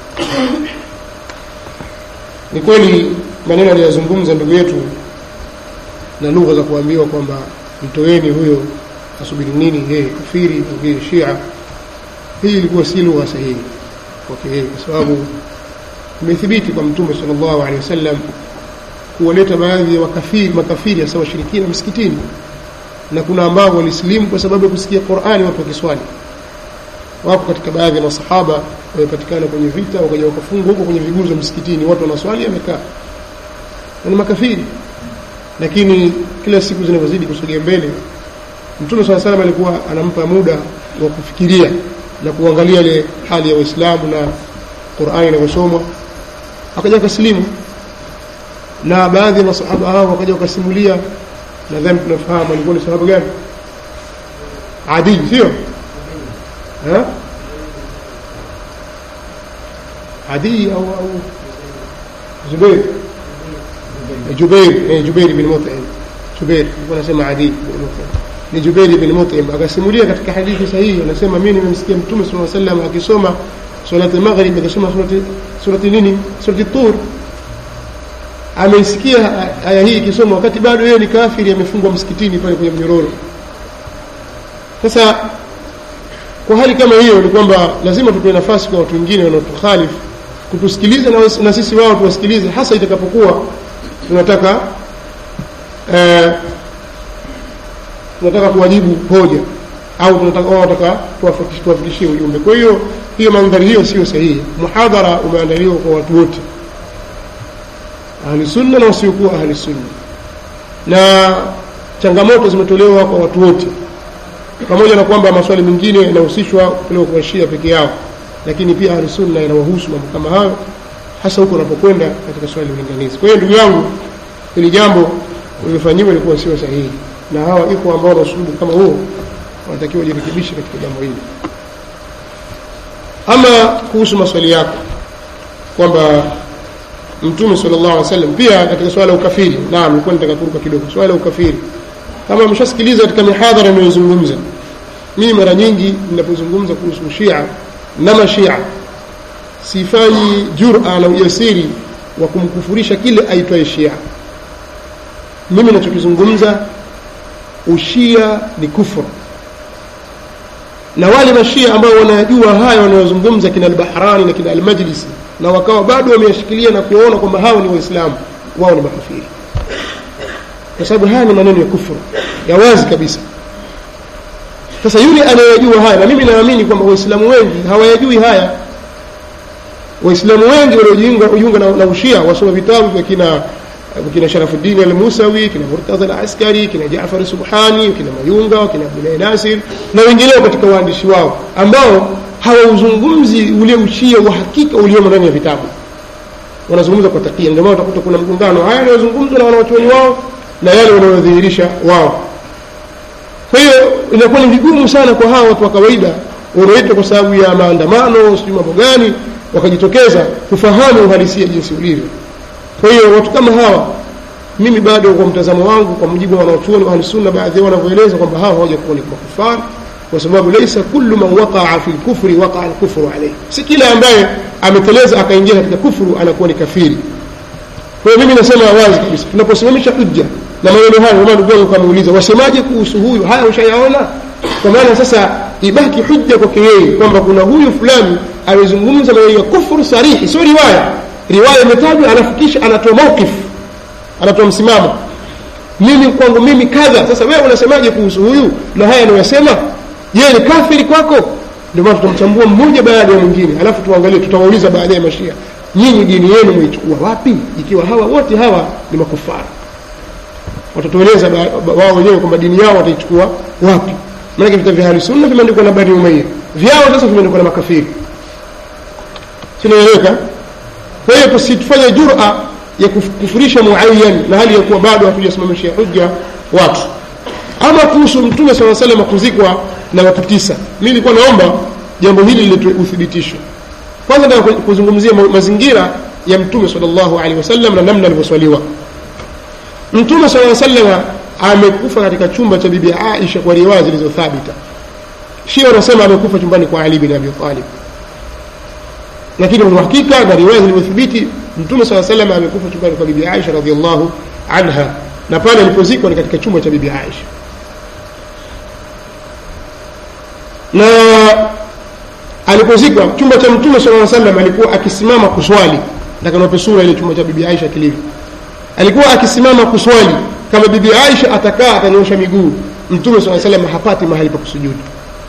ni kweli maneno aliyozungumza ndugu yetu na lugha za kuambiwa kwamba mtoeni huyo asubiri nini yeye kafiri au yeye shia hii ilikuwa si lugha sahihi kwake yeye kwa sababu imethibiti kwa mtume sallallahu alaihi wasallam kuwaleta baadhi ya makafiri makafiri hasa washirikina msikitini na kuna ambao walisilimu kwa sababu ya kusikia Qur'ani watu wakiswali wako katika baadhi ya masahaba wamepatikana kwenye vita wakaja wakafungwa huko kwenye viguzo msikitini watu wanaswali amekaa na ni makafiri lakini kila siku zinavyozidi kusogea mbele mtume saa salam alikuwa anampa muda wa kufikiria na kuangalia ile hali ya waislamu na qurani inavyosomwa akaja akasilimu na baadhi ya masahaba hao wakaja wakasimulia nadhani tunafahamu alikuwa ni sahaba gani adi sio Ha? adi au au zubair jubair eh, jubair bin mut'im jubair alikuwa anasema adi bin mut'im ni jubair bin mut'im akasimulia katika hadithi sahihi anasema mimi nimemsikia mtume sallallahu alaihi wasallam akisoma salati maghrib akisoma surati surati nini surati tur ameisikia aya hii ikisoma wakati bado yeye ni kafiri amefungwa msikitini pale kwenye mnyororo sasa kwa hali kama hiyo ni kwamba lazima tutoe nafasi kwa watu wengine wanaotukhalifu kutusikiliza na, na sisi wao tuwasikilize hasa itakapokuwa tunataka eh, tunataka kuwajibu hoja au tunataka wao wataka tuwafikishie ujumbe kwa hiyo hiyo mandhari hiyo sio sahihi muhadhara umeandaliwa kwa watu wote ahli sunna na wasiokuwa ahli sunna na changamoto zimetolewa kwa watu wote pamoja na kwamba maswali mengine yanahusishwa kupelewa kwa shia peke yao lakini pia ahli sunna inawahusu mambo kama hayo hasa huko unapokwenda katika swali la ulinganizi kwa hiyo ndugu yangu hili jambo lilifanyiwa ilikuwa sio sahihi na hawa iko ambao na usulubu kama huo wanatakiwa wajirekebishe katika jambo hili ama kuhusu maswali yako kwamba mtume sallallahu alaihi wasallam pia katika swala la ukafiri naam nilikuwa nataka kuruka kidogo swala la ukafiri kama mshasikiliza katika mihadhara ninayozungumza mimi mara nyingi ninapozungumza kuhusu shia na mashia sifanyi jura na ujasiri wa kumkufurisha kile aitwaye shia mimi nachokizungumza ushia ni kufru na wale mashia ambao wanajua haya wanayozungumza kina albahrani na kina almajlisi na wakawa bado wameyashikilia na kuwaona kwamba hao ni waislamu wao ni makafiri kwa sababu haya ni maneno ya kufuru ya wazi kabisa sasa yule anayejua haya na mimi naamini kwamba waislamu wengi hawayajui haya waislamu wengi waliojiunga na, na ushia wasoma vitabu vya kina kina sharafuddin al-musawi kina murtadha al-askari kina jaafar subhani kina mayunga kina abdulahi nasir na wengineo katika waandishi wao ambao hawauzungumzi ule ushia wa hakika uliomo ndani ya vitabu wanazungumza kwa takia ndio maana utakuta kuna mgongano haya yanayozungumzwa na wanawachuoni wao na yale wanayodhihirisha wao kwa hiyo inakuwa ni vigumu sana kwa hawa watu wa kawaida wanaoitwa kwa sababu ya maandamano sijui mambo gani wakajitokeza kufahamu uhalisia jinsi ulivyo kwa hiyo watu kama hawa mimi bado kwa mtazamo wangu kwa mujibu wa wanaochuoni wa ahlusunna baadhi yao wanavyoeleza kwamba hawa hawajakuwa ni makufar kwa sababu laisa kullu man waqaa fi lkufri waqaa lkufru alayhi si kila ambaye ameteleza akaingia katika kufuru anakuwa ni kafiri kwa hiyo mimi nasema wazi kabisa tunaposimamisha hujja na maneno hayo kama ndugu yangu kamuuliza wasemaje kuhusu huyu haya ushayaona kwa maana sasa ibaki hujja kwake yeye kwamba kuna huyu fulani amezungumza maneno ya kufuru sarihi sio riwaya riwaya imetajwa alafu kisha anatoa mawqif anatoa msimamo mimi kwangu mimi kadha sasa wewe unasemaje kuhusu huyu na haya anayosema je ni kafiri kwako ndio maana tutamchambua mmoja baada ya mwingine alafu tuangalie tutawauliza baadaye mashia nyinyi dini yenu mwaichukua wapi ikiwa hawa wote hawa ni makufara watatueleza wao wenyewe kwamba dini yao wataichukua wapi maanake vita vya ahli sunna vimeandikwa na bani umayya vyao sasa vimeandikwa na makafiri sinaeleweka kwa hiyo tusifanye jura ya kufurisha muayyan na hali ya kuwa bado hatujasimamishia hujja watu ama kuhusu mtume saa salama kuzikwa na watu tisa mi nilikuwa naomba jambo hili liletwe uthibitisho kwanza nataka kuzungumzia mazingira ya mtume salllahu alehi wasallam na namna alivyoswaliwa mtume saa salama amekufa katika chumba cha bibi aisha kwa riwaya zilizothabita shia wanasema amekufa chumbani kwa ali bin abi talib lakini uhakika na riwaya zilivyothibiti mtume saa salama amekufa chumbani kwa bibi aisha radiallahu anha na pale alipozikwa ni katika chumba cha bibi aisha na alipozikwa chumba cha mtume saa salam alikuwa akisimama kuswali takanape sura ile chumba cha bibi aisha kilivyo alikuwa akisimama kuswali kama bibi aisha atakaa atanyosha miguu mtume saa salam hapati mahali pa kusujudu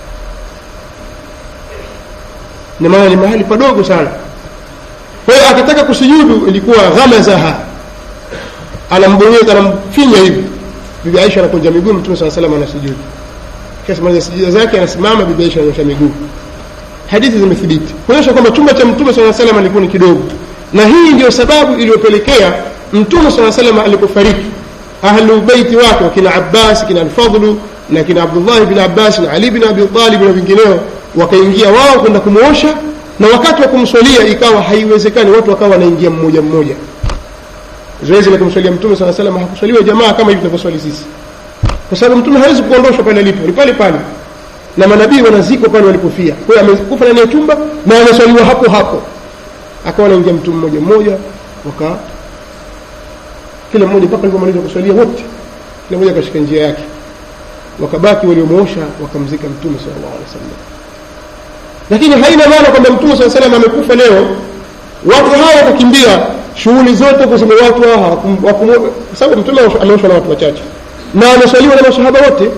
ni maana ni mahali padogo sana kwa hiyo akitaka kusujudu ilikuwa ghamazaha anambonyeza anamfinya hivi bibi aisha anakunja miguu mtume saa salam anasujudu kisha sijida zake anasimama bibi aisha ananyosha miguu hadithi zimethibiti kuonyesha kwamba chumba cha mtume saa salam alikuwa ni kidogo na hii ndio sababu iliyopelekea mtume saa salam alipofariki ahlu beiti wake wakina abbas kina alfadlu na kina abdullahi bin abbas na ali bin abi talib na vingineo wakaingia wao kwenda kumwosha na wakati wa kumswalia ikawa haiwezekani watu wakawa wanaingia mmoja mmoja zoezi la kumswalia mtume saa salam hakuswaliwa jamaa kama hivi tunavyoswali sisi kwa sababu mtume hawezi kuondoshwa pale alipo ni pale pale na manabii wanazikwa pale walipofia kwa hiyo amekufa ndani ya chumba na ameswaliwa hapo hapo akawa anaingia mtu mmoja mmoja waka kila mmoja mpaka alipomaliza kuswalia wote kila mmoja akashika njia yake wakabaki waliomwosha wakamzika mtume sallallahu alaihi wasallam lakini haina maana kwamba mtume saa salam amekufa leo watu hawa watakimbia shughuli zote kusema watu hawa kwa sababu mtume ameoshwa na watu wachache na ameswaliwa na masahaba wote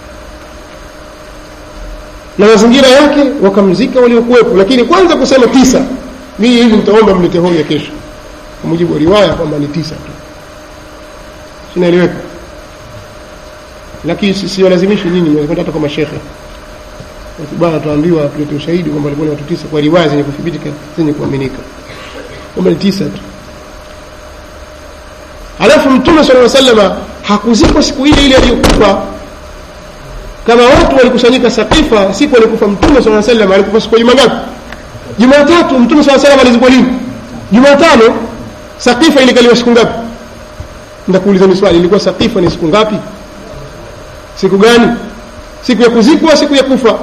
na mazingira yake wakamzika waliokuwepo lakini kwanza kusema tisa mii hivi nitaomba mlete hoja kesho kwa mujibu wa riwaya kwamba ni tisa tu sinaeleweka lakini siwalazimishi nyinyi mnakwenda hata kwa mashekhe bana tuambiwa tulete ushahidi kwamba walikuwa ni watu tisa kwa riwaya zenye kuthibitika zenye kuaminika kwamba ni tisa tu alafu mtume sala salama hakuzikwa siku ile ile aliyokufa kama watu walikusanyika sakifa siku alikufa mtume saa salam alikufa siku ya juma ngapi jumatatu mtume saa salam alizikwa lini jumatano sakifa ilikaliwa siku ngapi ndakuuliza ni swali ilikuwa sakifa ni siku ngapi siku gani siku ya kuzikwa siku ya kufa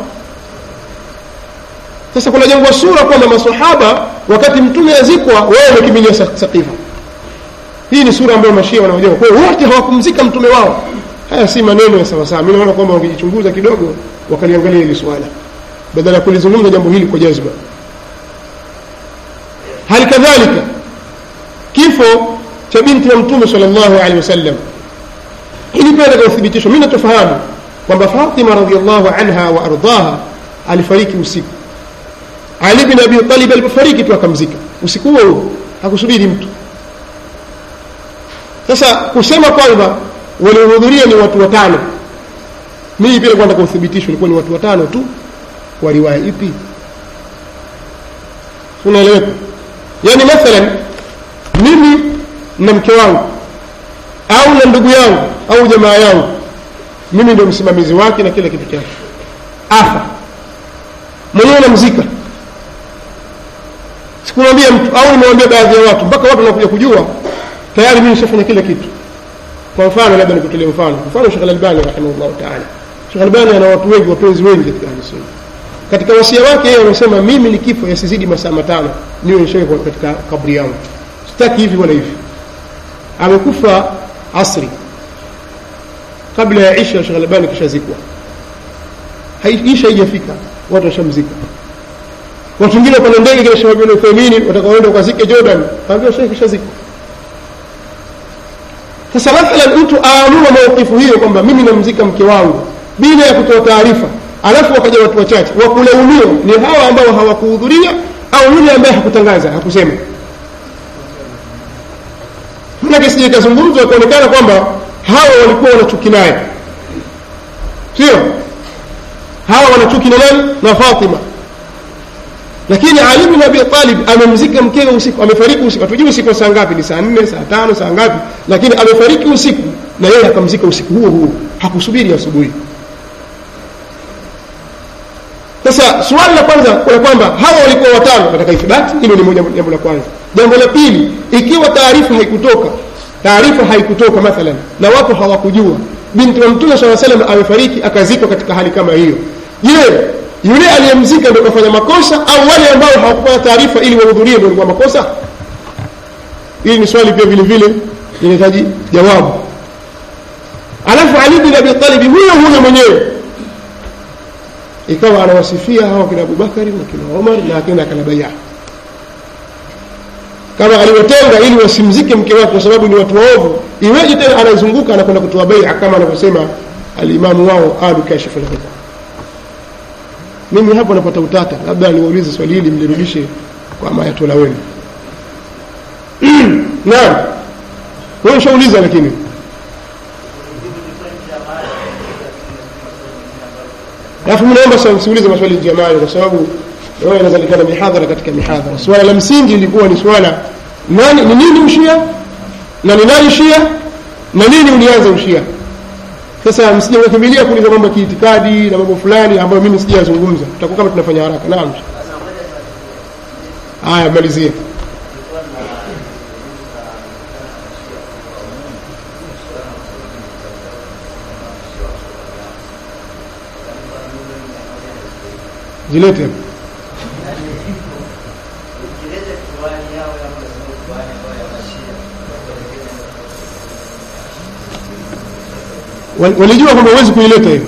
sasa kuna jangwa sura kwamba masahaba wakati mtume azikwa wao wamekimbilia sakifa hii ni sura ambayo mashia wanaojua kwa hiyo wote hawakumzika mtume wao haya si maneno ya sawasawa mi naona kwamba wakijichunguza kidogo wakaliangalia hili swala badala ya kulizungumza jambo hili kwa jazba hali kadhalika kifo cha binti wa mtume sal llahu alehi wasallam ili pia katika uthibitisho mi natofahamu kwamba fatima radiallahu anha wa ardaha alifariki usiku ali bin abi talib alipofariki tu akamzika usiku huo huo hakusubiri mtu sasa kusema kwamba waliohudhuria ni watu watano mimi pia nataka uthibitisho ilikuwa ni watu watano tu kwa riwaya ipi unaeleweka yaani mathalan mimi na mke wangu au na ndugu yangu au jamaa yangu mimi ndio msimamizi wake na kila kitu chake afa mwenyewe namzika sikumwambia mtu au nimewambia baadhi ya watu mpaka watu wanakuja kujua tayari mimi nishafanya kila kitu kwa mfano labda nikutolee mfano mfano Sheikh Al-Albani rahimahullah ta'ala Sheikh Al-Albani ana watu wengi wapenzi wengi katika Ahlusunna katika wasia wake yeye amesema mimi ni kifo yasizidi masaa matano niwe nishawekwa katika kabri yangu sitaki hivi wala hivi amekufa asri kabla ya isha Sheikh Al-Albani kishazikwa isha haijafika watu washamzika watu wengine wapanda ndege kina Sheikh Ibn Uthaymeen watakaoenda ukazike Jordan kaambia Sheikh kishazikwa sasa mathalan mtu aamua maukifu hiyo kwamba mimi namzika mke wangu bila ya kutoa taarifa alafu wakaja watu wachache wakulaumiwa ni hawa ambao hawakuhudhuria au yule ambaye hakutangaza hakusema manake sije ikazungumzwa ikaonekana kwamba hawa walikuwa wanachuki naye sio hawa wanachuki na nani na fatima lakini ali bin abi talib amemzika mkewe usiku amefariki usiku hatujui usiku saa ngapi ni saa nne saa tano saa ngapi lakini amefariki usiku na yeye akamzika usiku huo huo hakusubiri asubuhi sasa swali la kwanza kuna kwamba hawa walikuwa watano katika ithibati hilo ni moja jambo la kwanza jambo la pili ikiwa taarifa haikutoka taarifa haikutoka mathalan na watu hawakujua binti wa mtume saa salam amefariki akazikwa katika hali kama hiyo je yule aliyemzika ndio kafanya makosa au wale ambao hawakupata taarifa ili wahudhurie ndio walikuwa makosa hili ni swali pia vile vile linahitaji jawabu alafu ali bin abi talib huyo huyo mwenyewe ikawa anawasifia hawa kina abubakari na kina omar na akina akina baya kama aliwatenga ili wasimzike mke wake kwa sababu ni watu waovu iweje tena anazunguka anakwenda kutoa baia kama anavyosema alimamu wao alu kashifu lghita mimi hapo napata utata labda niwaulize swali hili mlirudishe kwa mayatola wenu naam wewe ushauliza lakini alafu mnaomba sa- msiulize maswali jamani kwa sababu wewe inazalikana mihadhara katika mihadhara swala la msingi ilikuwa ni swala nani ni nini ushia na ni nani shia na nini ulianza ushia sasa msije mkakimbilia kuuliza mambo ya kiitikadi na mambo fulani ambayo mimi sijazungumza tutakuwa kama tunafanya haraka naam haya malizie zilete Wal- walijua kwamba huwezi kuileta hiyo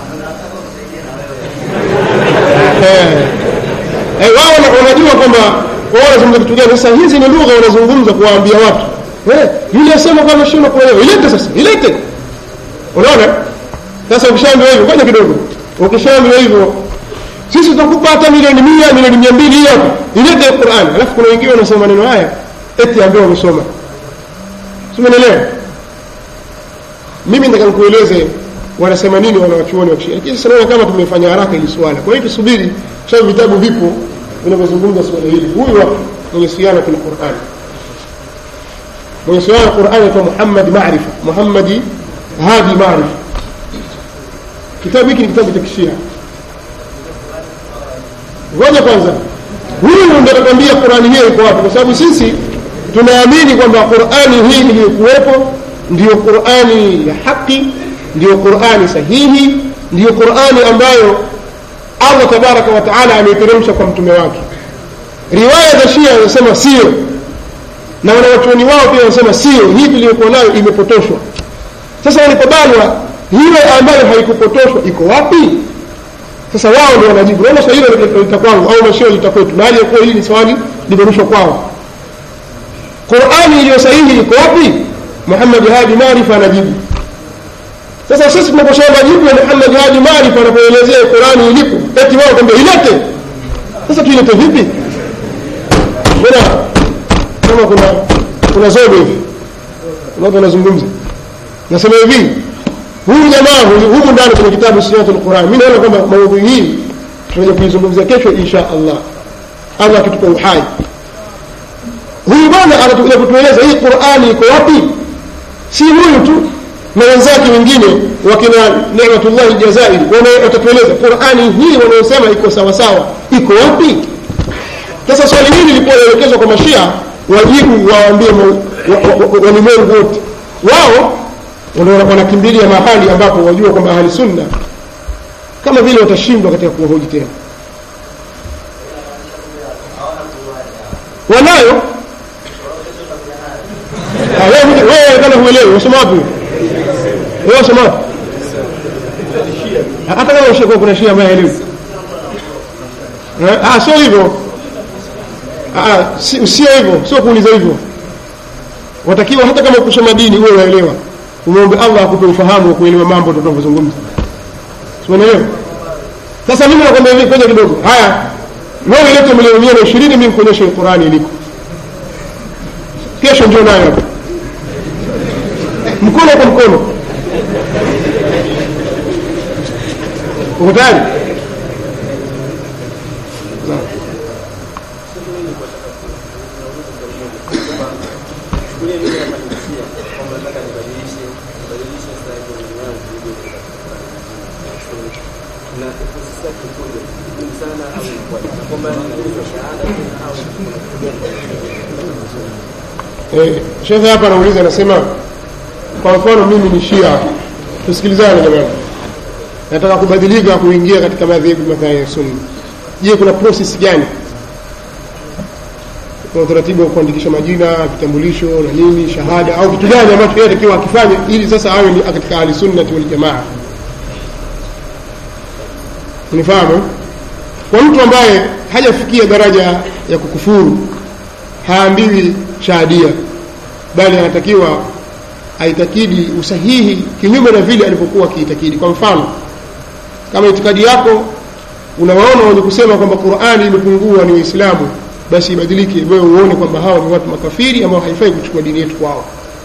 Eh. Eh, wao wana- wanajua kwamba wao wanazungumza kitu gani sasa hizi ni lugha wanazungumza kuwaambia watu eh, yule asema kwamba shindwa kuelewa ilete sasa ilete unaona sasa ukishaambiwa hivyo ngoja kidogo ukishaambiwa hivyo sisi tutakupa hata milioni mia milioni mia mbili hii hapa ilete Qur'an alafu kuna wengine wanasema maneno haya eti ambao wamesoma si umeelewa mimi nataka nikueleze wanasema nini wanawachuoni wa Kishia lakini sasa naona kama tumefanya haraka hili swala kwa hiyo tusubiri sababu vitabu vipo vinavyozungumza swala hili huyu hapa mwenye siana kwenye Qur'an mwenye siana Qur'an anaitwa Muhammad Maarifa Muhammadi Hadi Maarifa kitabu hiki ni kitabu cha Kishia ngoja kwanza huyu ndio atakwambia Qur'ani hiyo iko wapi kwa sababu sisi tunaamini kwamba Qur'ani hii iliyokuwepo ndiyo Qur'ani ya haki ndiyo Qur'ani sahihi ndiyo Qur'ani ambayo Allah tabaraka wa taala ameiteremsha kwa mtume wake riwaya za Shia zinasema sio na wanawachuoni wao pia wanasema sio hii tuliyokuwa nayo imepotoshwa sasa walipobanwa hiyo ambayo haikupotoshwa iko wapi sasa wao ndio wanajibu naona swali hilo lita kwangu au mashio lita kwetu na hali ya kuwa hili ni swali limerushwa kwao Qur'ani iliyo sahihi iko wapi Muhammad Hadi Maarifa anajibu sasa sisi tunaposoma jibu ya Muhammad Hadi Maarifa anapoelezea Qur'ani ilipo eti wao kwamba ilete sasa tuilete vipi mbona kama kuna kuna zogo hivi kuna watu wanazungumza nasema hivi huyu jamaa huyu humu ndani kwenye kitabu Siyatul Quran mimi naona kwamba maudhui hii tunaja kuizungumzia kesho insha Allah Allah akitupa uhai huyu bwana anatukuja kutueleza hii Qur'ani iko wapi si huyu tu na wenzake wengine wakina Neematullah Jazairi watatueleza Qur'ani hii wanaosema iko sawa sawa iko wapi sasa swali hili lilikuwa linaelekezwa kwa mashia wajibu waambie walimwengu wote wao wana- wanakimbilia mahali ambapo wajua kwamba ahli sunna kama vile watashindwa katika kuwahoji tena wanayo Ah, wewe wewe kana huelewi unasoma wapi wewe unasoma wapi hata kama ushako kuna shia ambaye haelewi Eh, ah sio hivyo ah si- sio hivyo sio kuuliza hivyo watakiwa hata kama kusoma dini uwe unaelewa umwombe Allah akupe ufahamu wa kuelewa mambo tunavyozungumza umeelewa sasa mimi nakwambia hivi ngoja kidogo haya wewe lete milioni mia na ishirini mimi nikuonyeshe Qur'ani iliko kesho njoo nayo hapa mkono kwa mkono uko tayari Naam. Eh, shekhe hapa anauliza anasema kwa mfano mimi ni shia tusikilizane jamani nataka kubadilika kuingia katika madhehebu madhhabi ya sunna je kuna process gani kuna utaratibu wa kuandikisha majina vitambulisho na nini shahada au kitu gani ambacho yeye atakiwa akifanye ili sasa awe ni katika ahli sunnati wal jamaa unifahamu kwa mtu ambaye hajafikia daraja ya kukufuru haambiwi shahadia bali anatakiwa aitakidi usahihi kinyume na vile alivyokuwa akiitakidi kwa mfano kama itikadi yako unawaona wenye kusema kwamba qurani imepungua ni waislamu basi ibadilike wewe uone kwamba hawa ni watu makafiri ambao haifai kuchukua dini yetu kwao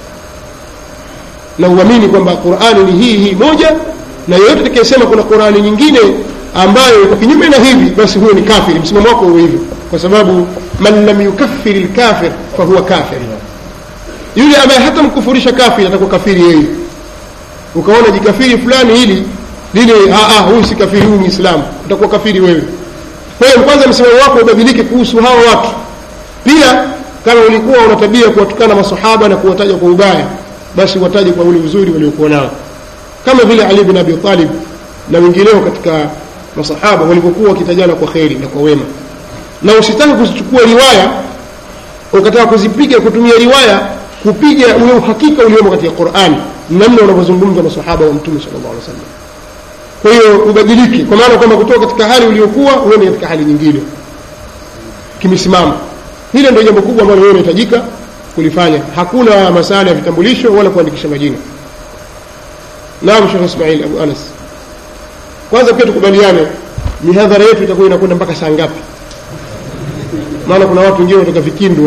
na uamini kwamba qurani ni hii hii moja na yeyote atakayesema kuna qurani nyingine ambayo iko kinyume na hivi basi huyo ni kafiri msimamo wako huo hivyo kwa sababu man lam yukaffir lkafir fahuwa kafir yule ambaye hata mkufurisha kafiri atakuwa kafiri yeye ukaona jikafiri fulani hili lile huyu si kafiri huyu muislamu utakuwa kafiri wewe kwa hiyo kwanza msimamo wako ubadilike kuhusu hawa watu pia kama ulikuwa una tabia kuwatukana masahaba na kuwataja kwa ubaya basi wataje kwa ule uzuri waliokuwa nao kama vile ali bin abi talib na wengineo katika masahaba walivyokuwa wakitajana kwa kheri na kwa wema na usitaki kuzichukua riwaya ukataka kuzipiga kutumia riwaya kupiga ule uhakika uliomo katika qurani namna unavyozungumza masahaba wa mtume sala llahu alih wasallam kwa hiyo ubadilike kwa maana kwamba kutoka katika hali uliokuwa uende katika hali nyingine kimesimama hilo ndio jambo kubwa ambalo wewe unahitajika kulifanya hakuna masala ya vitambulisho wala kuandikisha majina naam shekh ismail abu anas kwanza pia tukubaliane mihadhara yetu itakuwa inakwenda mpaka saa ngapi maana kuna watu wengine wanatoka vikindwa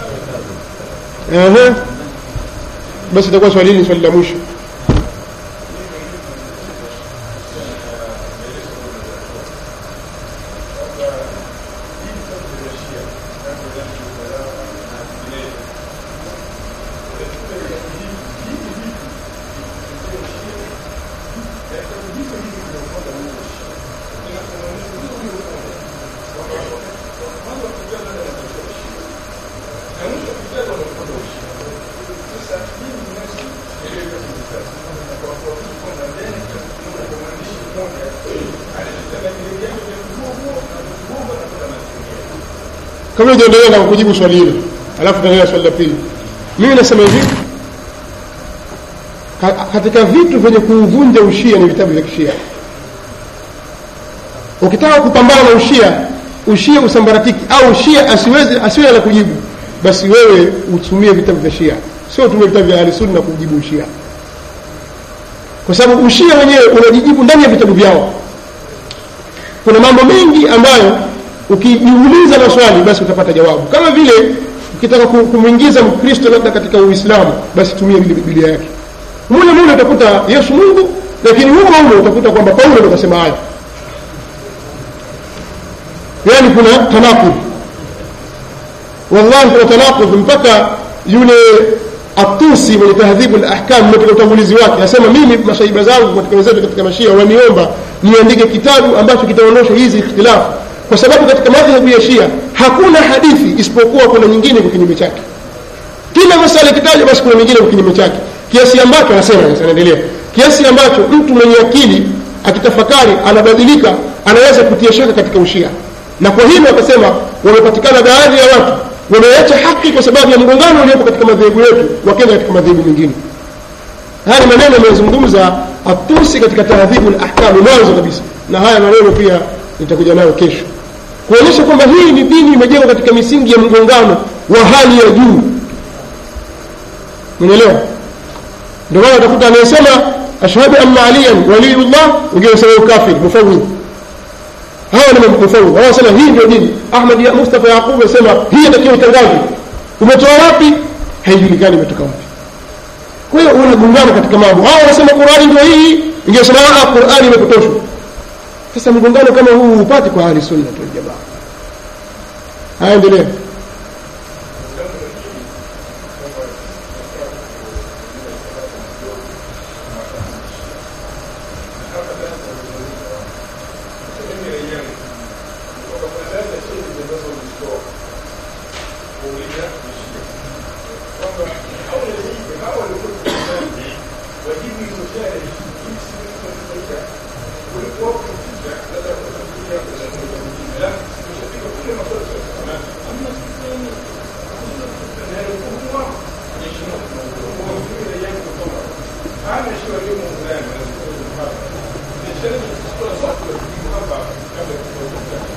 Ehe. basi itakuwa swali hili ni swali la mwisho kabla hujaendelea na kujibu swali hilo alafu tutaendelea swali la pili mimi nasema hivi ka- katika vitu vyenye kuuvunja ushia ni vitabu vya kishia ukitaka kupambana na ushia ushia usambaratiki au ushia asiweze asiwe la kujibu basi wewe utumie vitabu vya shia sio utumie vitabu vya ahlisunna kujibu ushia kwa sababu ushia wenyewe unajijibu ndani ya vitabu vyao kuna mambo mengi ambayo ukijiuliza maswali basi utapata jawabu kama vile ukitaka ku- kumwingiza mkristo labda katika uislamu basi tumia vile biblia yake mule mule utakuta yesu mungu lakini humo humo utakuta kwamba paulo ndo kasema hayo yaani kuna tanakudh wallahi kuna tanakudh mpaka yule atusi mwenye tahdhibu lahkam katika utangulizi wake asema mimi masaiba zangu katika wenzetu katika mashia waniomba niandike kitabu ambacho kitaondosha hizi ikhtilafu kwa sababu katika madhehebu ya shia hakuna hadithi isipokuwa kuna nyingine kwa kinyume chake kila masala ikitajwa basi kuna nyingine kwa kinyume chake kiasi ambacho anasema sasa anaendelea kiasi ambacho mtu mwenye akili akitafakari anabadilika anaweza kutia shaka katika ushia na kwa hivyo akasema wamepatikana baadhi ya watu wameacha haki kwa sababu ya mgongano uliopo katika madhehebu yetu wakenda katika madhehebu mengine haya ni maneno ameyazungumza atusi katika tahdhibu lahkami mwanzo kabisa na haya maneno pia nitakuja nayo kesho kuonyesha kwamba hii ni dini imejengwa katika misingi ya mgongano wa hali ya juu unaelewa ndio maana utakuta anayesema ashhadu anna aliyan waliyullah wengine wasema ukafiri mufawidh hawa ni mufawidh hawa wanasema hii ndio dini ahmad ya mustafa yaqub anasema hii inatakiwa itangazwe umetoa wapi haijulikani imetoka wapi kwa hiyo unagongana katika mambo hawa wanasema qurani ndio hii ingesema ah qurani imepotoshwa sasa mgongano kama huu hupati kwa ahli sunna tu jamaa haya endelea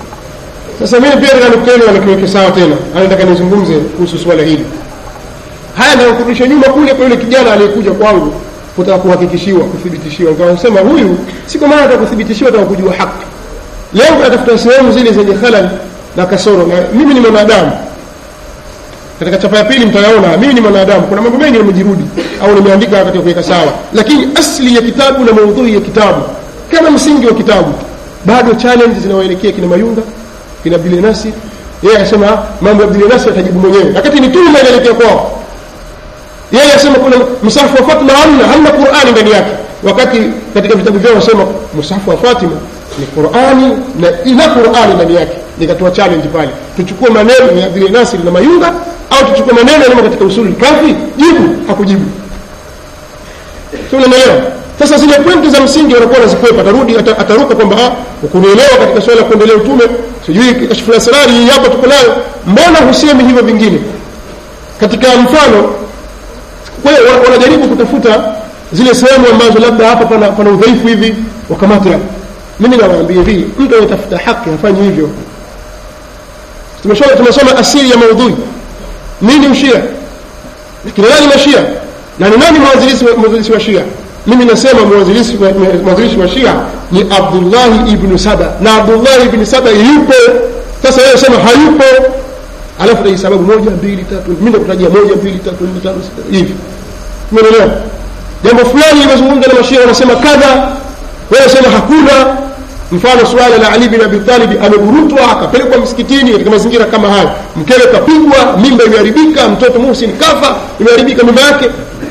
sasa mimi pia nataka nukta hili wanakiweke sawa tena anataka nizungumze kuhusu swala hili haya ndio kurudisha nyuma kule kwa yule kijana aliyekuja kwangu kutaka kuhakikishiwa kuthibitishiwa nikasema huyu si kwa maana atakuthibitishiwa ataka kujua haki leo atafuta sehemu zile zenye halal na kasoro na mimi ni mwanadamu katika chapa ya pili mtayaona mimi ni mwanadamu kuna mambo mengi nimejirudi au nimeandika katika kuweka sawa lakini asli ya kitabu na maudhui ya kitabu kama msingi wa kitabu bado challenge zinawaelekea kina mayunga kina bilenasi yeye akasema mambo ya bilenasi atajibu mwenyewe wakati ni tume inaelekea kwao yeye asema kuna msahafu wa Fatima hamna hamna Qur'ani ndani yake wakati katika vitabu vyao wasema msahafu wa Fatima ni Qur'ani na ina Qur'ani ndani yake nikatoa challenge pale tuchukue maneno ya vile Nasir na Mayunga au tuchukue maneno yale katika usuli kafi jibu hakujibu sio unaelewa sasa zile pointi za msingi wanakuwa wanazikwepa atarudi ata- ataruka kwamba ah ukunielewa katika swala la kuendelea utume sijui kashfu asrari hii hapa tuko nayo mbona husemi hivyo vingine katika mfano kwa hiyo wana- wanajaribu kutafuta zile sehemu ambazo labda hapa pana, pana udhaifu hivi wakamata mimi nawaambia hivi mtu anayetafuta haki hafanyi hivyo tumesoma tumesoma asili ya maudhui nini ushia lakini nani mashia na ni nani mwanzilishi wa- mwanzilishi wa shia mimi nasema mwanzilishi wa- mwanzilishi wa shia ni abdullahi ibnu saba na abdullahi ibnu saba yupo sasa wewe sema hayupo alafu taji sababu moja mbili tatu mimi nakutajia moja mbili tatu nne tano sita hivi umeelewa jambo fulani limezungumza na mashia wanasema kadha wewe sema hakuna mfano suala la Ali bin Abi Talib ameburutwa akapelekwa msikitini katika mazingira kama haya mkewe kapigwa mimba imeharibika mtoto Muhsin kafa imeharibika mimba yake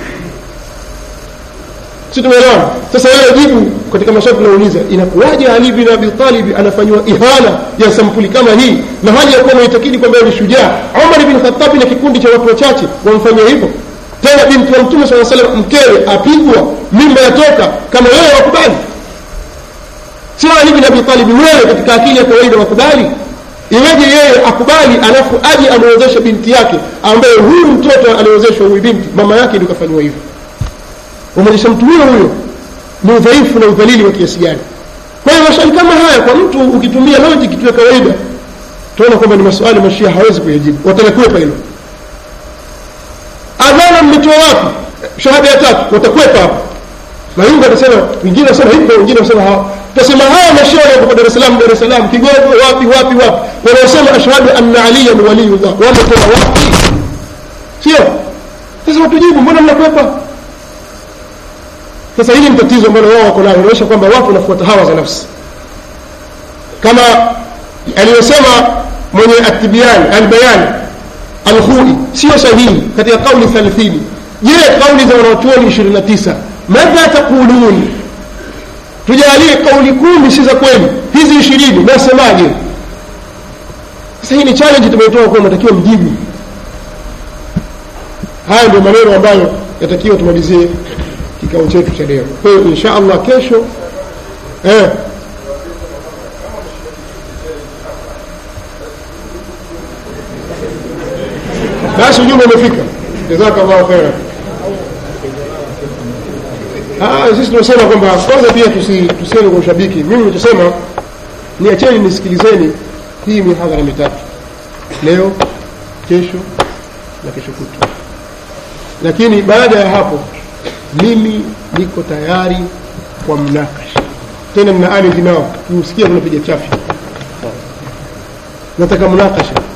si tumeelewana sasa wewe jibu katika maswali tunauliza inakuwaje Ali bin Abi Talib anafanywa ihana ya sampuli kama hii na hali ya kuwa anaitakidi kwamba yeye ni shujaa Umar bin Khattab na kikundi cha watu wachache wamfanyia hivyo tena binti wa Mtume sallallahu alaihi wasallam mkewe apigwa mimba yatoka kama wewe wakubali sio Ali bin Abi Talib wewe katika akili ya kawaida wakubali iweje yeye akubali alafu aje amwezeshe binti yake ambaye huyu mtoto aliozeshwa huyu binti mama yake ndio kafanywa hivyo umwonyesha mtu huyo huyo ni udhaifu na udhalili wa kiasi gani kwa hiyo maswali kama haya kwa mtu ukitumia logic tu ya kawaida tunaona kwamba ni maswali mashia hawezi kuyajibu watalekwepa hilo adhana mmetoa wapi shahada ya tatu watakwepa hapo mayunga atasema wengine wasema hivyo wengine wasema hawa tutasema haya mashia wako Dar es Salaam Dar es Salaam Kigogo wapi wapi wapi wanaosema ashhadu anna aliyan waliyullah wametoa wapi sio sasa watujibu mbona mnakwepa sasa hili ni tatizo ambalo wao wako nalo inaonyesha kwamba watu wanafuata hawa za nafsi kama aliyosema mwenye atibian albayan alkhui sio sahihi katika kauli 30 je kauli za wanachuoni 29 madha taqulun tujalie kauli kumi si za kweli hizi ishirini nasemaje sasa hii ni challenge tumetoa kwa natakiwa mjibu haya ndio maneno ambayo yatakiwa tumalizie kikao chetu cha leo kwa hiyo insha allah kesho eh, basi ujumbe umefika jazakallahu khairan Ah, sisi tunasema kwamba kwanza pia tusi, tusiende kwa ushabiki mimi nichosema niacheni nisikilizeni hii mihadhara mitatu leo kesho na kesho kutwa lakini baada ya hapo mimi niko tayari kwa mnakasha tena mna ardhi nao tusikia tunapiga chafi nataka mnakasha